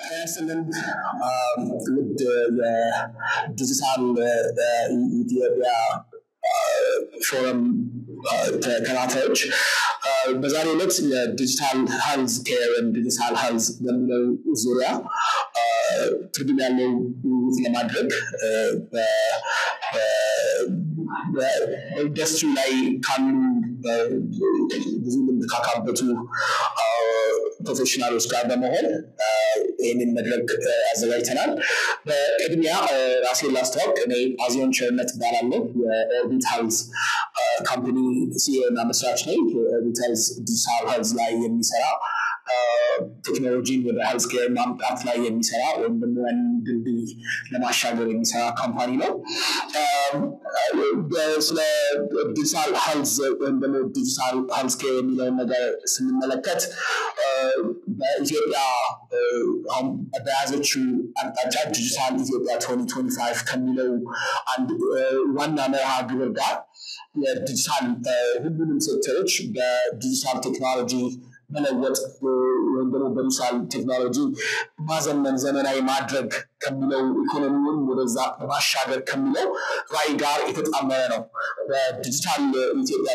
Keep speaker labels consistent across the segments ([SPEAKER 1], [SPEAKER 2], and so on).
[SPEAKER 1] ያስልን ውድ የዲጂታል ኢትዮጵያ ፎረም ተከታታዮች በዛሬው ዕለት የዲጂታል ሄልዝ ኬር ዲጂታል ሄልዝ በሚለው ዙሪያ ትርጉም ያለው ውይይት ለማድረግ በኢንዱስትሪ ላይ ካሉ ብዙ ልምድ ካካበቱ ፕሮፌሽናሎች ጋር በመሆን ይህንን መድረክ አዘጋጅተናል። በቅድሚያ ራሴን ላስተዋወቅ። እኔ አዚዮን ቸርነት እባላለሁ። የኦርቢት ሄልዝ ካምፓኒ ሲኢኦ እና መስራች ነኝ። የኦርቢት ሄልዝ ዲጂታል ሄልዝ ላይ የሚሰራ ቴክኖሎጂን ወደ ሄልዝ ኬር ማምጣት ላይ የሚሰራ ወይም ደግሞ ያንን ድልድይ ለማሻገር የሚሰራ ካምፓኒ ነው። ስለ ዲጂታል ሄልዝ ወይም ደግሞ ዲጂታል ሄልዝ ኬር የሚለውን ነገር ስንመለከት በኢትዮጵያ አሁን በያዘችው አቅጣጫ ዲጂታል ኢትዮጵያ 2025 ከሚለው አንድ ዋና መርሃ ግብር ጋር የዲጂታል ሁሉንም ሴክተሮች በዲጂታል ቴክኖሎጂ መለወጥ ወይም ደግሞ በዲጂታል ቴክኖሎጂ ማዘመን ዘመናዊ ማድረግ ከሚለው ኢኮኖሚውን ወደዛ ማሻገር ከሚለው ራዕይ ጋር የተጣመረ ነው። በዲጂታል ኢትዮጵያ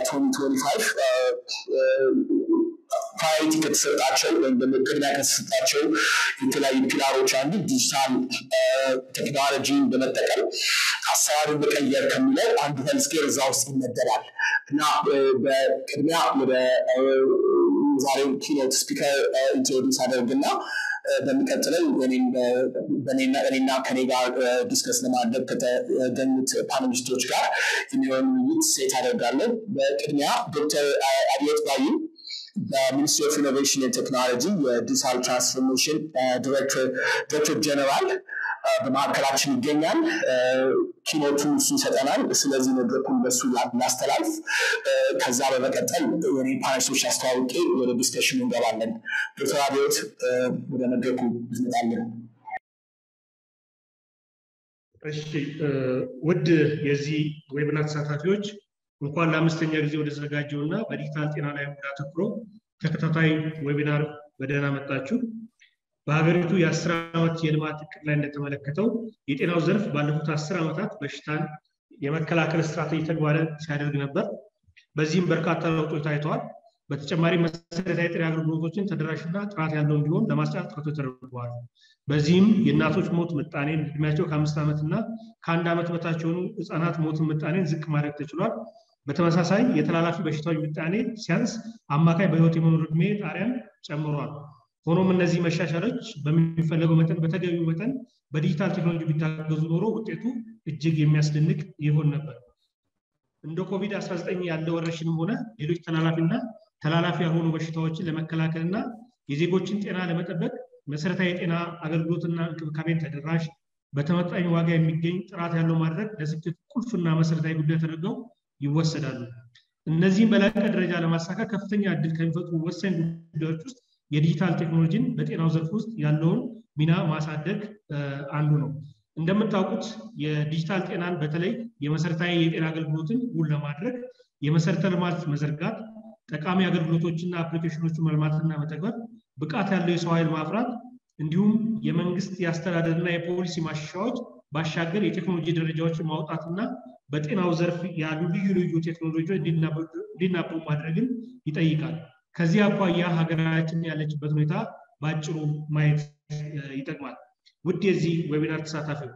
[SPEAKER 1] 2025 ፕራዮሪቲ ከተሰጣቸው ወይም ደግሞ ቅድሚያ ከተሰጣቸው የተለያዩ ፒላሮች አንዱ ዲጂታል ቴክኖሎጂን በመጠቀም አሰራርን መቀየር ከሚለው አንዱ ሄልስኬር እዛ ውስጥ ይመደባል እና በቅድሚያ ወደ ዛሬው ኪኖት ስፒከር ኢንትሮዲስ አደርግና በሚቀጥለው እኔና ከኔ ጋር ዲስከስ ለማድረግ ከተገኙት ፓነሊስቶች ጋር የሚሆን ውይይት ሴት አደርጋለሁ። በቅድሚያ ዶክተር አብዮት ባዩ በሚኒስትሪ ኦፍ ኢኖቬሽን ቴክኖሎጂ የዲጂታል ትራንስፎርሜሽን ዲሬክተር ጀነራል በማዕከላችን ይገኛል። ኪኖቱ እሱ ይሰጠናል። ስለዚህ መድረኩን በሱ ላስተላልፍ። ከዛ በመቀጠል የኔ ፓነሊስቶች አስተዋውቄ ወደ ዲስከሽኑ እንገባለን። ዶክተር አብዮት ወደ መድረኩ ትመጣለን።
[SPEAKER 2] እሺ ውድ የዚህ ዌብናር ተሳታፊዎች እንኳን ለአምስተኛ ጊዜ ወደ ተዘጋጀው እና በዲጂታል ጤና ላይ ወዳተኩሮ ተከታታይ ዌቢናር በደህና መጣችሁ። በሀገሪቱ የአስር ዓመት የልማት እቅድ ላይ እንደተመለከተው የጤናው ዘርፍ ባለፉት አስር ዓመታት በሽታን የመከላከል ስትራቴጂ ተግባራዊ ሲያደርግ ነበር። በዚህም በርካታ ለውጦች ታይተዋል። በተጨማሪ መሰረታዊ የጤና አገልግሎቶችን ተደራሽና ጥራት ያለው እንዲሆን ለማስቻል ጥረቶች ተደርገዋል። በዚህም የእናቶች ሞት ምጣኔን እድሜያቸው ከአምስት ዓመት እና ከአንድ ዓመት በታች የሆኑ ህፃናት ሞትን ምጣኔን ዝቅ ማድረግ ተችሏል። በተመሳሳይ የተላላፊ በሽታዎች ምጣኔ ሲያንስ አማካይ በህይወት የመኖር እድሜ ጣሪያን ጨምሯል። ሆኖም እነዚህ መሻሻሎች በሚፈለገው መጠን በተገቢው መጠን በዲጂታል ቴክኖሎጂ ቢታገዙ ኖሮ ውጤቱ እጅግ የሚያስደንቅ ይሆን ነበር። እንደ ኮቪድ-19 ያለ ወረርሽንም ሆነ ሌሎች ተላላፊና ተላላፊ ያልሆኑ በሽታዎችን ለመከላከልና የዜጎችን ጤና ለመጠበቅ መሰረታዊ የጤና አገልግሎትና እንክብካቤን ተደራሽ በተመጣኝ ዋጋ የሚገኝ ጥራት ያለው ማድረግ ለስኬቱ ቁልፍና መሰረታዊ ጉዳይ ተደርገው ይወሰዳሉ። እነዚህም በላቀ ደረጃ ለማሳካት ከፍተኛ እድል ከሚፈጥሩ ወሳኝ ጉዳዮች ውስጥ የዲጂታል ቴክኖሎጂን በጤናው ዘርፍ ውስጥ ያለውን ሚና ማሳደግ አንዱ ነው። እንደምታውቁት የዲጂታል ጤናን በተለይ የመሰረታዊ የጤና አገልግሎትን እውን ለማድረግ የመሰረተ ልማት መዘርጋት፣ ጠቃሚ አገልግሎቶችና አፕሊኬሽኖችን መልማትና መተግበር፣ ብቃት ያለው የሰው ኃይል ማፍራት እንዲሁም የመንግስት የአስተዳደርና የፖሊሲ ማሻሻያዎች ባሻገር የቴክኖሎጂ ደረጃዎችን ማውጣትና በጤናው ዘርፍ ያሉ ልዩ ልዩ ቴክኖሎጂዎች እንዲናበቡ ማድረግን ይጠይቃል። ከዚህ አኳያ ሀገራችን ያለችበት ሁኔታ በአጭሩ ማየት ይጠቅማል። ውድ የዚህ ዌቢናር ተሳታፊዎች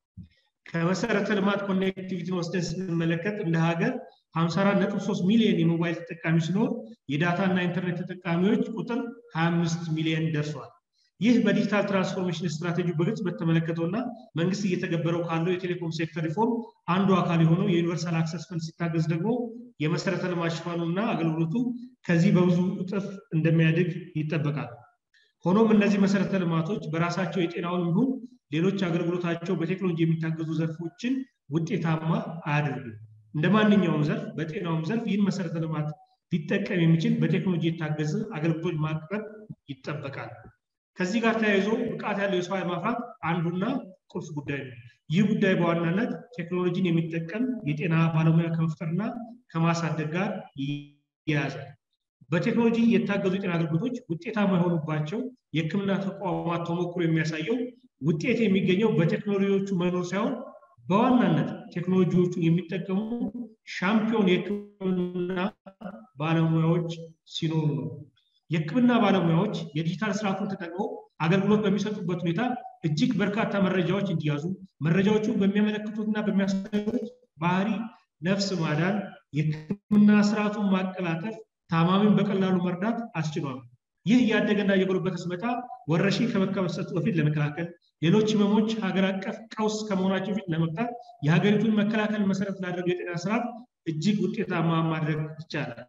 [SPEAKER 2] ከመሰረተ ልማት ኮኔክቲቪቲን ወስደን ስንመለከት እንደ ሀገር 54.3 ሚሊዮን የሞባይል ተጠቃሚ ሲኖር የዳታ እና ኢንተርኔት ተጠቃሚዎች ቁጥር 25 ሚሊዮን ደርሷል። ይህ በዲጂታል ትራንስፎርሜሽን ስትራቴጂ በግልጽ በተመለከተውና መንግስት እየተገበረው ካለው የቴሌኮም ሴክተር ሪፎርም አንዱ አካል የሆነው የዩኒቨርሳል አክሰስ ፈንድ ሲታገዝ ደግሞ የመሰረተ ልማት ሽፋኑና አገልግሎቱ ከዚህ በብዙ እጥፍ እንደሚያድግ ይጠበቃል። ሆኖም እነዚህ መሰረተ ልማቶች በራሳቸው የጤናውን ይሁን ሌሎች አገልግሎታቸው በቴክኖሎጂ የሚታገዙ ዘርፎችን ውጤታማ አያደርጉም። እንደ ማንኛውም ዘርፍ በጤናውም ዘርፍ ይህን መሰረተ ልማት ሊጠቀም የሚችል በቴክኖሎጂ የታገዘ አገልግሎት ማቅረብ ይጠበቃል። ከዚህ ጋር ተያይዞ ብቃት ያለው የሰው ኃይል ማፍራት አንዱና ቁልፍ ጉዳይ ነው። ይህ ጉዳይ በዋናነት ቴክኖሎጂን የሚጠቀም የጤና ባለሙያ ከመፍጠርና ከማሳደግ ጋር ይያያዛል። በቴክኖሎጂ የታገዙ የጤና አገልግሎቶች ውጤታማ የሆኑባቸው የሕክምና ተቋማት ተሞክሮ የሚያሳየው ውጤት የሚገኘው በቴክኖሎጂዎቹ መኖር ሳይሆን በዋናነት ቴክኖሎጂዎቹን የሚጠቀሙ ሻምፒዮን የሕክምና ባለሙያዎች ሲኖሩ ነው። የሕክምና ባለሙያዎች የዲጂታል ስርዓቱን ተጠቅመው አገልግሎት በሚሰጡበት ሁኔታ እጅግ በርካታ መረጃዎች እንዲያዙ መረጃዎቹን በሚያመለክቱትና በሚያሳዩት ባህሪ ነፍስ ማዳን፣ የሕክምና ስርዓቱን ማቀላጠፍ፣ ታማሚን በቀላሉ መርዳት አስችሏል። ይህ እያደገና እየጎለበተ ሲመጣ ወረርሽኝ ከመከሰቱ በፊት ለመከላከል ሌሎች ህመሞች ሀገር አቀፍ ቀውስ ከመሆናቸው በፊት ለመቅጣት የሀገሪቱን መከላከል መሰረት ላደረገው የጤና ስርዓት እጅግ ውጤታማ ማድረግ ይቻላል።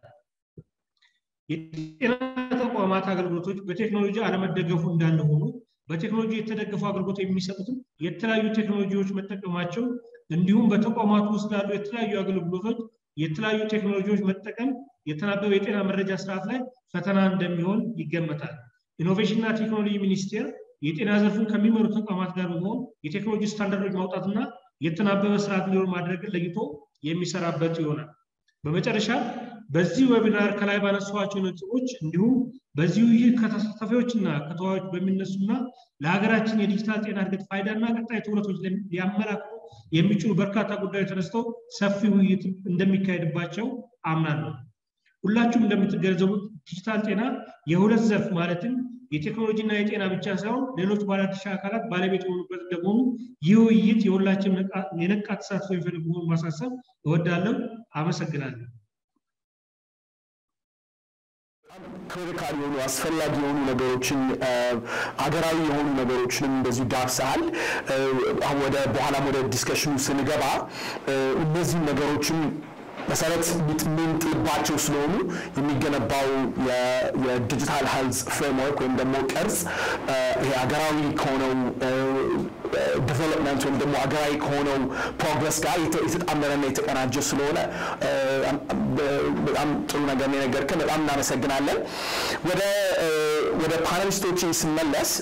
[SPEAKER 2] የጤና ተቋማት አገልግሎቶች በቴክኖሎጂ አለመደገፉ እንዳለ ሆኖ በቴክኖሎጂ የተደገፉ አገልግሎት የሚሰጡትም የተለያዩ ቴክኖሎጂዎች መጠቀማቸው እንዲሁም በተቋማቱ ውስጥ ላሉ የተለያዩ አገልግሎቶች የተለያዩ ቴክኖሎጂዎች መጠቀም የተናበበ የጤና መረጃ ስርዓት ላይ ፈተና እንደሚሆን ይገመታል። ኢኖቬሽንና ቴክኖሎጂ ሚኒስቴር የጤና ዘርፉን ከሚመሩ ተቋማት ጋር በመሆን የቴክኖሎጂ ስታንዳርዶች ማውጣትና የተናበበ ስርዓት እንዲሆን ማድረግን ለይቶ የሚሰራበት ይሆናል። በመጨረሻ በዚህ ዌቢናር ከላይ ባነሷቸው ነጥቦች እንዲሁም በዚህ ውይይት ከተሳታፊዎችና ከተዋዮች በሚነሱና ለሀገራችን የዲጂታል ጤና እድገት ፋይዳና ቀጣይ ትኩረቶች ሊያመላክቱ የሚችሉ በርካታ ጉዳዮች ተነስተው ሰፊ ውይይት እንደሚካሄድባቸው አምናለሁ። ሁላችሁም እንደምትገነዘቡት ዲጂታል ጤና የሁለት ዘርፍ ማለትም የቴክኖሎጂና የጤና ብቻ ሳይሆን ሌሎች ባለድርሻ አካላት ባለቤት የሆኑበት እንደመሆኑ ይህ ውይይት የሁላችን የነቃ ተሳትፎ የሚፈልግ መሆኑን ማሳሰብ እወዳለሁ። አመሰግናለሁ።
[SPEAKER 1] ክሪቲካል የሆኑ አስፈላጊ የሆኑ ነገሮችን አገራዊ የሆኑ ነገሮችንም እንደዚሁ ዳብሰሃል። ወደ በኋላም ወደ ዲስከሽኑ ስንገባ እነዚህ ነገሮችን መሰረት የምንጥልባቸው ስለሆኑ የሚገነባው የዲጂታል ሄልዝ ፍሬምወርክ ወይም ደግሞ ቅርጽ ይሄ ሀገራዊ ከሆነው ዲቨሎፕመንት ወይም ደግሞ ሀገራዊ ከሆነው ፕሮግረስ ጋር የተጣመረና የተቀናጀ ስለሆነ በጣም ጥሩ ነገር ነው የነገርከን። በጣም እናመሰግናለን። ወደ ወደ ፓነሊስቶች ስመለስ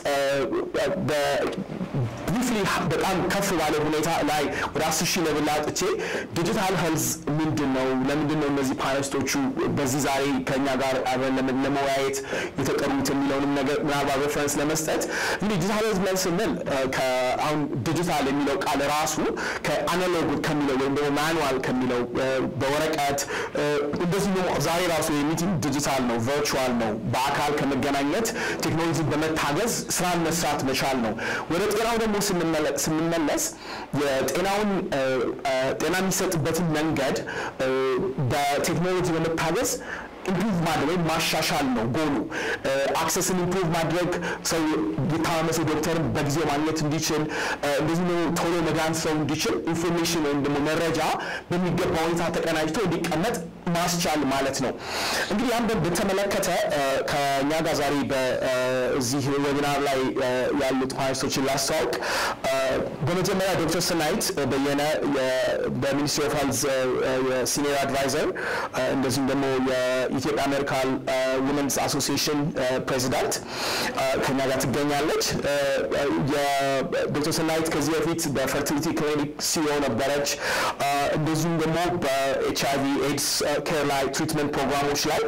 [SPEAKER 1] ብሪፍሊ በጣም ከፍ ባለ ሁኔታ ላይ ወደ አስር ሺህ ለብል አጥቼ ዲጂታል ሄልዝ ምንድን ነው? ለምንድን ነው እነዚህ ፓነሊስቶቹ በዚህ ዛሬ ከኛ ጋር አብረን ለመወያየት የተጠሩት የሚለውንም ነገር ምናልባት ሬፈረንስ ለመስጠት እንግዲህ ዲጂታል ሄልዝ ብለን ስንል አሁን ዲጂታል የሚለው ቃል ራሱ ከአናሎግ ከሚለው ወይም ደግሞ ማኑዋል ከሚለው በወረቀት እንደዚህ ደግሞ ዛሬ ራሱ የሚቲንግ ዲጂታል ነው፣ ቨርቹዋል ነው። በአካል ከመገናኘት ቴክኖሎጂ በመታገዝ ስራን መስራት መቻል ነው። ወደ ጤናው ደግሞ ስንመለስ የጤናውን ጤና የሚሰጥበትን መንገድ በቴክኖሎጂ በመታገዝ ኢምፕሩቭ ማድረግ ወይም ማሻሻል ነው ጎሉ። አክሰስን ኢምፕሩቭ ማድረግ ሰው የታመመ ሰው ዶክተርን በጊዜው ማግኘት እንዲችል፣ እንደዚህ ደግሞ ቶሎ መዳን ሰው እንዲችል ኢንፎርሜሽን ወይም ደግሞ መረጃ በሚገባ ሁኔታ ተቀናጅቶ እንዲቀመጥ ማስቻል ማለት ነው። እንግዲህ ያን በተመለከተ ከእኛ ጋር ዛሬ በዚህ ዌቢናር ላይ ያሉት ፓነሊስቶችን ላስተዋውቅ። በመጀመሪያ ዶክተር ስናይት በየነ በሚኒስትሪ ኦፍ ሄልዝ የሲኒየር አድቫይዘር እንደዚሁም ደግሞ የኢትዮጵያ ሜዲካል ውመንስ አሶሲዬሽን ፕሬዚዳንት ከኛ ጋር ትገኛለች። የዶክተር ስናይት ከዚህ በፊት በፈርቲሊቲ ክሊኒክ ሲኦ ነበረች። እንደዚሁም ደግሞ በኤች አይቪ ኤድስ ኬር ላይ ትሪትመንት ፕሮግራሞች ላይ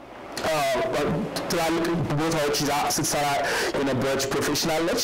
[SPEAKER 1] ትላልቅ ቦታዎች ይዛ ስትሰራ የነበረች ፕሮፌሽናል ነች።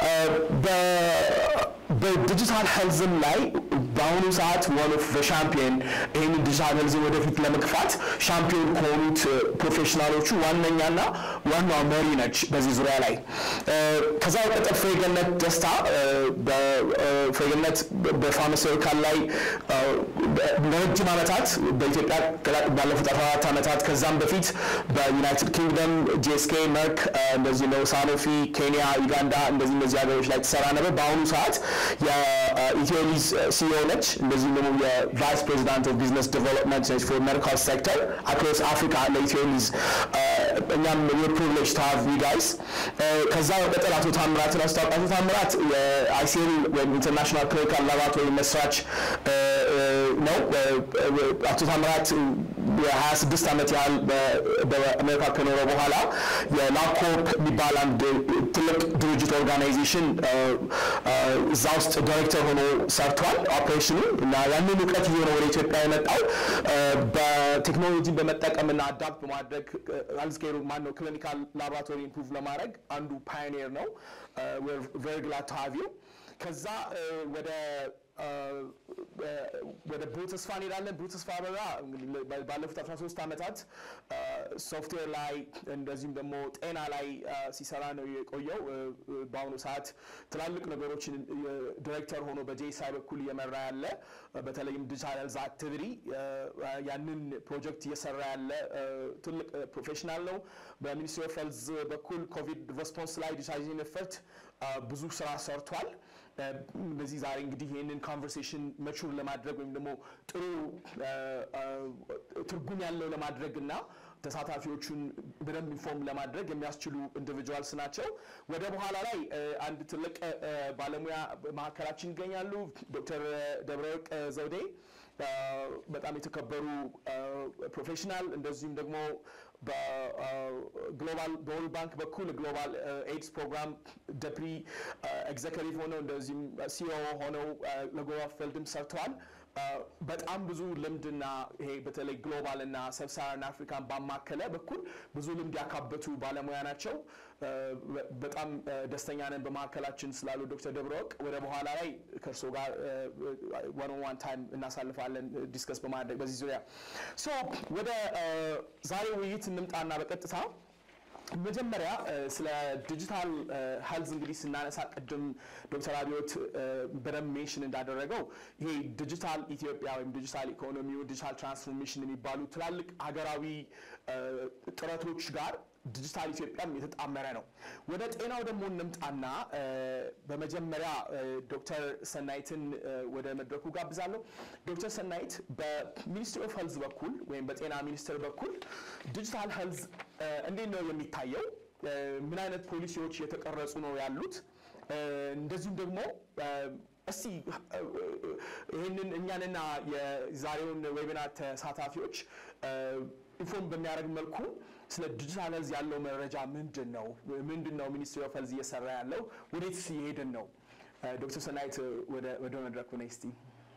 [SPEAKER 1] በዲጂታል ሄልዝም ላይ በአሁኑ ሰዓት ዋን ኦፍ ሻምፒዮን ይህንን ዲጂታል ሄልዝን ወደፊት ለመግፋት ሻምፒዮን ከሆኑት ፕሮፌሽናሎቹ ዋነኛና ዋናዋ መሪ ነች በዚህ ዙሪያ ላይ። ከዛ በቀጠል ፍሬገነት ደስታ ፍሬገነት በፋርማሲውቲካል ላይ ለረጅም ዓመታት በኢትዮጵያ ባለፉት 14 ዓመታት ከዛም በፊት በዩናይትድ ኪንግደም ጂኤስኬ፣ መርክ እንደዚህ ነው ሳኖፊ፣ ኬንያ፣ ዩጋንዳ እንደዚህ እነዚህ ሀገሮች ላይ ትሰራ ነበር። በአሁኑ ሰዓት የኢትዮሊዝ ሲኦ ነች። እንደዚሁም ደግሞ የቫይስ ፕሬዚዳንት ኦፍ ቢዝነስ ዲቨሎፕመንት ነች ፎር ሜዲካል ሴክተር አክሮስ አፍሪካ ለኢትዮሊዝ እኛም ፕሪቪሌጅ ቱ ሃቭ ዩ ጋይስ። ከዛ በቀጠል አቶ ታምራትን አስታውቅ። አቶ ታምራት የአይሲኤል ወይም ኢንተርናሽናል ክሊኒካል ላቦራቶሪ መስራች ነው። አቶ ታምራት የሀያ ስድስት ዓመት ያህል በአሜሪካ ከኖረ በኋላ የላፕኮፕ የሚባል አንድ ትልቅ ድርጅት ኦርጋናይዜሽን እዛ ውስጥ ዳይሬክተር ሆኖ ሰርቷል ኦፕሬሽኑ እና ያንን እውቀት ይዞ ነው ወደ ኢትዮጵያ የመጣው በቴክኖሎጂን በመጠቀምና አዳፕት በማድረግ ሄልዝኬሩ ማን ነው ክሊኒካል ላቦራቶሪ ኢምፕሩቭ ለማድረግ አንዱ ፓዮኒር ነው። ቨሪ ግላድ ቱ ሃቭ ዩ ከዛ ወደ ወደ ብሩህ ተስፋ እንሄዳለን። ብሩህ ተስፋ አበራ ባለፉት 13 ዓመታት ሶፍትዌር ላይ እንደዚሁም ደግሞ ጤና ላይ ሲሰራ ነው የቆየው። በአሁኑ ሰዓት ትላልቅ ነገሮችን ዲሬክተር ሆኖ በጄሳይ በኩል እየመራ ያለ በተለይም ዲጂታል ሄልዝ አክቲቪቲ ያንን ፕሮጀክት እየሰራ ያለ ትልቅ ፕሮፌሽናል ነው። በሚኒስትሪ ኦፍ ሄልዝ በኩል ኮቪድ ሬስፖንስ ላይ ዲጂታይዜሽን ኤፈርት ብዙ ስራ ሰርቷል። በዚህ ዛሬ እንግዲህ ይህንን ኮንቨርሴሽን መቹር ለማድረግ ወይም ደግሞ ጥሩ ትርጉም ያለው ለማድረግ እና ተሳታፊዎቹን በደንብ ኢንፎርም ለማድረግ የሚያስችሉ ኢንዲቪጁዋልስ ናቸው። ወደ በኋላ ላይ አንድ ትልቅ ባለሙያ መካከላችን ይገኛሉ። ዶክተር ደብረወርቅ ዘውዴ በጣም የተከበሩ ፕሮፌሽናል እንደዚሁም ደግሞ በግሎባል በወርልድ ባንክ በኩል ግሎባል ኤድስ ፕሮግራም ደፕሪ ኤግዘኪቲቭ ሆነው እንደዚሁም ሲኦ ሆነው ለግሎባል ፊልድም ሰርተዋል። በጣም ብዙ ልምድና ይሄ በተለይ ግሎባል እና ሰብሳራን አፍሪካን ባማከለ በኩል ብዙ ልምድ ያካበቱ ባለሙያ ናቸው። በጣም ደስተኛ ነን በመካከላችን ስላሉ ዶክተር ደብረወርቅ ወደ በኋላ ላይ ከእርሶ ጋር ዋን ኦን ዋን ታይም እናሳልፋለን ዲስከስ በማድረግ በዚህ ዙሪያ ሶ ወደ ዛሬ ውይይት እንምጣና በቀጥታ መጀመሪያ ስለ ዲጂታል ሄልዝ እንግዲህ ስናነሳ ቅድም ዶክተር አብዮት በደንብ ሜንሽን እንዳደረገው ይሄ ዲጂታል ኢትዮጵያ ወይም ዲጂታል ኢኮኖሚው ዲጂታል ትራንስፎርሜሽን የሚባሉ ትላልቅ ሀገራዊ ጥረቶች ጋር ዲጂታል ኢትዮጵያም የተጣመረ ነው። ወደ ጤናው ደግሞ እንምጣና በመጀመሪያ ዶክተር ሰናይትን ወደ መድረኩ ጋብዛለሁ። ዶክተር ሰናይት በሚኒስትሪ ኦፍ ሄልዝ በኩል ወይም በጤና ሚኒስቴር በኩል ዲጂታል ሄልዝ እንዴት ነው የሚታየው? ምን አይነት ፖሊሲዎች የተቀረጹ ነው ያሉት? እንደዚሁም ደግሞ እስቲ ይህንን እኛንና የዛሬውን ዌቢናር ተሳታፊዎች ኢንፎርም በሚያደርግ መልኩ ስለ ዲጂታል ሄልዝ ያለው መረጃ ምንድን ነው? ምንድን ነው ሚኒስትሪ ኦፍ ሄልዝ እየሰራ ያለው? ወዴትስ እየሄድን ነው? ዶክተር ሰናይት ወደ መድረኩ ነይ እስቲ።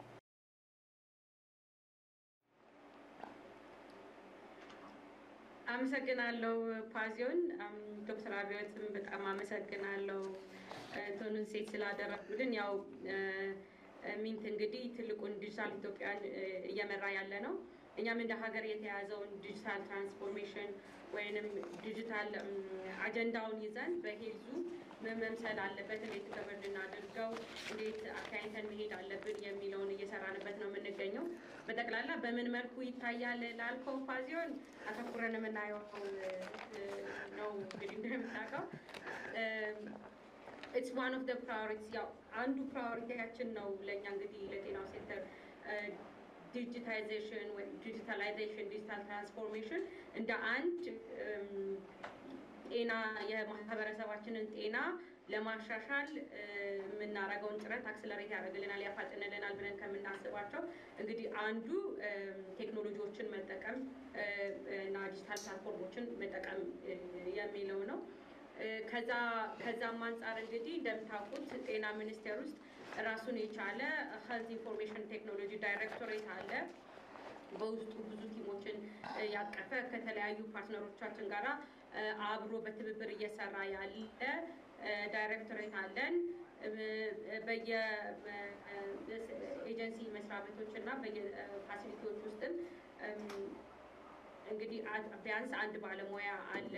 [SPEAKER 3] አመሰግናለሁ ፓዚዮን። ዶክተር አብዮትም በጣም አመሰግናለሁ ቶኑን ሴት ስላደረጉልን። ያው ሚንት እንግዲህ ትልቁን ዲጂታል ኢትዮጵያን እየመራ ያለ ነው። እኛም እንደ ሀገር የተያዘውን ዲጂታል ትራንስፎርሜሽን ወይንም ዲጂታል አጀንዳውን ይዘን በሄልዙ ምን መምሰል አለበት፣ እንዴት ከበር ልናደርገው፣ እንዴት አካይተን መሄድ አለብን የሚለውን እየሰራንበት ነው የምንገኘው። በጠቅላላ በምን መልኩ ይታያል ላልከው ፓዚዮን አተኩረን የምናየው ነው። እንግዲህ እንደምታውቀው ኢትስ ዋን ኦፍ ደ ፕራዮሪቲስ ያው አንዱ ፕራዮሪቲያችን ነው ለእኛ እንግዲህ ለጤናው ሴክተር ዲጂታይዜሽን ወይም ዲጂታላይዜሽን ዲጂታል ትራንስፎርሜሽን እንደ አንድ ጤና የማህበረሰባችንን ጤና ለማሻሻል የምናደርገውን ጥረት አክስለሬት ያደርግልናል፣ ያፋጥንልናል ብለን ከምናስባቸው እንግዲህ አንዱ ቴክኖሎጂዎችን መጠቀም እና ዲጂታል ፕላትፎርሞችን መጠቀም የሚለው ነው። ከዛ ከዛም አንጻር እንግዲህ እንደምታውቁት ጤና ሚኒስቴር ውስጥ ራሱን የቻለ ሄልዝ ኢንፎርሜሽን ቴክኖሎጂ ዳይሬክቶሬት አለ። በውስጡ ብዙ ቲሞችን ያቀፈ ከተለያዩ ፓርትነሮቻችን ጋር አብሮ በትብብር እየሰራ ያለ ዳይሬክቶሬት አለን። በየኤጀንሲ መስሪያ ቤቶች እና በየፋሲሊቲዎች ውስጥም እንግዲህ ቢያንስ አንድ ባለሙያ አለ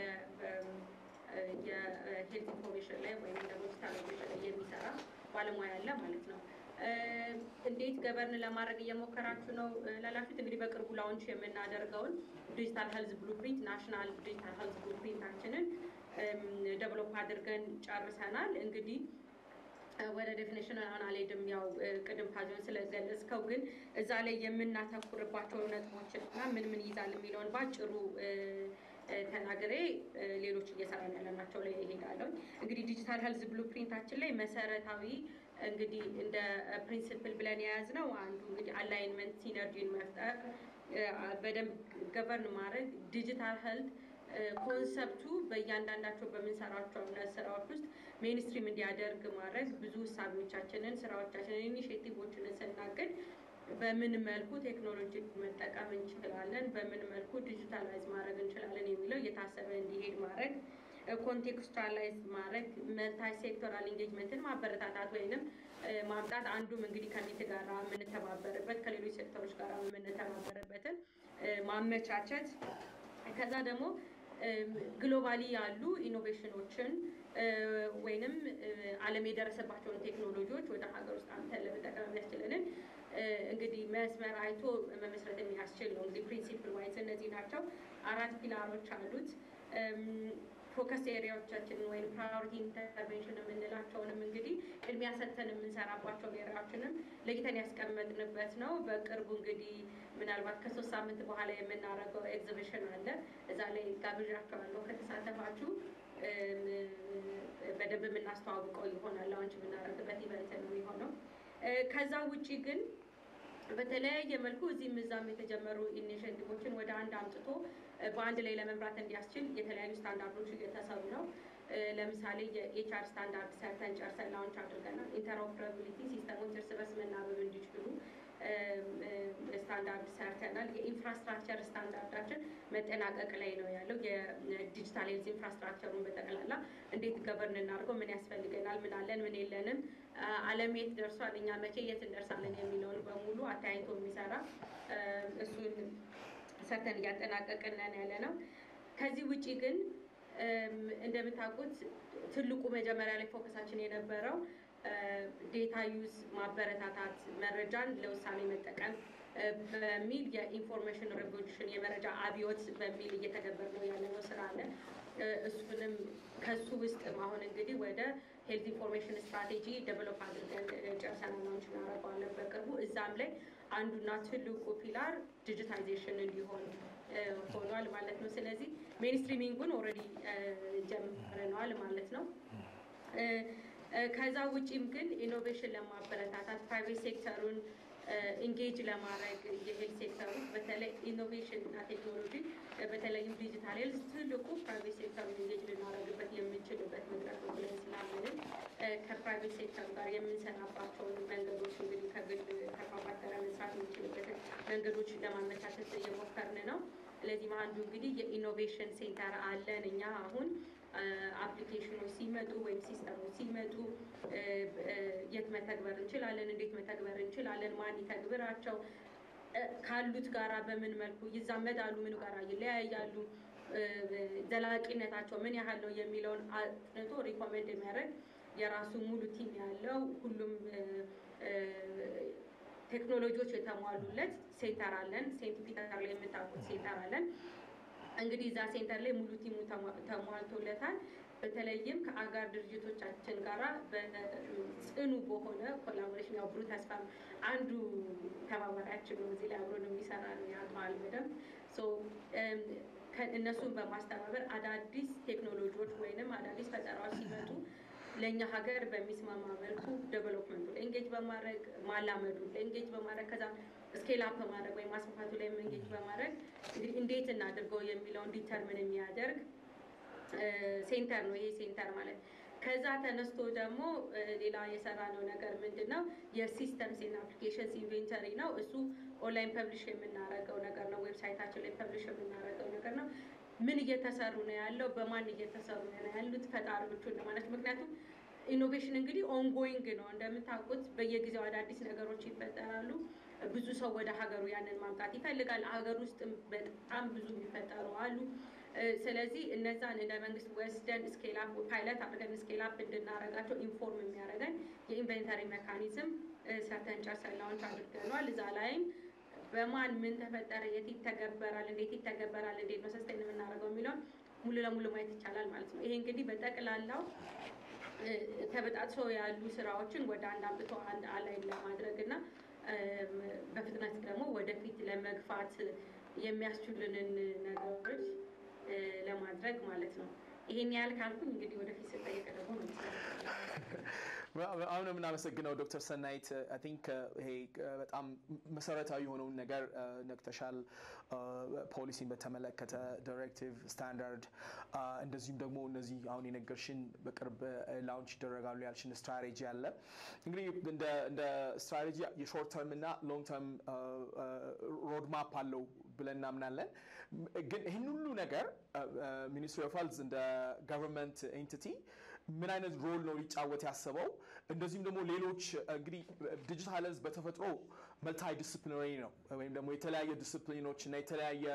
[SPEAKER 3] የሄልት ኢንፎርሜሽን ላይ ወይም ደግሞ ዲጂታላይዜሽን ላይ የሚሰራ ባለሙያ አለ ማለት ነው። እንዴት ገበርን ለማድረግ እየሞከራችሁ ነው ላላችሁት፣ እንግዲህ በቅርቡ ላውንች የምናደርገውን ዲጂታል ሄልዝ ብሉፕሪንት ናሽናል ዲጂታል ሄልዝ ብሉፕሪንታችንን ደቨሎፕ አድርገን ጨርሰናል። እንግዲህ ወደ ዴፊኔሽን አሁን አልሄድም፣ ያው ቅድም ፓዚዮን ስለገለጽከው፣ ግን እዛ ላይ የምናተኩርባቸው ነጥቦችን እና ምን ምን ይይዛል የሚለውን ባጭሩ ተናግሬ ሌሎች እየሰራን ያለናቸው ላይ ይሄዳለሁ። እንግዲህ ዲጂታል ሄልዝ ብሉፕሪንታችን ላይ መሰረታዊ እንግዲህ እንደ ፕሪንሲፕል ብለን የያዝነው አንዱ እንግዲህ አላይንመንት ሲነርጂን መፍጠር በደንብ ገቨርን ማድረግ ዲጂታል ሄልት ኮንሰፕቱ በእያንዳንዳቸው በምንሰራቸው እምነት ስራዎች ውስጥ ሜንስትሪም እንዲያደርግ ማድረግ ብዙ እሳቤዎቻችንን፣ ስራዎቻችንን፣ ኢኒሽቲቮችን ስናቅድ በምን መልኩ ቴክኖሎጂ መጠቀም እንችላለን፣ በምን መልኩ ዲጂታላይዝ ማድረግ እንችላለን የሚለው እየታሰበ እንዲሄድ ማድረግ ኮንቴክስቹዋላይዝ ማድረግ መልታይ ሴክቶራል ኢንጌጅመንትን ማበረታታት ወይንም ማምጣት አንዱም እንግዲህ ከሚት ጋር የምንተባበርበት ከሌሎች ሴክተሮች ጋር የምንተባበርበትን ማመቻቸት ከዛ ደግሞ ግሎባሊ ያሉ ኢኖቬሽኖችን ወይንም ዓለም የደረሰባቸውን ቴክኖሎጂዎች ወደ ሀገር ውስጥ አምተን ለመጠቀም የሚያስችለንን እንግዲህ መስመር አይቶ መመስረት የሚያስችል ነው። እንግዲህ ፕሪንሲፕል ዋይዝ እነዚህ ናቸው። አራት ፒላሮች አሉት። ፎከስ ኤሪያዎቻችንን ወይም ፕራዮሪቲ ኢንተርቬንሽን የምንላቸውንም እንግዲህ ቅድሚያ ሰጥተን የምንሰራባቸው ኤሪያዎችንም ለይተን ያስቀመጥንበት ነው። በቅርቡ እንግዲህ ምናልባት ከሶስት ሳምንት በኋላ የምናደርገው ኤግዚቢሽን አለ። እዛ ላይ ጋብዣቸዋለሁ። ከተሳተፋችሁ በደንብ የምናስተዋውቀው ይሆናል። ላውንች የምናደርግበት ኢቨንት ነው የሚሆነው። ከዛ ውጪ ግን በተለያየ መልኩ እዚህም እዛም የተጀመሩ ኢኒሽቲቮችን ወደ አንድ አምጥቶ በአንድ ላይ ለመምራት እንዲያስችል የተለያዩ ስታንዳርዶች እየተሰሩ ነው። ለምሳሌ የኤችአር ስታንዳርድ ሰርተን ጨርሰን ላውንች አድርገናል። ኢንተርኦፕራቢሊቲ ሲስተሞች እርስ በርስ መናበብ እንዲችሉ ስታንዳርድ ሰርተናል። የኢንፍራስትራክቸር ስታንዳርዳችን መጠናቀቅ ላይ ነው ያለው። የዲጂታል ሄልዝ ኢንፍራስትራክቸሩን በጠቅላላ እንዴት ገበርን እናድርገው፣ ምን ያስፈልገናል፣ ምን አለን፣ ምን የለንም፣ ዓለም የት ደርሷል፣ እኛ መቼ የት እንደርሳለን የሚለውን በሙሉ አተያይቶ የሚሰራ እሱን ሰርተን እያጠናቀቅን ያለ ነው። ከዚህ ውጪ ግን እንደምታውቁት ትልቁ መጀመሪያ ላይ ፎከሳችን የነበረው ዴታ ዩዝ ማበረታታት፣ መረጃን ለውሳኔ መጠቀም በሚል የኢንፎርሜሽን ሬቮሉሽን የመረጃ አብዮት በሚል እየተገበር ነው ያለነው ስራ አለ። እሱንም ከሱ ውስጥ አሁን እንግዲህ ወደ ሄልት ኢንፎርሜሽን ስትራቴጂ ዴቨሎፕ አድርገን ጨርሰናል፣ ላውንች እናደርገዋለን በቅርቡ። እዛም ላይ አንዱና ትልቁ ፒላር ዲጂታይዜሽን እንዲሆን ሆኗል ማለት ነው። ስለዚህ ሜንስትሪሚንጉን ኦልሬዲ ጀምረነዋል ማለት ነው። ከዛ ውጪም ግን ኢኖቬሽን ለማበረታታት ፕራይቬት ሴክተሩን ኢንጌጅ ለማድረግ የሄልት ሴክተሩ በተለይ ኢኖቬሽን እና ቴክኖሎጂ በተለይም ዲጂታል ሄልዝ ትልቁ ፕራይቬት ሴክተሩን ኢንጌጅ ልናደርግበት የምንችልበት መድረክ ነው ብለን ስላመንን ከፕራይቬት ሴክተሩ ጋር የምንሰራባቸውን መንገዶች እንግዲህ ከግል ተቋማት ጋር መስራት የምንችልበትን መንገዶች ለማመቻቸት እየሞከርን ነው። ለዚህም አንዱ እንግዲህ የኢኖቬሽን ሴንተር አለን እኛ አሁን አፕሊኬሽኖች ሲመጡ ወይም ሲስተሞች ሲመጡ የት መተግበር እንችላለን፣ እንዴት መተግበር እንችላለን፣ ማን ይተግብራቸው፣ ካሉት ጋራ በምን መልኩ ይዛመዳሉ፣ ምን ጋራ ይለያያሉ፣ ዘላቂነታቸው ምን ያህል ነው የሚለውን አጥንቶ ሪኮሜንድ የሚያደርግ የራሱ ሙሉ ቲም ያለው ሁሉም ቴክኖሎጂዎች የተሟሉለት ሴንተር አለን። ሴንት ፒተር ላይ የምታውቁት ሴንተር አለን። እንግዲህ እዛ ሴንተር ላይ ሙሉ ቲሙ ተሟልቶለታል። በተለይም ከአጋር ድርጅቶቻችን ጋራ በጽኑ በሆነ ኮላቦሬሽን ያው ብሩ ተስፋ አንዱ ተባባሪያችን ነው። እዚህ ላይ አብሮን የሚሰራ ነው ያውቀዋል በደንብ እነሱን በማስተባበር አዳዲስ ቴክኖሎጂዎች ወይንም አዳዲስ ፈጠራዎች ሲመጡ ለእኛ ሀገር በሚስማማ መልኩ ዴቨሎፕመንቱ ላይ ኤንጌጅ በማድረግ ማላመዱ ላይ ኤንጌጅ በማድረግ ከዛ ስኬል አፕ በማድረግ ወይም ማስፋፋቱ ላይ ኤንጌጅ በማድረግ እንግዲህ እንዴት እናድርገው የሚለውን ዲተርምን የሚያደርግ ሴንተር ነው ይሄ ሴንተር ማለት። ከዛ ተነስቶ ደግሞ ሌላ የሰራነው ነገር ምንድን ነው? የሲስተምስ እና አፕሊኬሽንስ ኢንቬንተሪ ነው። እሱ ኦንላይን ፐብሊሽ የምናደርገው ነገር ነው። ዌብሳይታችን ላይ ፐብሊሽ የምናደርገው ነገር ነው። ምን እየተሰሩ ነው ያለው? በማን እየተሰሩ ነው ያሉት? ፈጣሪዎቹ እንደማለት ምክንያቱም ኢኖቬሽን እንግዲህ ኦንጎይንግ ነው እንደምታውቁት፣ በየጊዜው አዳዲስ ነገሮች ይፈጠራሉ። ብዙ ሰው ወደ ሀገሩ ያንን ማምጣት ይፈልጋል። ሀገር ውስጥ በጣም ብዙ የሚፈጠሩ አሉ። ስለዚህ እነዛን እንደ መንግስት ወስደን ስኬላፕ ፓይለት አድርገን ስኬላፕ እንድናረጋቸው ኢንፎርም የሚያደርገን የኢንቨንተሪ ሜካኒዝም ሰርተን ጨርሰን ላውንች አድርገነዋል። እዛ ላይም በማን ምን ተፈጠረ፣ የት ይተገበራል፣ እንዴት ይተገበራል፣ እንዴት ነው ሰስቴን የምናደርገው የሚለውን ሙሉ ለሙሉ ማየት ይቻላል ማለት ነው። ይሄ እንግዲህ በጠቅላላው ተበጣጥሶ ያሉ ስራዎችን ወደ አንድ አምጥቶ አንድ አላይ ለማድረግ እና በፍጥነት ደግሞ ወደፊት ለመግፋት የሚያስችሉንን ነገሮች ይሄን ያህል ካልኩኝ እንግዲህ ወደፊት ስጠየቅ ደግሞ ነው
[SPEAKER 1] አሁን የምናመሰግነው ዶክተር ሰናይት አይ ቲንክ ይሄ በጣም መሰረታዊ የሆነውን ነገር ነቅተሻል። ፖሊሲን በተመለከተ ዳይሬክቲቭ፣ ስታንዳርድ እንደዚሁም ደግሞ እነዚህ አሁን የነገርሽን በቅርብ ላውንች ይደረጋሉ ያልሽን ስትራቴጂ አለ። እንግዲህ እንደ ስትራቴጂ የሾርት ተርም እና ሎንግ ተርም ሮድማፕ አለው ብለን እናምናለን። ግን ይህን ሁሉ ነገር ሚኒስትሪ ኦፍ ሄልዝ እንደ ገቨርንመንት ኤንቲቲ ምን አይነት ሮል ነው ሊጫወት ያሰበው? እንደዚሁም ደግሞ ሌሎች እንግዲህ ዲጂታል ሄልዝ በተፈጥሮ መልታይ ዲስፕሊናሪ ነው ወይም ደግሞ የተለያየ ዲስፕሊኖች እና የተለያየ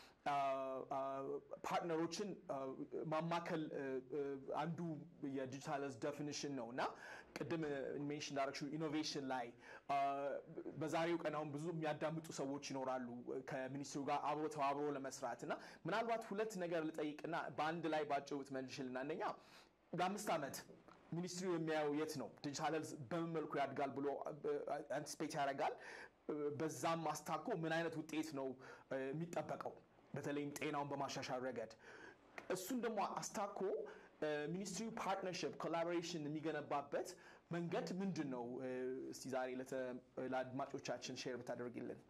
[SPEAKER 1] ፓርትነሮችን ማማከል አንዱ የዲጂታል ሄልዝ ዴፊኒሽን ነው እና ቅድም ሜንሽን እንዳደረግሽው ኢኖቬሽን ላይ በዛሬው ቀን አሁን ብዙ የሚያዳምጡ ሰዎች ይኖራሉ ከሚኒስትሩ ጋር አብሮ ተባብሮ ለመስራት እና ምናልባት ሁለት ነገር ልጠይቅና በአንድ ላይ ባጭሩ ብትመልሽልን አንደኛ ለአምስት ዓመት ሚኒስትሪው የሚያየው የት ነው? ዲጂታል ሄልዝ በምን መልኩ ያድጋል ብሎ አንቲስፔት ያደርጋል? በዛም አስታኮ ምን አይነት ውጤት ነው የሚጠበቀው? በተለይም ጤናውን በማሻሻል ረገድ እሱን ደግሞ አስታኮ ሚኒስትሪው ፓርትነርሽፕ ኮላቦሬሽን የሚገነባበት መንገድ ምንድን ነው? እስቲ ዛሬ ለአድማጮቻችን ሼር ብታደርግልን።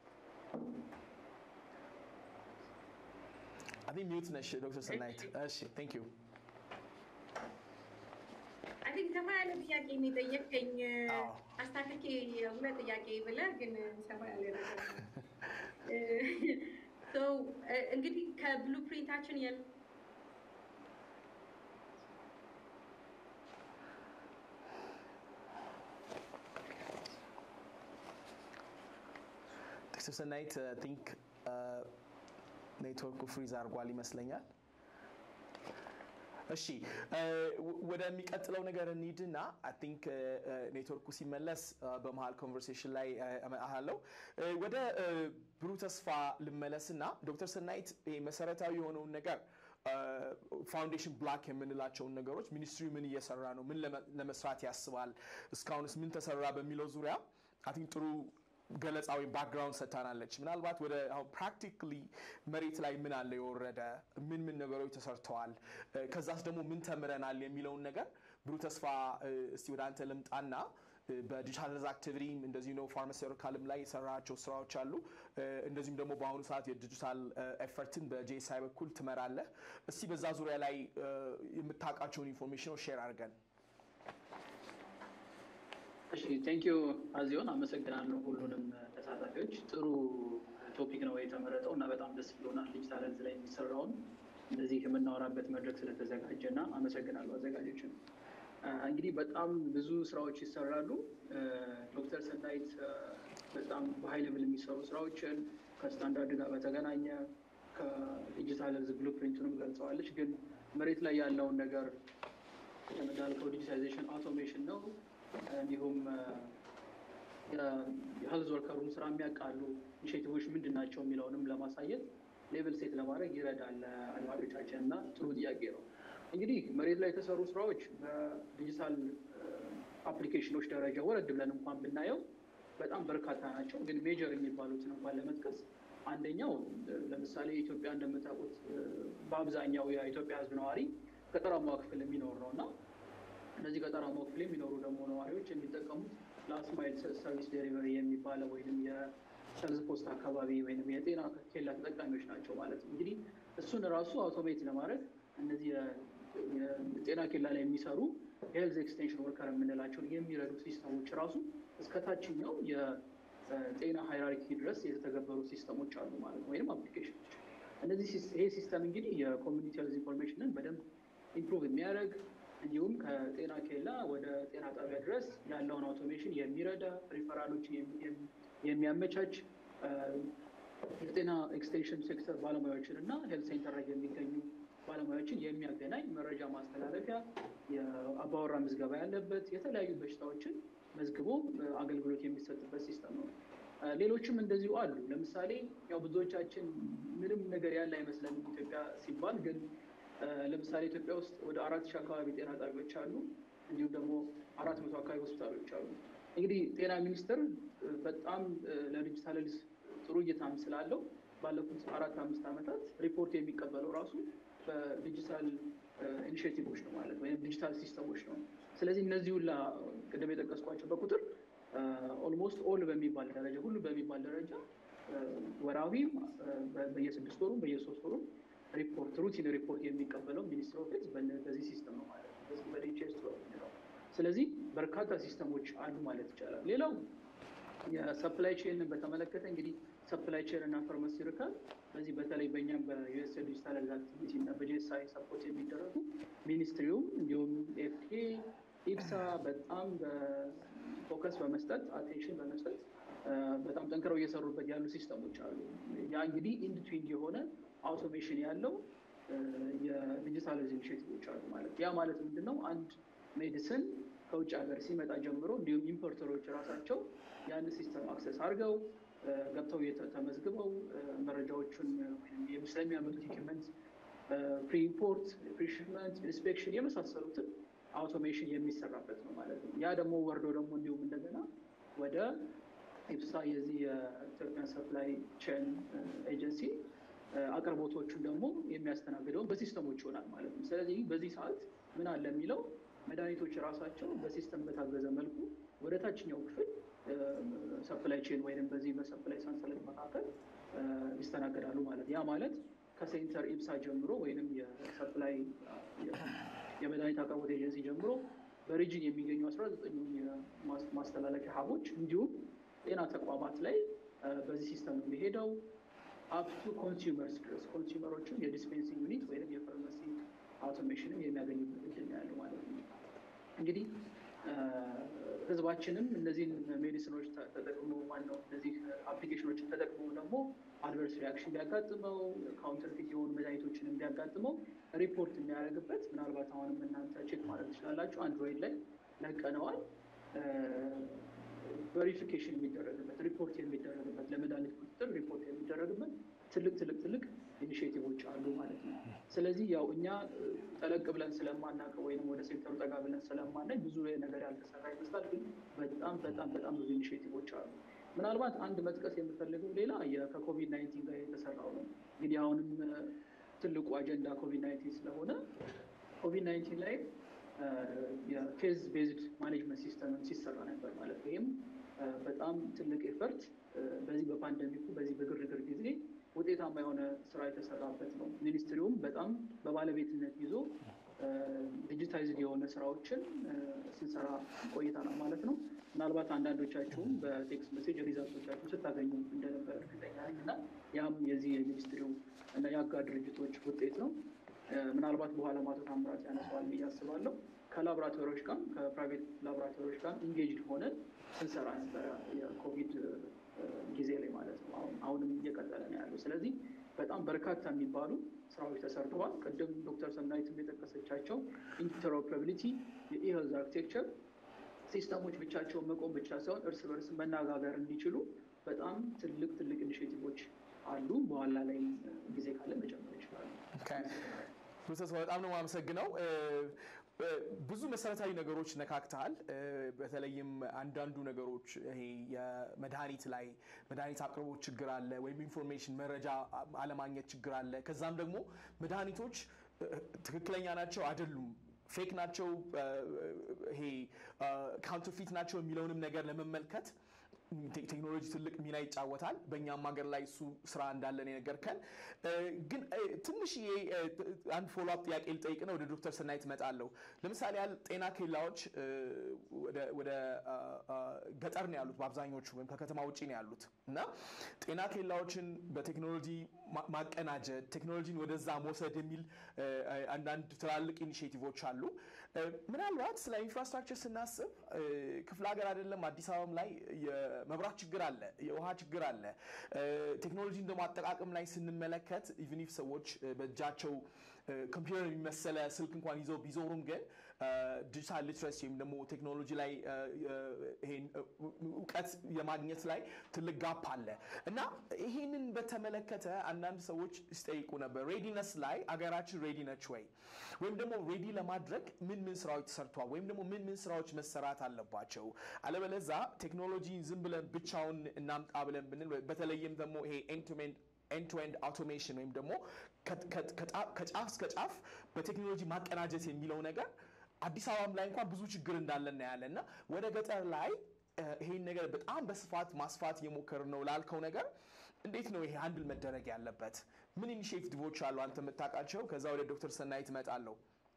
[SPEAKER 1] አይ ቲንክ ሚዩት ነሽ ዶክተር ሰናይት። እሺ ቴንክ ዩ
[SPEAKER 3] አይ ቲንክ ሰፋ ያለ ጥያቄ የሚጠየቀኝ አስታክኬ ሁለት ጥያቄ ብለህ ግን ሰፋ ያለ እንግዲህ ከብሉ ፕሪንታችን
[SPEAKER 1] ዶክተር ሰናይት ቲንክ ኔትወርኩ ፍሪዝ አድርጓል ይመስለኛል። እሺ ወደሚቀጥለው ነገር እንሂድና አይ ቲንክ ኔትወርኩ ሲመለስ በመሀል ኮንቨርሴሽን ላይ አለው። ወደ ብሩህ ተስፋ ልመለስና ዶክተር ሰናይት መሰረታዊ የሆነውን ነገር ፋውንዴሽን ብላክ የምንላቸውን ነገሮች ሚኒስትሪ ምን እየሰራ ነው፣ ምን ለመስራት ያስባል፣ እስካሁንስ ምን ተሰራ በሚለው ዙሪያ አይ ቲንክ ጥሩ ገለጻ ወይም ባክግራውንድ ሰጥታናለች። ምናልባት ወደ አሁን ፕራክቲካሊ መሬት ላይ ምን አለ የወረደ ምን ምን ነገሮች ተሰርተዋል፣ ከዛስ ደግሞ ምን ተምረናል የሚለውን ነገር ብሩህ ተስፋ እስቲ ወደ አንተ ልምጣና በዲጂታል ሄልዝ አክቲቪቲ እንደዚህ ነው ፋርማሲውቲካልም ላይ የሰራቸው ስራዎች አሉ። እንደዚሁም ደግሞ በአሁኑ ሰዓት የዲጂታል ኤፈርትን በጄሳይ በኩል ትመራለህ። እስቲ በዛ ዙሪያ ላይ የምታውቃቸውን ኢንፎርሜሽኖች ሼር አድርገን።
[SPEAKER 4] እሺ ቴንክ ዩ አዚዮን አመሰግናለሁ ሁሉንም ተሳታፊዎች። ጥሩ ቶፒክ ነው የተመረጠው እና በጣም ደስ ብሎናል። ዲጂታል ሄልዝ ላይ የሚሰራውን እንደዚህ የምናወራበት መድረክ ስለተዘጋጀ እና አመሰግናለሁ አዘጋጆችን። እንግዲህ በጣም ብዙ ስራዎች ይሰራሉ። ዶክተር ሰናይት በጣም በሀይ ሌቭል የሚሰሩ ስራዎችን ከስታንዳርድ ጋር በተገናኘ ከዲጂታል ሄልዝ ብሉፕሪንቱንም ገልጸዋለች። ግን መሬት ላይ ያለውን ነገር እንዳልከው ዲጂታይዜሽን አውቶሜሽን ነው እንዲሁም የሄልዝ ወርከሩን ስራ የሚያውቃሉ ኢኒሼቲቮች ምንድን ናቸው የሚለውንም ለማሳየት ሌቭል ሴት ለማድረግ ይረዳል አድማጮቻችን እና ጥሩ ጥያቄ ነው። እንግዲህ መሬት ላይ የተሰሩ ስራዎች በዲጂታል አፕሊኬሽኖች ደረጃ ወረድ ብለን እንኳን ብናየው በጣም በርካታ ናቸው። ግን ሜጀር የሚባሉትን እንኳን ለመጥቀስ አንደኛው ለምሳሌ ኢትዮጵያ እንደምታውቁት በአብዛኛው የኢትዮጵያ ሕዝብ ነዋሪ ገጠራማው ክፍል የሚኖር ነው እና እነዚህ ገጠራማው ክፍል የሚኖሩ ደግሞ ነዋሪዎች የሚጠቀሙት ላስት ማይል ሰርቪስ ዴሊቨሪ የሚባለው ወይም የሄልዝ ፖስት አካባቢ ወይም የጤና ኬላ ተጠቃሚዎች ናቸው ማለት ነው። እንግዲህ እሱን ራሱ አውቶሜት ለማድረግ እነዚህ የጤና ኬላ ላይ የሚሰሩ የሄልዝ ኤክስቴንሽን ወርከር የምንላቸውን የሚረዱ ሲስተሞች ራሱ እስከ ታችኛው የጤና ሃይራርኪ ድረስ የተተገበሩ ሲስተሞች አሉ ማለት ነው፣ ወይም አፕሊኬሽኖች። እነዚህ ይሄ ሲስተም እንግዲህ የኮሚኒቲ ሄልዝ ኢንፎርሜሽንን በደንብ ኢምፕሩቭ የሚያደርግ እንዲሁም ከጤና ኬላ ወደ ጤና ጣቢያ ድረስ ያለውን አውቶሜሽን የሚረዳ ሪፈራሎችን የሚያመቻች የጤና ኤክስቴንሽን ሴክተር ባለሙያዎችን እና ሄልት ሴንተር ላይ የሚገኙ ባለሙያዎችን የሚያገናኝ መረጃ ማስተላለፊያ፣ የአባወራ ምዝገባ ያለበት የተለያዩ በሽታዎችን መዝግቦ አገልግሎት የሚሰጥበት ሲስተም ነው። ሌሎችም እንደዚሁ አሉ። ለምሳሌ ያው ብዙዎቻችን ምንም ነገር ያለ አይመስለንም ኢትዮጵያ ሲባል ግን ለምሳሌ ኢትዮጵያ ውስጥ ወደ አራት ሺህ አካባቢ ጤና ጣቢያዎች አሉ። እንዲሁም ደግሞ አራት መቶ አካባቢ ሆስፒታሎች አሉ። እንግዲህ ጤና ሚኒስቴር በጣም ለዲጂታል ሄልዝ ጥሩ እይታም ስላለው ባለፉት አራት አምስት ዓመታት ሪፖርት የሚቀበለው ራሱ በዲጂታል ኢኒሽቲቮች ነው ማለት ወይም ዲጂታል ሲስተሞች ነው። ስለዚህ እነዚህ ሁላ ቅድም የጠቀስኳቸው በቁጥር ኦልሞስት ኦል በሚባል ደረጃ ሁሉ በሚባል ደረጃ ወራዊም በየስድስት ወሩም በየሶስት ወሩም ሪፖርት ሩቲን ሪፖርት የሚቀበለው ሚኒስትር ኦፍ ሄልዝ በዚህ ሲስተም ነው ማለት ነው። በዚህ በዲጂኤስ ነው። ስለዚህ በርካታ ሲስተሞች አሉ ማለት ይቻላል። ሌላው የሰፕላይ ቼንን በተመለከተ እንግዲህ ሰፕላይ ቼን እና ፋርማሲውቲካል በዚህ በተለይ በእኛም በዩኤስ ዲጂታል አክቲቪቲ እና በጂኤስአይ ሰፖርት የሚደረጉ ሚኒስትሪውም እንዲሁም ኤፍዲኤ ኢብሳ በጣም ፎከስ በመስጠት አቴንሽን በመስጠት በጣም ጠንክረው እየሰሩበት ያሉ ሲስተሞች አሉ። ያ እንግዲህ ኢንድትዊንድ የሆነ አውቶሜሽን ያለው የዲጂታላይዝ ኢኒሽቲቮች አሉ ማለት ያ ማለት ምንድን ነው? አንድ ሜዲሲን ከውጭ ሀገር ሲመጣ ጀምሮ እንዲሁም ኢምፖርተሮች ራሳቸው ያን ሲስተም አክሰስ አድርገው ገብተው ተመዝግበው መረጃዎቹን ስለሚያመጡት ኢኩመንት ፕሪ ኢምፖርት፣ ፕሪ ሽፕመንት፣ ኢንስፔክሽን የመሳሰሉትን አውቶሜሽን የሚሰራበት ነው ማለት ነው። ያ ደግሞ ወርዶ ደግሞ እንዲሁም እንደገና ወደ ኢብሳ የዚህ የኢትዮጵያን ሰፕላይ ቼን ኤጀንሲ አቅርቦቶቹን ደግሞ የሚያስተናግደውን በሲስተሞች ይሆናል ማለት ነው። ስለዚህ በዚህ ሰዓት ምን አለ የሚለው መድኃኒቶች ራሳቸው በሲስተም በታገዘ መልኩ ወደ ታችኛው ክፍል ሰፕላይ ቼን ወይም በዚህ በሰፕላይ ሰንሰለት መካከል ይስተናገዳሉ ማለት ያ ማለት ከሴንተር ኢብሳ ጀምሮ ወይም የሰፕላይ የመድኃኒት አቅርቦት ኤጀንሲ ጀምሮ በሪጅን የሚገኙ አስራ ዘጠኙ ማስተላለፊያ ሀቦች እንዲሁም ጤና ተቋማት ላይ በዚህ ሲስተም የሚሄደው አፕቱ ኮንሱመርስ ድረስ ኮንሱመሮችን የዲስፔንሲንግ ዩኒት ወይም የፋርማሲ አውቶሜሽንም የሚያገኙበት እድል ነው ያለው ማለት ነው። እንግዲህ ህዝባችንም እነዚህን ሜዲሲኖች ተጠቅሞ ማነው እነዚህ አፕሊኬሽኖችን ተጠቅሞ ደግሞ አድቨርስ ሪያክሽን ቢያጋጥመው ካውንተርፊት የሆኑ መድኃኒቶችን ቢያጋጥመው ሪፖርት የሚያደርግበት ምናልባት አሁንም እናንተ ቼክ ማድረግ ትችላላችሁ። አንድሮይድ ላይ ለቀነዋል። ቨሪፊኬሽን የሚደረግበት ሪፖርት የሚደረግበት ለመድኃኒት ቁጥጥር ሪፖርት የሚደረግበት ትልቅ ትልቅ ትልቅ ኢኒሽቲቮች አሉ ማለት ነው። ስለዚህ ያው እኛ ጠለቅ ብለን ስለማናውቀው ወይም ወደ ሴክተሩ ጠጋ ብለን ስለማናይ ብዙ ነገር ያልተሰራ ይመስላል። ግን በጣም በጣም በጣም ብዙ ኢኒሽቲቮች አሉ። ምናልባት አንድ መጥቀስ የምፈልገው ሌላ ከኮቪድ ናይንቲን ጋር የተሰራው ነው። እንግዲህ አሁንም ትልቁ አጀንዳ ኮቪድ ናይንቲን ስለሆነ ኮቪድ ናይንቲን ላይ የኬዝ ቤዝድ ማኔጅመንት ሲስተም ሲሰራ ነበር ማለት ነው። ይህም በጣም ትልቅ ኤፈርት በዚህ በፓንደሚኩ በዚህ በግርግር ጊዜ ውጤታማ የሆነ ስራ የተሰራበት ነው። ሚኒስትሪውም በጣም በባለቤትነት ይዞ ዲጂታይዝድ የሆነ ስራዎችን ስንሰራ ቆይተናል ማለት ነው። ምናልባት አንዳንዶቻችሁም በቴክስት ሜሴጅ ሪዛልቶቻችሁ ስታገኙ እንደነበር እርግጠኛ ነኝ እና ያም የዚህ የሚኒስትሪው እና የአጋር ድርጅቶች ውጤት ነው። ምናልባት በኋላ አቶ ታምራት ያነሰዋል ብዬ አስባለሁ። ከላቦራቶሪዎች ጋር ከፕራይቬት ላቦራቶሪዎች ጋር ኢንጌጅድ ሆነን ስንሰራ ነበረ የኮቪድ ጊዜ ላይ ማለት ነው። አሁንም እየቀጠለ ነው ያለው። ስለዚህ በጣም በርካታ የሚባሉ ስራዎች ተሰርተዋል። ቅድም ዶክተር ሰናይትም የጠቀሰቻቸው ኢንተሮፕራቢሊቲ፣ የኢሄልዝ አርክቴክቸር ሲስተሞች ብቻቸውን መቆም ብቻ ሳይሆን እርስ በርስ መነጋገር እንዲችሉ በጣም ትልቅ ትልቅ ኢኒሽቲቮች አሉ። በኋላ ላይ ጊዜ ካለ መጨመር ይችላሉ።
[SPEAKER 5] ፕሮሰስ በጣም ነው የማመሰግነው። ብዙ መሰረታዊ ነገሮች ነካክተሃል። በተለይም አንዳንዱ ነገሮች ይሄ የመድኃኒት ላይ መድኃኒት አቅርቦት ችግር አለ፣ ወይም ኢንፎርሜሽን መረጃ አለማግኘት ችግር አለ። ከዛም ደግሞ መድኃኒቶች ትክክለኛ ናቸው አይደሉም ፌክ ናቸው፣ ይሄ ካውንተርፊት ናቸው የሚለውንም ነገር ለመመልከት ቴክኖሎጂ ትልቅ ሚና ይጫወታል። በእኛም ሀገር ላይ እሱ ስራ እንዳለን የነገርከን። ግን ትንሽዬ አንድ ፎሎ አፕ ጥያቄ ልጠይቅ ነው። ወደ ዶክተር ሰናይት እመጣለሁ። ለምሳሌ ያህል ጤና ኬላዎች ወደ ገጠር ነው ያሉት በአብዛኞቹ ወይም ከከተማ ውጭ ነው ያሉት እና ጤና ኬላዎችን በቴክኖሎጂ ማቀናጀት፣ ቴክኖሎጂን ወደዛ መውሰድ የሚል አንዳንድ ትላልቅ ኢኒሽቲቮች አሉ። ምናልባት ስለ ኢንፍራስትራክቸር ስናስብ ክፍለ ሀገር አይደለም አዲስ አበባም ላይ የመብራት ችግር አለ፣ የውሃ ችግር አለ። ቴክኖሎጂን ደግሞ አጠቃቀም ላይ ስንመለከት ኢቭን ኢፍ ሰዎች በእጃቸው ኮምፒውተር የሚመሰለ ስልክ እንኳን ይዘው ቢዞሩም ግን ዲጂታል ሊትረሲ ወይም ደግሞ ቴክኖሎጂ ላይ ይሄን እውቀት የማግኘት ላይ ትልቅ ጋፕ አለ እና ይህንን በተመለከተ አንዳንድ ሰዎች ሲጠይቁ ነበር። ሬዲነስ ላይ አገራችን ሬዲ ነች ወይ? ወይም ደግሞ ሬዲ ለማድረግ ምን ምን ስራዎች ተሰርተዋል? ወይም ደግሞ ምን ምን ስራዎች መሰራት አለባቸው? አለበለዛ ቴክኖሎጂ ዝም ብለን ብቻውን እናምጣ ብለን ብንል በተለይም ደግሞ ይሄ ኤንድ ቱ ኤንድ ኤንድ ቱ ኤንድ አውቶሜሽን ወይም ደግሞ ከጫፍ እስከ ጫፍ በቴክኖሎጂ ማቀናጀት የሚለው ነገር አዲስ አበባም ላይ እንኳን ብዙ ችግር እንዳለ እናያለን እና ወደ ገጠር ላይ ይሄን ነገር በጣም በስፋት ማስፋት እየሞከርን ነው ላልከው ነገር እንዴት ነው ይሄ አንድል መደረግ ያለበት? ምን ኢኒሽቲቮች አሉ አንተ የምታውቃቸው? ከዛ ወደ ዶክተር ሰናይት እመጣለሁ።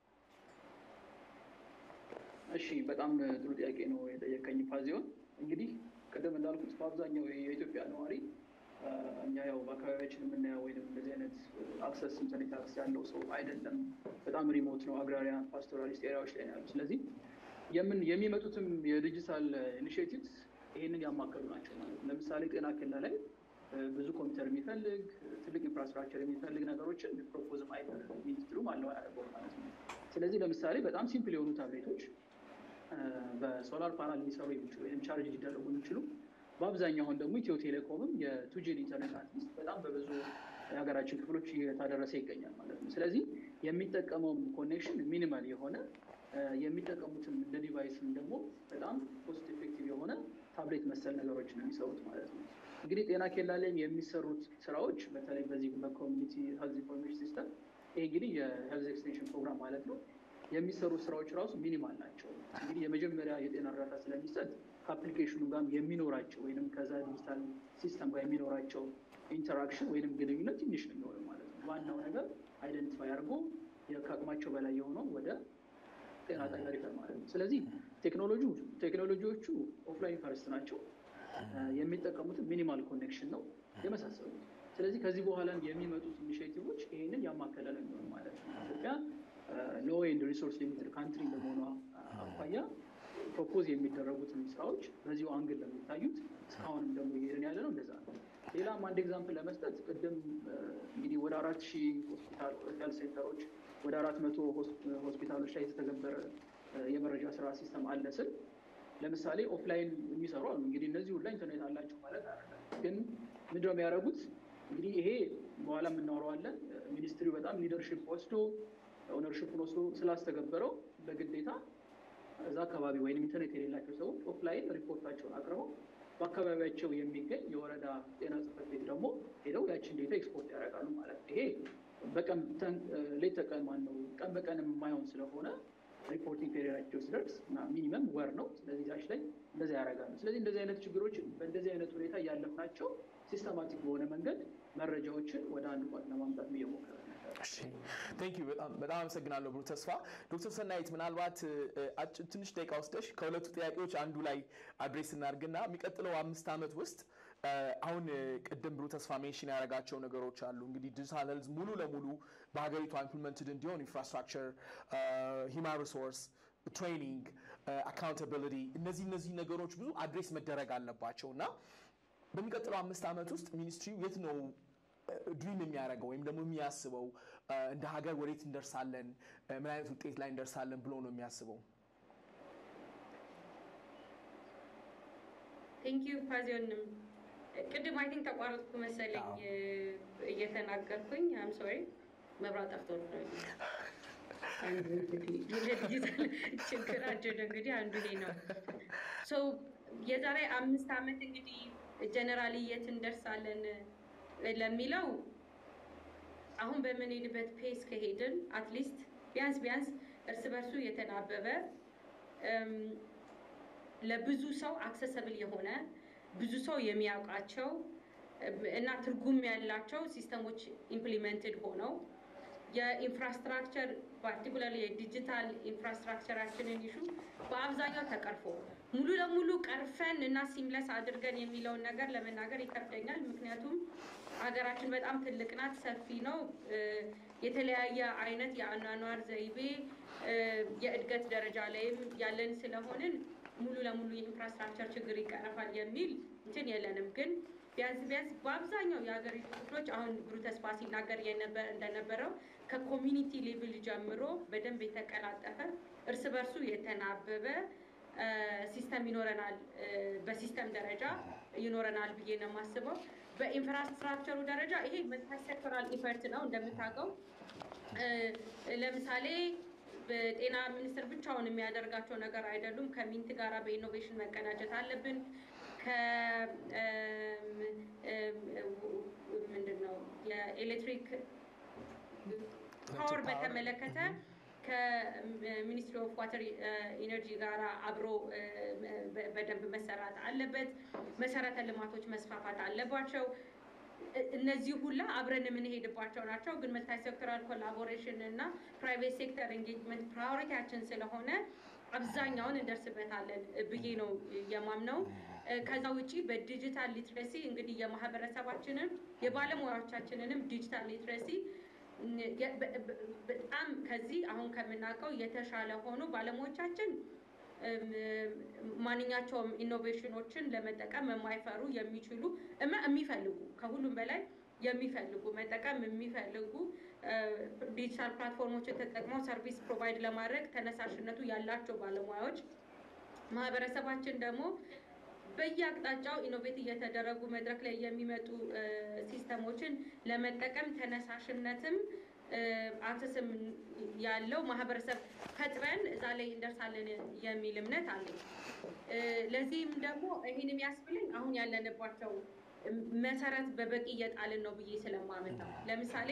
[SPEAKER 4] እሺ በጣም ጥሩ ጥያቄ ነው የጠየቀኝ ፓዚዮን። እንግዲህ ቅድም እንዳልኩት በአብዛኛው የኢትዮጵያ ነዋሪ እኛ ያው በአካባቢያችን የምናየው ወይም እንደዚህ አይነት አክሰስ ኢንተርኔት አክሰስ ያለው ሰው አይደለም። በጣም ሪሞት ነው፣ አግራሪያን ፓስቶራሊስት ኤሪያዎች ላይ ነው ያሉ። ስለዚህ የምን የሚመጡትም የዲጂታል ኢኒሽቲቭስ ይህንን ያማከሉ ናቸው ማለት ነው። ለምሳሌ ጤና ኬላ ላይ ብዙ ኮምፒውተር የሚፈልግ ትልቅ ኢንፍራስትራክቸር የሚፈልግ ነገሮችን ፕሮፖዝም አይደለም ሚኒስትሩም አለው ያደርገው ማለት ነው። ስለዚህ ለምሳሌ በጣም ሲምፕል የሆኑ ታብሌቶች በሶላር ፓናል ሊሰሩ የሚችሉ ወይም ቻርጅ ሊደረጉ የሚችሉ በአብዛኛው አሁን ደግሞ ኢትዮ ቴሌኮምም የቱጂን ኢንተርኔት አትሊስት በጣም በብዙ የሀገራችን ክፍሎች እየታደረሰ ይገኛል ማለት ነው። ስለዚህ የሚጠቀመውም ኮኔክሽን ሚኒማል የሆነ የሚጠቀሙትም እንደ ዲቫይስም ደግሞ በጣም ኮስት ኤፌክቲቭ የሆነ ታብሌት መሰል ነገሮች ነው የሚሰሩት ማለት ነው። እንግዲህ ጤና ኬላ ላይም የሚሰሩት ስራዎች በተለይ በዚህ በኮሚኒቲ ሄልዝ ኢንፎርሜሽን ሲስተም ይሄ እንግዲህ የሄልዝ ኤክስቴንሽን ፕሮግራም ማለት ነው የሚሰሩት ስራዎች ራሱ ሚኒማል ናቸው። እንግዲህ የመጀመሪያ የጤና እርዳታ ስለሚሰጥ ከአፕሊኬሽኑ ጋር የሚኖራቸው ወይም ከዛ ዲጂታል ሲስተም ጋር የሚኖራቸው ኢንተራክሽን ወይም ግንኙነት ትንሽ ነው የሚሆነው ማለት ነው። ዋናው ነገር አይደንቲፋይ አድርጎ ከአቅማቸው በላይ የሆነው ወደ ጤና ጣቢያ ሪፈር ማለት ነው። ስለዚህ ቴክኖሎጂ ቴክኖሎጂዎቹ ኦፍላይን ፈርስት ናቸው። የሚጠቀሙትን ሚኒማል ኮኔክሽን ነው የመሳሰሉት። ስለዚህ ከዚህ በኋላ የሚመጡት ኢኒሽቲቮች ይህንን ያማከለ ነው የሚሆኑ ማለት ነው። ኢትዮጵያ ሎ ኤንድ ሪሶርስ ሊሚትድ ካንትሪ እንደመሆኗ አኳያ ፕሮፖዝ የሚደረጉትን ስራዎች በዚሁ አንግል ለሚታዩት እስካሁንም ደግሞ እየሄድን ያለ ነው እንደዛ ነው። ሌላም አንድ ኤግዛምፕል ለመስጠት ቅድም እንግዲህ ወደ አራት ሺህ ሆስፒታል ሄልት ሴንተሮች ወደ አራት መቶ ሆስፒታሎች ላይ የተተገበረ የመረጃ ስራ ሲስተም አለ ስል ለምሳሌ ኦፍላይን የሚሰሩ አሉ። እንግዲህ እነዚህ ሁላ ኢንተርኔት አላቸው ማለት አይደለም። ግን ምንድነው የሚያደርጉት? እንግዲህ ይሄ በኋላ የምናወራዋለን። ሚኒስትሪው በጣም ሊደርሽፕ ወስዶ ኦነርሽፑን ወስዶ ስላስተገበረው በግዴታ እዛ አካባቢ ወይም ኢንተርኔት የሌላቸው ሰዎች ኦፍላይን ሪፖርታቸውን አቅርበው በአካባቢያቸው የሚገኝ የወረዳ ጤና ጽሕፈት ቤት ደግሞ ሄደው ያችን ዴታ ኤክስፖርት ያደርጋሉ ማለት ነው። ይሄ በቀን ሌት ተቀን ማነው ቀን በቀን የማይሆን ስለሆነ ሪፖርቲንግ ፔሪዮዳቸው ሲደርስ ሚኒመም ወር ነው። ስለዚህ ዛች ላይ እንደዛ ያደርጋሉ። ስለዚህ እንደዚህ አይነት ችግሮችን በእንደዚህ አይነት ሁኔታ እያለፍናቸው ሲስተማቲክ በሆነ መንገድ መረጃዎችን ወደ አንድ ቋት ለማምጣት እየሞከረ
[SPEAKER 5] ቴንክ ዩ በጣም አመሰግናለሁ ብሩ ተስፋ። ዶክተር ሰናይት ምናልባት ትንሽ ደቂቃ ወስደሽ ከሁለቱ ጥያቄዎች አንዱ ላይ አድሬስ እናድርግና የሚቀጥለው አምስት ዓመት ውስጥ አሁን ቅድም ብሩ ተስፋ ሜንሽን ያደረጋቸው ነገሮች አሉ። እንግዲህ ዲጂታል ሄልዝ ሙሉ ለሙሉ በሀገሪቷ ኢምፕሊመንትድ እንዲሆን ኢንፍራስትራክቸር፣ ሂማን ሪሶርስ፣ ትሬኒንግ፣ አካውንታቢሊቲ እነዚህ እነዚህ ነገሮች ብዙ አድሬስ መደረግ አለባቸው እና በሚቀጥለው አምስት ዓመት ውስጥ ሚኒስትሪው የት ነው ድሪም የሚያደርገው ወይም ደግሞ የሚያስበው እንደ ሀገር ወዴት እንደርሳለን፣ ምን አይነት ውጤት ላይ እንደርሳለን ብሎ ነው የሚያስበው?
[SPEAKER 3] ቴንክ ዩ ፓዚዮንም ቅድም አይ ቲንክ ተቋረጥኩ መሰለኝ እየተናገርኩኝ አም ሶሪ መብራት ጠፍቶ ነው። አንዱ እንግዲህ የዲጂታል ችግራችን እንግዲህ አንዱ ይሄ ነው። ሶ የዛሬ አምስት ዓመት እንግዲህ ጀነራሊ የት እንደርሳለን ለሚለው አሁን በምንሄድበት ፔስ ከሄድን አትሊስት ቢያንስ ቢያንስ እርስ በርሱ የተናበበ ለብዙ ሰው አክሰሰብል የሆነ ብዙ ሰው የሚያውቃቸው እና ትርጉም ያላቸው ሲስተሞች ኢምፕሊመንትድ ሆነው የኢንፍራስትራክቸር ፓርቲኩላር የዲጂታል ኢንፍራስትራክቸራችንን ይሹ በአብዛኛው ተቀርፎ ሙሉ ለሙሉ ቀርፈን እና ሲምለስ አድርገን የሚለውን ነገር ለመናገር ይከብደኛል። ምክንያቱም ሀገራችን በጣም ትልቅ ናት፣ ሰፊ ነው። የተለያየ አይነት የአኗኗር ዘይቤ የእድገት ደረጃ ላይም ያለን ስለሆንን ሙሉ ለሙሉ የኢንፍራስትራክቸር ችግር ይቀረፋል የሚል እንትን የለንም ግን ቢያንስ ቢያንስ በአብዛኛው የሀገሪቱ ክፍሎች አሁን ብሩ ተስፋ ሲናገር እንደነበረው ከኮሚኒቲ ሌቭል ጀምሮ በደንብ የተቀላጠፈ እርስ በርሱ የተናበበ ሲስተም ይኖረናል፣ በሲስተም ደረጃ ይኖረናል ብዬ ነው የማስበው። በኢንፍራስትራክቸሩ ደረጃ ይሄ መልቲ ሴክተራል ኢፈርት ነው እንደምታውቀው። ለምሳሌ በጤና ሚኒስቴር ብቻውን የሚያደርጋቸው ነገር አይደሉም። ከሚንት ጋራ በኢኖቬሽን መቀናጀት አለብን። ምንድን ነው የኤሌክትሪክ ፓወር በተመለከተ ከሚኒስትሪ ኦፍ ዋተር ኢነርጂ ጋር አብሮ በደንብ መሰራት አለበት። መሰረተ ልማቶች መስፋፋት አለባቸው። እነዚህ ሁላ አብረን የምንሄድባቸው ናቸው። ግን መልታይ ሴክተራል ኮላቦሬሽን እና ፕራይቬት ሴክተር ኤንጌጅመንት ፕራዮሪቲያችን ስለሆነ አብዛኛውን እንደርስበታለን ብዬ ነው የማምነው። ከዛ ውጪ በዲጂታል ሊትረሲ እንግዲህ የማህበረሰባችንን የባለሙያዎቻችንንም ዲጂታል ሊትረሲ በጣም ከዚህ አሁን ከምናውቀው የተሻለ ሆኖ ባለሙያዎቻችን ማንኛቸውም ኢኖቬሽኖችን ለመጠቀም የማይፈሩ የሚችሉ የሚፈልጉ ከሁሉም በላይ የሚፈልጉ መጠቀም የሚፈልጉ ዲጂታል ፕላትፎርሞችን ተጠቅመው ሰርቪስ ፕሮቫይድ ለማድረግ ተነሳሽነቱ ያላቸው ባለሙያዎች ማህበረሰባችን ደግሞ በየአቅጣጫው ኢኖቬት እየተደረጉ መድረክ ላይ የሚመጡ ሲስተሞችን ለመጠቀም ተነሳሽነትም አክሰስም ያለው ማህበረሰብ ፈጥረን እዛ ላይ እንደርሳለን የሚል እምነት አለኝ። ለዚህም ደግሞ ይህን የሚያስብልኝ አሁን ያለንባቸው መሰረት በበቂ እየጣልን ነው ብዬ ስለማምን ነው። ለምሳሌ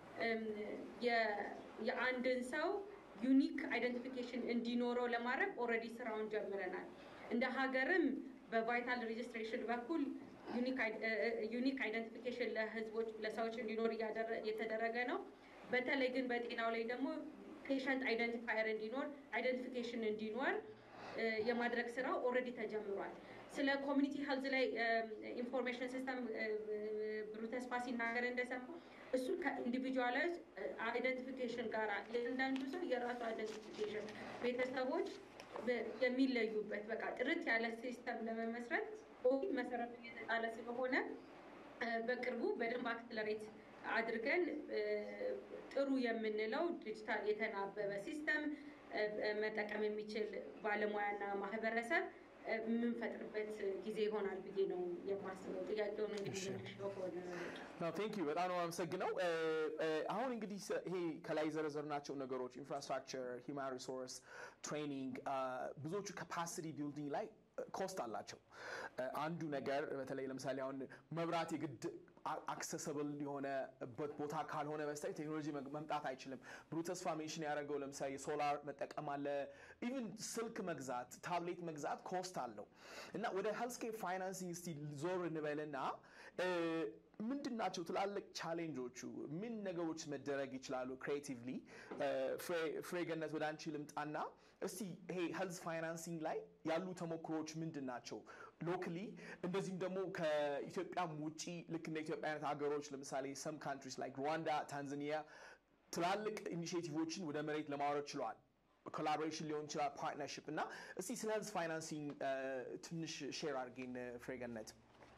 [SPEAKER 3] የአንድን ሰው ዩኒክ አይደንቲፊኬሽን እንዲኖረው ለማድረግ ኦልሬዲ ስራውን ጀምረናል። እንደ ሀገርም በቫይታል ሬጅስትሬሽን በኩል ዩኒክ አይደንቲፊኬሽን ለህዝቦች ለሰዎች እንዲኖር እየተደረገ ነው። በተለይ ግን በጤናው ላይ ደግሞ ፔሸንት አይደንቲፋየር እንዲኖር አይደንቲፊኬሽን እንዲኖር የማድረግ ስራው ኦልሬዲ ተጀምሯል። ስለ ኮሚኒቲ ሄልዝ ላይ ኢንፎርሜሽን ሲስተም ብሩ ተስፋ ሲናገር እንደሰማው እሱ ከኢንዲቪጁዋላይዝ አይደንቲፊኬሽን ጋር እያንዳንዱ ሰው የራሱ አይደንቲፊኬሽን ቤተሰቦች የሚለዩበት በቃ ጥርት ያለ ሲስተም ለመመስረት ኦፊስ መሰረቱ እየተጣለ ስለሆነ በቅርቡ በደንብ አክስለሬት አድርገን ጥሩ የምንለው ዲጂታል የተናበበ ሲስተም መጠቀም የሚችል ባለሙያና ማህበረሰብ የምንፈጥርበት ጊዜ ይሆናል ብዬ ነው የማስበው። ጥያቄውን እንግዲህ
[SPEAKER 5] ቴንክ ዩ በጣም ነው አመሰግነው። አሁን እንግዲህ ይሄ ከላይ የዘረዘርናቸው ነገሮች ኢንፍራስትራክቸር፣ ሂውማን ሪሶርስ፣ ትሬኒንግ ብዙዎቹ ካፓሲቲ ቢልዲንግ ላይ ኮስት አላቸው። አንዱ ነገር በተለይ ለምሳሌ አሁን መብራት የግድ አክሰሰብል የሆነበት ቦታ ካልሆነ በስተቀር ቴክኖሎጂ መምጣት አይችልም። ብሩ ተስፋ ሜንሽን ያደረገው ለምሳሌ ሶላር መጠቀም አለ። ኢቭን ስልክ መግዛት፣ ታብሌት መግዛት ኮስት አለው እና ወደ ሄልስኬር ፋይናንሲንግ እስቲ ዞር እንበልና ምንድን ናቸው ትላልቅ ቻሌንጆቹ? ምን ነገሮች መደረግ ይችላሉ? ክሬቲቭሊ ፍሬ ገነት ወደ አንቺ ልምጣና እስቲ ይሄ ሄልዝ ፋይናንሲንግ ላይ ያሉ ተሞክሮች ምንድን ናቸው ሎክሊ፣ እንደዚህም ደግሞ ከኢትዮጵያም ውጪ ልክ እንደ ኢትዮጵያ አይነት ሀገሮች ለምሳሌ ሰም ካንትሪስ ላይክ ሩዋንዳ፣ ታንዛኒያ ትላልቅ ኢኒሽቲቮችን ወደ መሬት ለማውረድ ችለዋል። ኮላቦሬሽን ሊሆን ይችላል፣ ፓርትነርሽፕ እና እስቲ ስለ ሄልዝ ፋይናንሲንግ ትንሽ ሼር አድርጌን ፍሬገነት።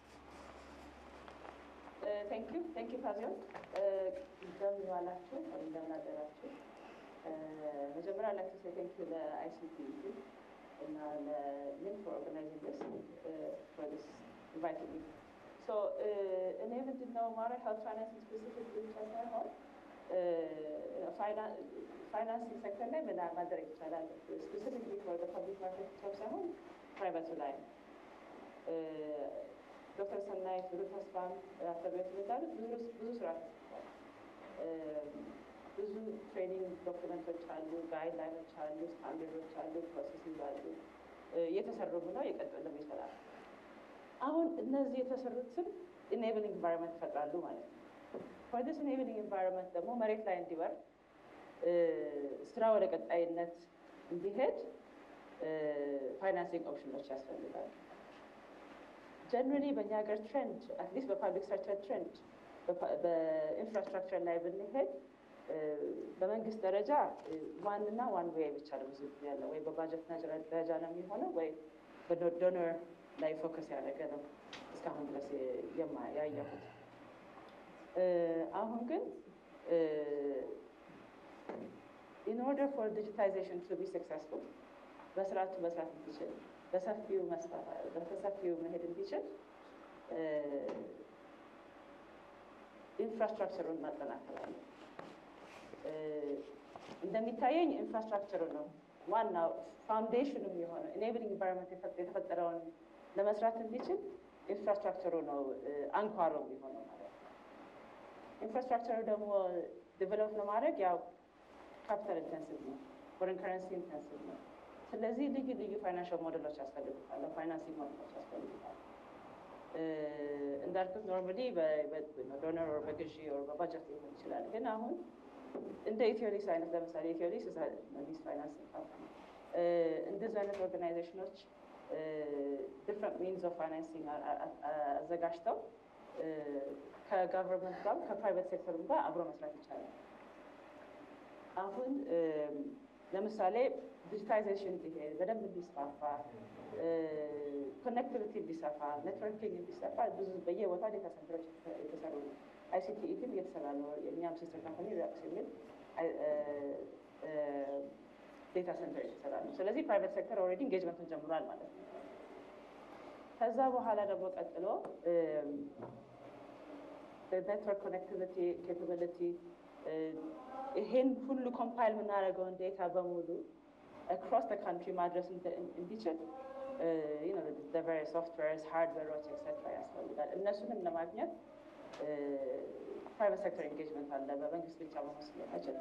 [SPEAKER 6] ቴንክ ዩ ቴንክ ዩ ፋዚዮን እንደምን ዋላችሁ እንደምን አደራችሁ። መጀመሪያ ላይክ ሴ ቴንክ ዩ ለአይሲቲ እና ለሊንክ ፎር ኦርጋናይዚንግ ዲስ ፎር ዲስ ኢንቫይቲንግ ሚ ሶ እኔ ምንድነው ማድረግ ሄልት ፋይናንሲንግ ስፔሲፊክ ብቻ ሳይሆን ፋይናንሲንግ ሴክተር ላይ ምን ማድረግ ይቻላል ስፔሲፊክሊ ፎር ፐብሊክ ማርኬት ብቻ ሳይሆን ፕራይቬቱ ላይ ዶክተር ሰናይት ብሩ ተስፋም አስተቤት እንዳሉት ብዙ ስራ ተሰርቷል። ብዙ ትሬኒንግ ዶክመንቶች አሉ፣ ጋይድላይኖች አሉ፣ ስታንዳርዶች አሉ፣ ፕሮሰሲንግ አሉ። እየተሰሩም ነው፣ እየቀጠሉም ይሰራል። አሁን እነዚህ የተሰሩትን ኢኔብሊንግ ኢንቫይሮንመንት ይፈጥራሉ ማለት ነው። ፎር ዲስ ኢኔብሊንግ ኢንቫይሮንመንት ደግሞ መሬት ላይ እንዲወርድ ስራ ወደ ቀጣይነት እንዲሄድ ፋይናንሲንግ ኦፕሽኖች ያስፈልጋሉ። ጀነራሊ በእኛ ሀገር ትሬንድ አትሊስት በፓብሊክ ሴክተር ትሬንድ በኢንፍራስትራክቸር ላይ ብንሄድ በመንግስት ደረጃ ዋንና ዋን ዌይ ብቻ ነው ብዙ ጊዜ ያለው ወይ በባጀት ደረጃ ነው የሚሆነው ወይ በዶነር ላይ ፎከስ ያደረገ ነው እስካሁን ድረስ ያየሁት። አሁን ግን ኢን ኦርደር ፎር ዲጂታይዜሽን ቱ ቢ ሰክሰስፉል በስርዓቱ መስራት እንዲችል በሰፊው በሰፊው መሄድ እንዲችል ኢንፍራስትራክቸሩን ማጠናከር አለ። እንደሚታየኝ ኢንፍራስትራክቸሩ ነው ዋናው ፋውንዴሽኑ የሆነው ኢኔብሊንግ ኢንቫይሮንመንት የተፈጠረውን ለመስራት እንዲችል ኢንፍራስትራክቸሩ ነው አንኳሩ የሚሆነው ማለት ነው። ኢንፍራስትራክቸሩ ደግሞ ዴቨሎፕ ለማድረግ ያው ካፒታል ኢንቴንሲቭ ነው፣ ፎሬን ከረንሲ ኢንቴንሲቭ ነው። ስለዚህ ልዩ ልዩ ፋይናንሻል ሞዴሎች ያስፈልጉታል፣ ፋይናንሲንግ ሞዴሎች ያስፈልጉታል። እንዳልኩት ኖርማሊ በዶነር ወር በግዢ ወር በባጀት ሊሆን ይችላል። ግን አሁን እንደ ኢትዮሊስ አይነት ለምሳሌ ኢትዮሊስ ሊስ ፋይናንስ እንደዚህ አይነት ኦርጋናይዜሽኖች ዲፍረንት ሚንስ ኦፍ ፋይናንሲንግ አዘጋጅተው ከጋቨርንመንት ጋር ከፕራይቬት ሴክተርም ጋር አብሮ መስራት ይቻላል። አሁን ለምሳሌ ዲጂታይዜሽን በደንብ እንዲስፋፋ ኮኔክቲቪቲ እንዲሰፋ ኔትወርኪንግ እንዲሰፋ ብዙ በየቦታ ዴታ ሴንተሮች የተሰሩ ነው። አይሲቲ ኢትም እየተሰራ ነው። የእኛም ሲስተር ካምፓኒ ሪላክስ የሚል ዴታ ሴንተር የተሰራ ነው። ስለዚህ ፕራይቬት ሴክተር ኦልሬዲ ኢንጌጅመንቱን ጀምሯል ማለት ነው። ከዛ በኋላ ደግሞ ቀጥሎ ኔትወርክ ኮኔክቲቪቲ ኬፓቢሊቲ ይሄን ሁሉ ኮምፓይል የምናደርገውን ዴታ በሙሉ አክሮስ ተ ካንትሪ ማድረስ እንዲችል ሶፍትዌርስ ሃርድዌሮች ኤክሴትራ ያስፈልጋል። እነሱንም ለማግኘት ፕራይቬት ሴክተር ኤንጌጅመንት አለ። በመንግስት ብቻ መሆን ስለማይችል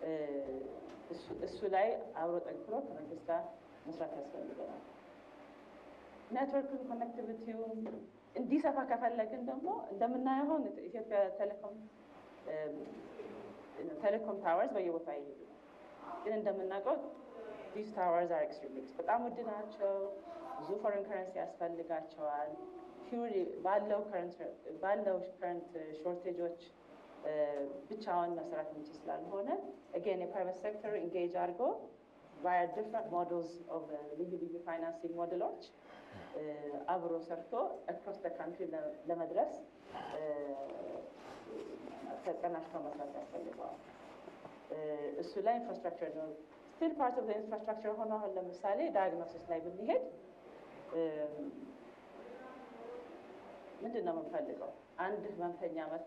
[SPEAKER 6] እሱ ላይ አብሮ ጠንክሮ ከመንግስት ጋር መስራት ያስፈልገናል። ኔትወርክ ኮኔክቲቪቲው እንዲሰፋ ከፈለግን ደግሞ እንደምናየው አሁን ኢትዮጵያ ቴሌኮም ቴሌኮም ታወርስ በየቦታ ይሄዱ ነው። ግን እንደምናውቀው ዲስ ታወርስ አር ኤክስትሪምሊ በጣም ውድ ናቸው። ብዙ ፎሬን ከረንሲ ያስፈልጋቸዋል። ፒውሪ ባለው ባለው ከረንት ሾርቴጆች ብቻውን መስራት የሚችል ስላልሆነ አጌን የፕራይቬት ሴክተር ኢንጌጅ አድርጎ ቫያ ዲፍረንት ሞዴልስ ኦፍ ልዩ ልዩ ፋይናንሲንግ ሞዴሎች አብሮ ሰርቶ አክሮስ ደ ካንትሪ ለመድረስ ተቀናጅተው መስራት ያስፈልገዋል። እሱ ላይ ኢንፍራስትራክቸር ነው ስቲል ፓርት ኦፍ ኢንፍራስትራክቸር ሆኖ አሁን ለምሳሌ ዳያግኖሲስ ላይ ብንሄድ ምንድን ነው የምንፈልገው? አንድ ህመምተኛ መጥቶ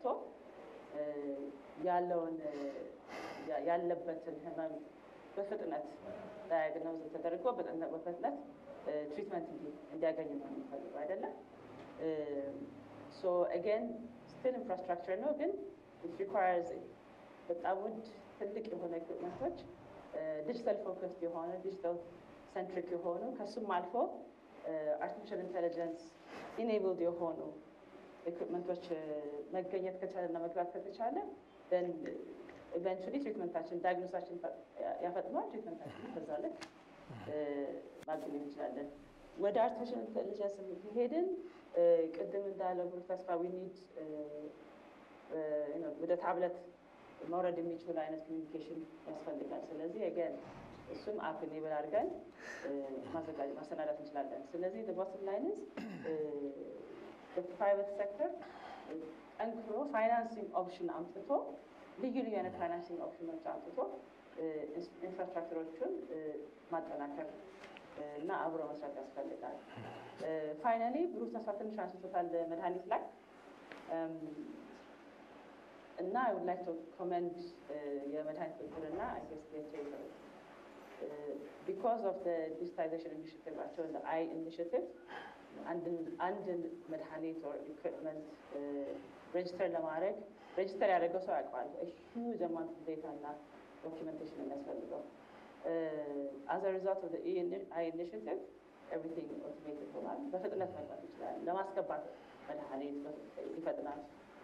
[SPEAKER 6] ያለውን ያለበትን ህመም በፍጥነት ዳያግኖዝ ተደርጎ በፍጥነት ትሪትመንት እንዲያገኝ ነው የምንፈልገው አይደለም። ሶ አጌን ስቲል ኢንፍራስትራክቸር ነው ግን ሪኳየርስ በጣም ውድ ትልቅ የሆነ ኢኩፕመንቶች ዲጂታል ፎከስድ የሆነ ዲጂታል ሰንትሪክ የሆኑ ከሱም አልፎ አርቲፊሻል ኢንቴሊጀንስ ኢኔብልድ የሆኑ ኢኩፕመንቶች መገኘት ከቻለ እና መግባት ከተቻለ ን ኢቨንቹሊ ትሪትመንታችን ዳያግኖሳችን ያፈጥነዋል። ትሪትመንታችን በዛ ልክ ማግኘት እንችላለን። ወደ አርቲፊሻል ኢንቴሊጀንስ ሄድን ቅድም እንዳለው ብሩክ ተስፋ ዊኒድ ወደ ታብለት መውረድ የሚችሉ አይነት ኮሚኒኬሽን ያስፈልጋል። ስለዚህ ገን እሱም አፕ ኢኔብል አድርገን ማዘጋጀት ማሰናዳት እንችላለን። ስለዚህ ቦትም ላይንስ ፕራይቬት ሴክተር ጠንክሮ ፋይናንሲንግ ኦፕሽን አምጥቶ ልዩ ልዩ አይነት ፋይናንሲንግ ኦፕሽኖች አምጥቶ ኢንፍራስትራክቸሮቹን ማጠናከር እና አብሮ መስራት ያስፈልጋል። ፋይናሊ ብሩክ ተስፋ ትንሽ አንስቶታል መድኃኒት ላይ እና አይ ውድ ላይክ ቱ ኮመንድ የመድኃኒት ቁጥጥርና ቢኮዝ ኦፍ ዲጂታይዜሽን ኢኒሽቲቭቸው አይ ኢኒሽቲቭ አንድን መድኃኒት ኦር ኢኩፕመንት ሬጅስተር ለማድረግ ሬጅስተር ያደረገው ሰው ያውቀዋል። ሂውጅ አማውንት ኦፍ ዴታ እና ዶኪመንቴሽን የሚያስፈልገው አዝ አ ሪዛልት ኦፍ አይ ኢኒሽቲቭ ኤቭሪቲንግ ኦቶሜትድ ሆኗል። በፍጥነት መግባት ይችላል። ለማስገባት መድኃኒት ይፈጥናል።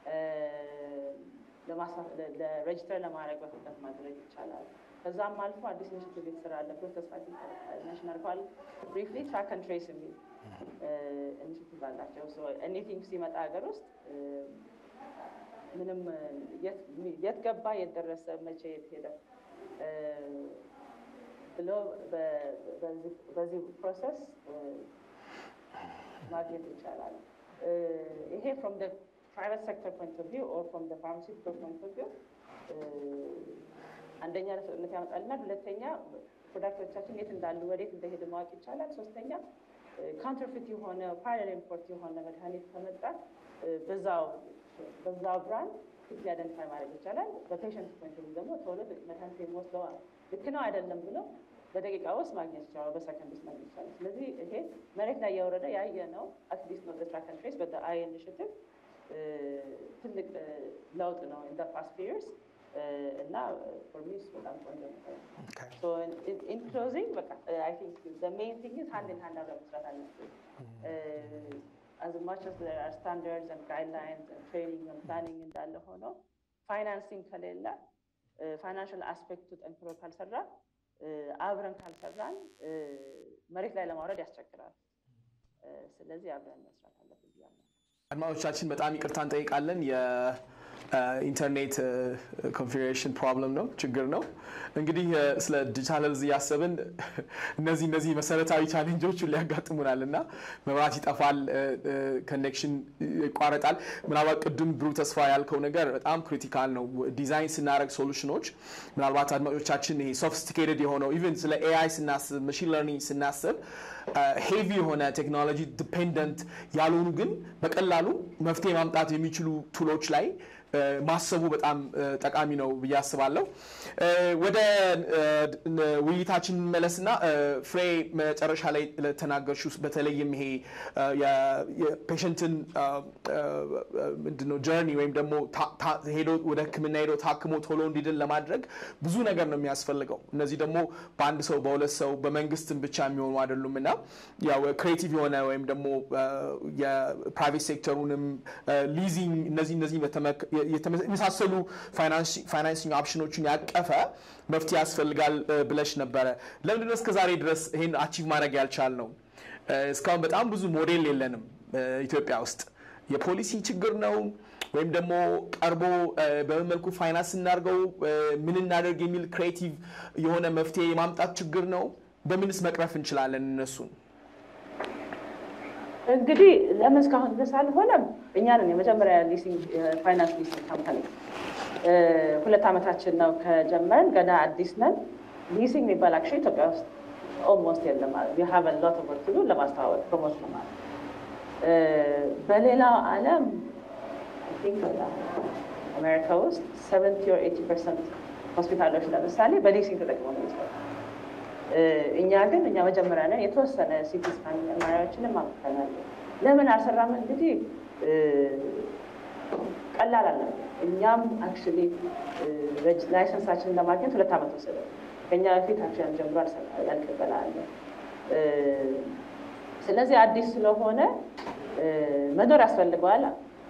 [SPEAKER 6] ለሬጅስተር ለማድረግ በፍጥነት ማድረግ ይቻላል። ከዛም አልፎ አዲስ ኢኒሽቲቭ የተሰራ አለ ፕሮሰስ ናሽን አልፏል። ብሪፍሊ ትራክ ኤንድ ትሬስ የሚል ኢኒሽቲቭ አላቸው። ኤኒቲንግ ሲመጣ ሀገር ውስጥ ምንም የት ገባ፣ የት ደረሰ፣ መቼ የት ሄደ ብሎ በዚህ ፕሮሰስ ማግኘት ይቻላል። ይሄ ፍሮም ፕራይቬት ሴክተር ፖይንት ኦፍ ቪው ኦር ፍሮም ፋርማሲውቲካል ፖይንት ኦፍ ቪው አንደኛ ለፍጥነት ያመጣልናል። ሁለተኛ ፕሮዳክቶቻችን የት እንዳሉ ወዴት እንደሄደ ማወቅ ይቻላል። ሶስተኛ ካውንተርፊት የሆነ ፓራሌል ኢምፖርት የሆነ መድኃኒት ከመጣ በዛው በዛው ብራንድ ፊት አይደንቲፋይ ማድረግ ይቻላል። በፔሽንት ፖይንት ኦፍ ደግሞ ቶሎ መድኃኒት የሚወስደው ልክ ነው አይደለም ብሎ በደቂቃ ውስጥ ማግኘት ይችላል፣ በሰከንድ ውስጥ ማግኘት ይችላል። ስለዚህ ይሄ መሬት ላይ የወረደ ያየ ነው። አትሊስት ነው ትራክ ኤንድ ትሬስ በደ አይ ኢኒሽቲቭ ትልቅ ለውጥ ነው ኢን ዘ ፓስት ፊየርስ እና ፎር ሚ በጣም ቆንጆ ነገር ነው። ኢን ክሎዚንግ በቃ አይ ቲንክ ዘ ሜይን ቲንግ ኢዝ ሃንድ ኢን ሃንድ አብረን መስራት አለብን። as much as there are standards and guidelines and training and planning እንዳለ ሆኖ ፋይናንሲንግ ከሌለ ፋይናንሽል አስፔክቱ ጠንክሮ ካልሰራ አብረን ካልሰራን መሬት ላይ ለማውረድ ያስቸግራል። ስለዚህ አብረን መስራት አለብን ብያለሁ።
[SPEAKER 5] አድማጮቻችን በጣም ይቅርታ እንጠይቃለን። የኢንተርኔት ኮንፊግሬሽን ፕሮብለም ነው፣ ችግር ነው። እንግዲህ ስለ ዲጂታል ሄልዝ እያሰብን እነዚህ እነዚህ መሰረታዊ ቻሌንጆች ሊያጋጥሙናል እና መብራት ይጠፋል፣ ኮኔክሽን ይቋረጣል። ምናልባት ቅድም ብሩህ ተስፋ ያልከው ነገር በጣም ክሪቲካል ነው። ዲዛይን ስናደረግ ሶሉሽኖች ምናልባት አድማጮቻችን ይሄ ሶፊስቲኬትድ የሆነው ኢቨን ስለ ኤአይ ስናስብ መሽን ለርኒንግ ስናስብ ሄቪ የሆነ ቴክኖሎጂ ዲፔንደንት ያልሆኑ ግን በቀላሉ መፍትሄ ማምጣት የሚችሉ ቱሎች ላይ ማሰቡ በጣም ጠቃሚ ነው ብዬ አስባለሁ። ወደ ውይይታችን መለስና ፍሬ መጨረሻ ላይ ለተናገርሽ በተለይም ይሄ የፔሸንትን ምንድነው ጀርኒ ወይም ደግሞ ሄዶ ወደ ሕክምና ሄዶ ታክሞ ቶሎ እንዲድን ለማድረግ ብዙ ነገር ነው የሚያስፈልገው። እነዚህ ደግሞ በአንድ ሰው በሁለት ሰው በመንግስትም ብቻ የሚሆኑ አይደሉም እና ያው ክሬቲቭ የሆነ ወይም ደግሞ የፕራይቬት ሴክተሩንም ሊዚንግ እነዚህ እነዚህ የመሳሰሉ ፋይናንሲንግ ኦፕሽኖችን ያቀፈ መፍትሄ ያስፈልጋል ብለሽ ነበረ። ለምንድነው እስከ ዛሬ ድረስ ይህን አቺቭ ማድረግ ያልቻል ነው? እስካሁን በጣም ብዙ ሞዴል የለንም ኢትዮጵያ ውስጥ። የፖሊሲ ችግር ነው ወይም ደግሞ ቀርቦ በምን መልኩ ፋይናንስ እናድርገው ምን እናደርግ የሚል ክሬቲቭ የሆነ መፍትሄ የማምጣት ችግር ነው? በምንስ መቅረፍ እንችላለን እነሱን?
[SPEAKER 6] እንግዲህ ለምን እስካሁን ድረስ አልሆነም? እኛ ነን የመጀመሪያ ሊሲንግ ፋይናንስ ሊሲንግ ካምፓኒ። ሁለት ዓመታችን ነው ከጀመርን፣ ገና አዲስ ነን። ሊሲንግ የሚባል አክሽን ኢትዮጵያ ውስጥ ኦልሞስት የለም ማለት ዩ ሃቭ ሎት ኦፍ ወርክ ቱ ዱ ለማስተዋወቅ ፕሮሞት ለማለት። በሌላው ዓለም አይ ቲንክ አሜሪካ ውስጥ ሰቨንቲ ኦር ኤቲ ፐርሰንት ሆስፒታሎች ለምሳሌ በሊሲንግ ተጠቅመው ነው የሚሰሩ እኛ ግን እኛ መጀመሪያ ነን። የተወሰነ ሲቲ ስካን መርማሪያዎችንም አምጥተናል። ለምን አልሰራም? እንግዲህ ቀላል አለ። እኛም አክቹዋሊ ላይሰንሳችንን ለማግኘት ሁለት ዓመት ወሰደ። ከኛ በፊት አክሽን ጀምሮ ያልቀበላለ። ስለዚህ አዲስ ስለሆነ መኖር ያስፈልገዋል።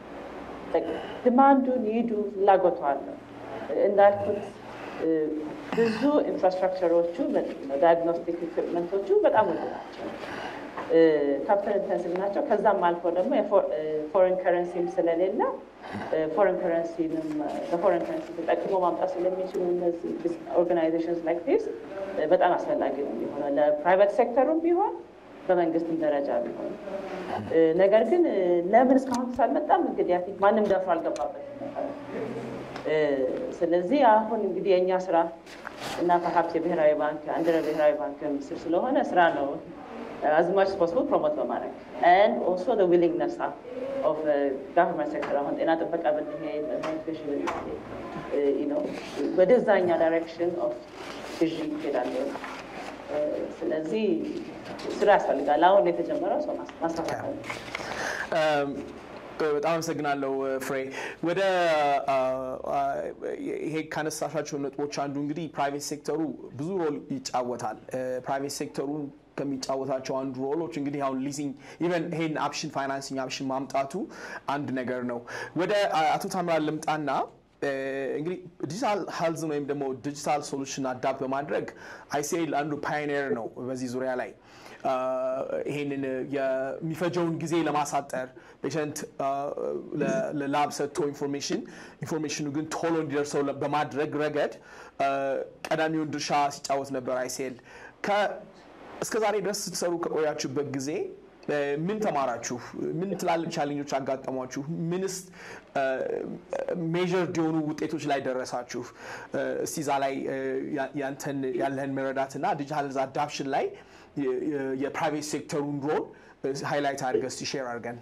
[SPEAKER 6] ድማንዱን ይዱ ፍላጎቱ አለ እንዳልኩት ብዙ ኢንፍራስትራክቸሮቹ ዳያግኖስቲክ ኢኩፕመንቶቹ በጣም ውድ ናቸው፣ ካፒታል ኢንተንሲቭ ናቸው። ከዛም አልፎ ደግሞ ፎሬን ከረንሲም ስለሌለ ፎሬን ከረንሲንም በፎሬን ከረንሲ ተጠቅሞ ማምጣት ስለሚችሉ እነዚህ ኦርጋናይዜሽንስ ላይክ ዲስ በጣም አስፈላጊ ነው የሚሆነው ለፕራይቬት ሴክተሩም ቢሆን በመንግስትም ደረጃ ቢሆን። ነገር ግን ለምን እስካሁን ሳልመጣም እንግዲህ አይ ቲንክ ማንም ደፍሮ አልገባበትም። ስለዚህ አሁን እንግዲህ የእኛ ስራ እና ፐርሀፕስ የብሔራዊ ባንክ አንድ ብሔራዊ ባንክ ምስል ስለሆነ ስራ ነው አዝማች ፖስብል ፕሮሞት በማድረግ ኤንድ ኦልሶ ዘ ዊሊንግነስ ኦፍ ጋቨርንመንት ሴክተር አሁን ጤና ጥበቃ ብንሄድ ኤዱኬሽን ወደዛኛ ዳይሬክሽን ኦፍ ግዢ ይሄዳለ። ስለዚህ ስራ ያስፈልጋል። አሁን የተጀመረው ሰው ማስፋፋት አለ።
[SPEAKER 5] በጣም አመሰግናለሁ ፍሬ። ወደ ይሄ ካነሳሻቸው ነጥቦች አንዱ እንግዲህ ፕራይቬት ሴክተሩ ብዙ ሮል ይጫወታል። ፕራይቬት ሴክተሩን ከሚጫወታቸው አንዱ ሮሎች እንግዲህ አሁን ሊዚንግ ኢቨን ይሄን አፕሽን ፋይናንሲንግ አፕሽን ማምጣቱ አንድ ነገር ነው። ወደ አቶ ታምራን ልምጣና እንግዲህ ዲጂታል ሄልዝን ወይም ደግሞ ዲጂታል ሶሉሽን አዳፕት በማድረግ አይሲኤል አንዱ ፓዮኒር ነው በዚህ ዙሪያ ላይ ይሄንን የሚፈጀውን ጊዜ ለማሳጠር ፔሸንት ለላብ ሰጥቶ ኢንፎርሜሽን ኢንፎርሜሽኑ ግን ቶሎ እንዲደርሰው በማድረግ ረገድ ቀዳሚውን ድርሻ ሲጫወት ነበር አይሲኤል። እስከ ዛሬ ድረስ ስትሰሩ ከቆያችሁበት ጊዜ ምን ተማራችሁ? ምን ትላልቅ ቻሌንጆች አጋጠሟችሁ? ምንስ ሜዥርድ የሆኑ ውጤቶች ላይ ደረሳችሁ? እስቲ እዛ ላይ ያንተን ያለህን መረዳትና ዲጂታል አዳፕሽን ላይ የፕራይቬት ሴክተሩን ሮል ሃይላይት አድርገህ እስቲ ሼር አድርገን።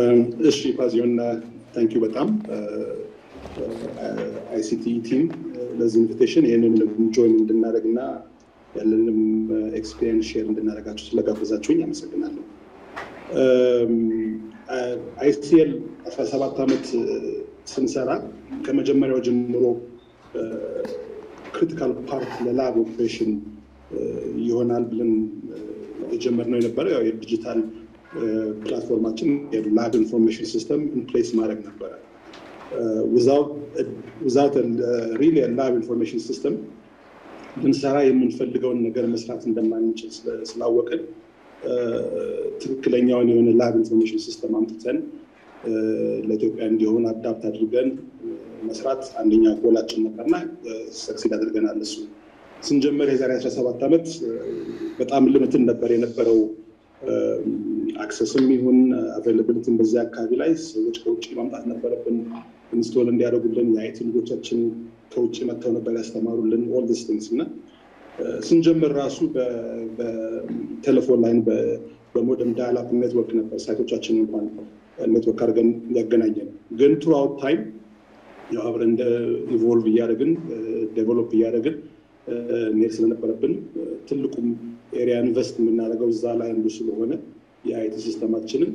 [SPEAKER 7] እሺ ፓዚዮን ታንኪዩ በጣም አይሲቲ ቲም ለዚህ ኢንቪቴሽን ይህንንም ጆይን እንድናደርግ እና ያለንም ኤክስፔሪንስ ሼር እንድናደርጋችሁ ስለጋበዛችሁኝ አመሰግናለሁ። አይሲኤል 17 ዓመት ስንሰራ ከመጀመሪያው ጀምሮ ክሪቲካል ፓርት ለላብ ኦፕሬሽን ይሆናል ብለን የጀመርነው የነበረ ያው የዲጂታል ፕላትፎርማችን የላብ ኢንፎርሜሽን ሲስተም ኢንፕሌስ ማድረግ ነበረ። ዊዛውት ሪል ላብ ኢንፎርሜሽን ሲስተም ልንሰራ የምንፈልገውን ነገር መስራት እንደማንችል ስላወቅን ትክክለኛውን የሆነ ላብ ኢንፎርሜሽን ሲስተም አምጥተን ለኢትዮጵያ እንዲሆን አዳፕት አድርገን መስራት አንደኛ ጎላችን ነበርና ሰክሲድ አድርገናል። እሱ ስንጀምር የዛሬ 17 ዓመት በጣም ልምትን ነበር የነበረው። አክሰስም ይሁን አቬይላብሊቲም በዚህ አካባቢ ላይ ሰዎች ከውጭ ማምጣት ነበረብን ኢንስቶል እንዲያደርጉልን። የአይቲ ልጆቻችን ከውጭ መጥተው ነበር ያስተማሩልን ኦል ዲስ ቲንግስ እና ስንጀምር ራሱ በቴሌፎን ላይን በሞደም ዳያላፕ ኔትወርክ ነበር ሳይቶቻችን እንኳን ኔትወርክ አድርገን ያገናኘን። ግን ትሩአውት ታይም ያው አብረን እንደ ኢቮልቭ እያደረግን ዴቨሎፕ እያደረግን መሄድ ስለነበረብን ትልቁም ኤሪያ ኢንቨስት የምናደርገው እዛ ላይ አንዱ ስለሆነ የአይቲ ሲስተማችንን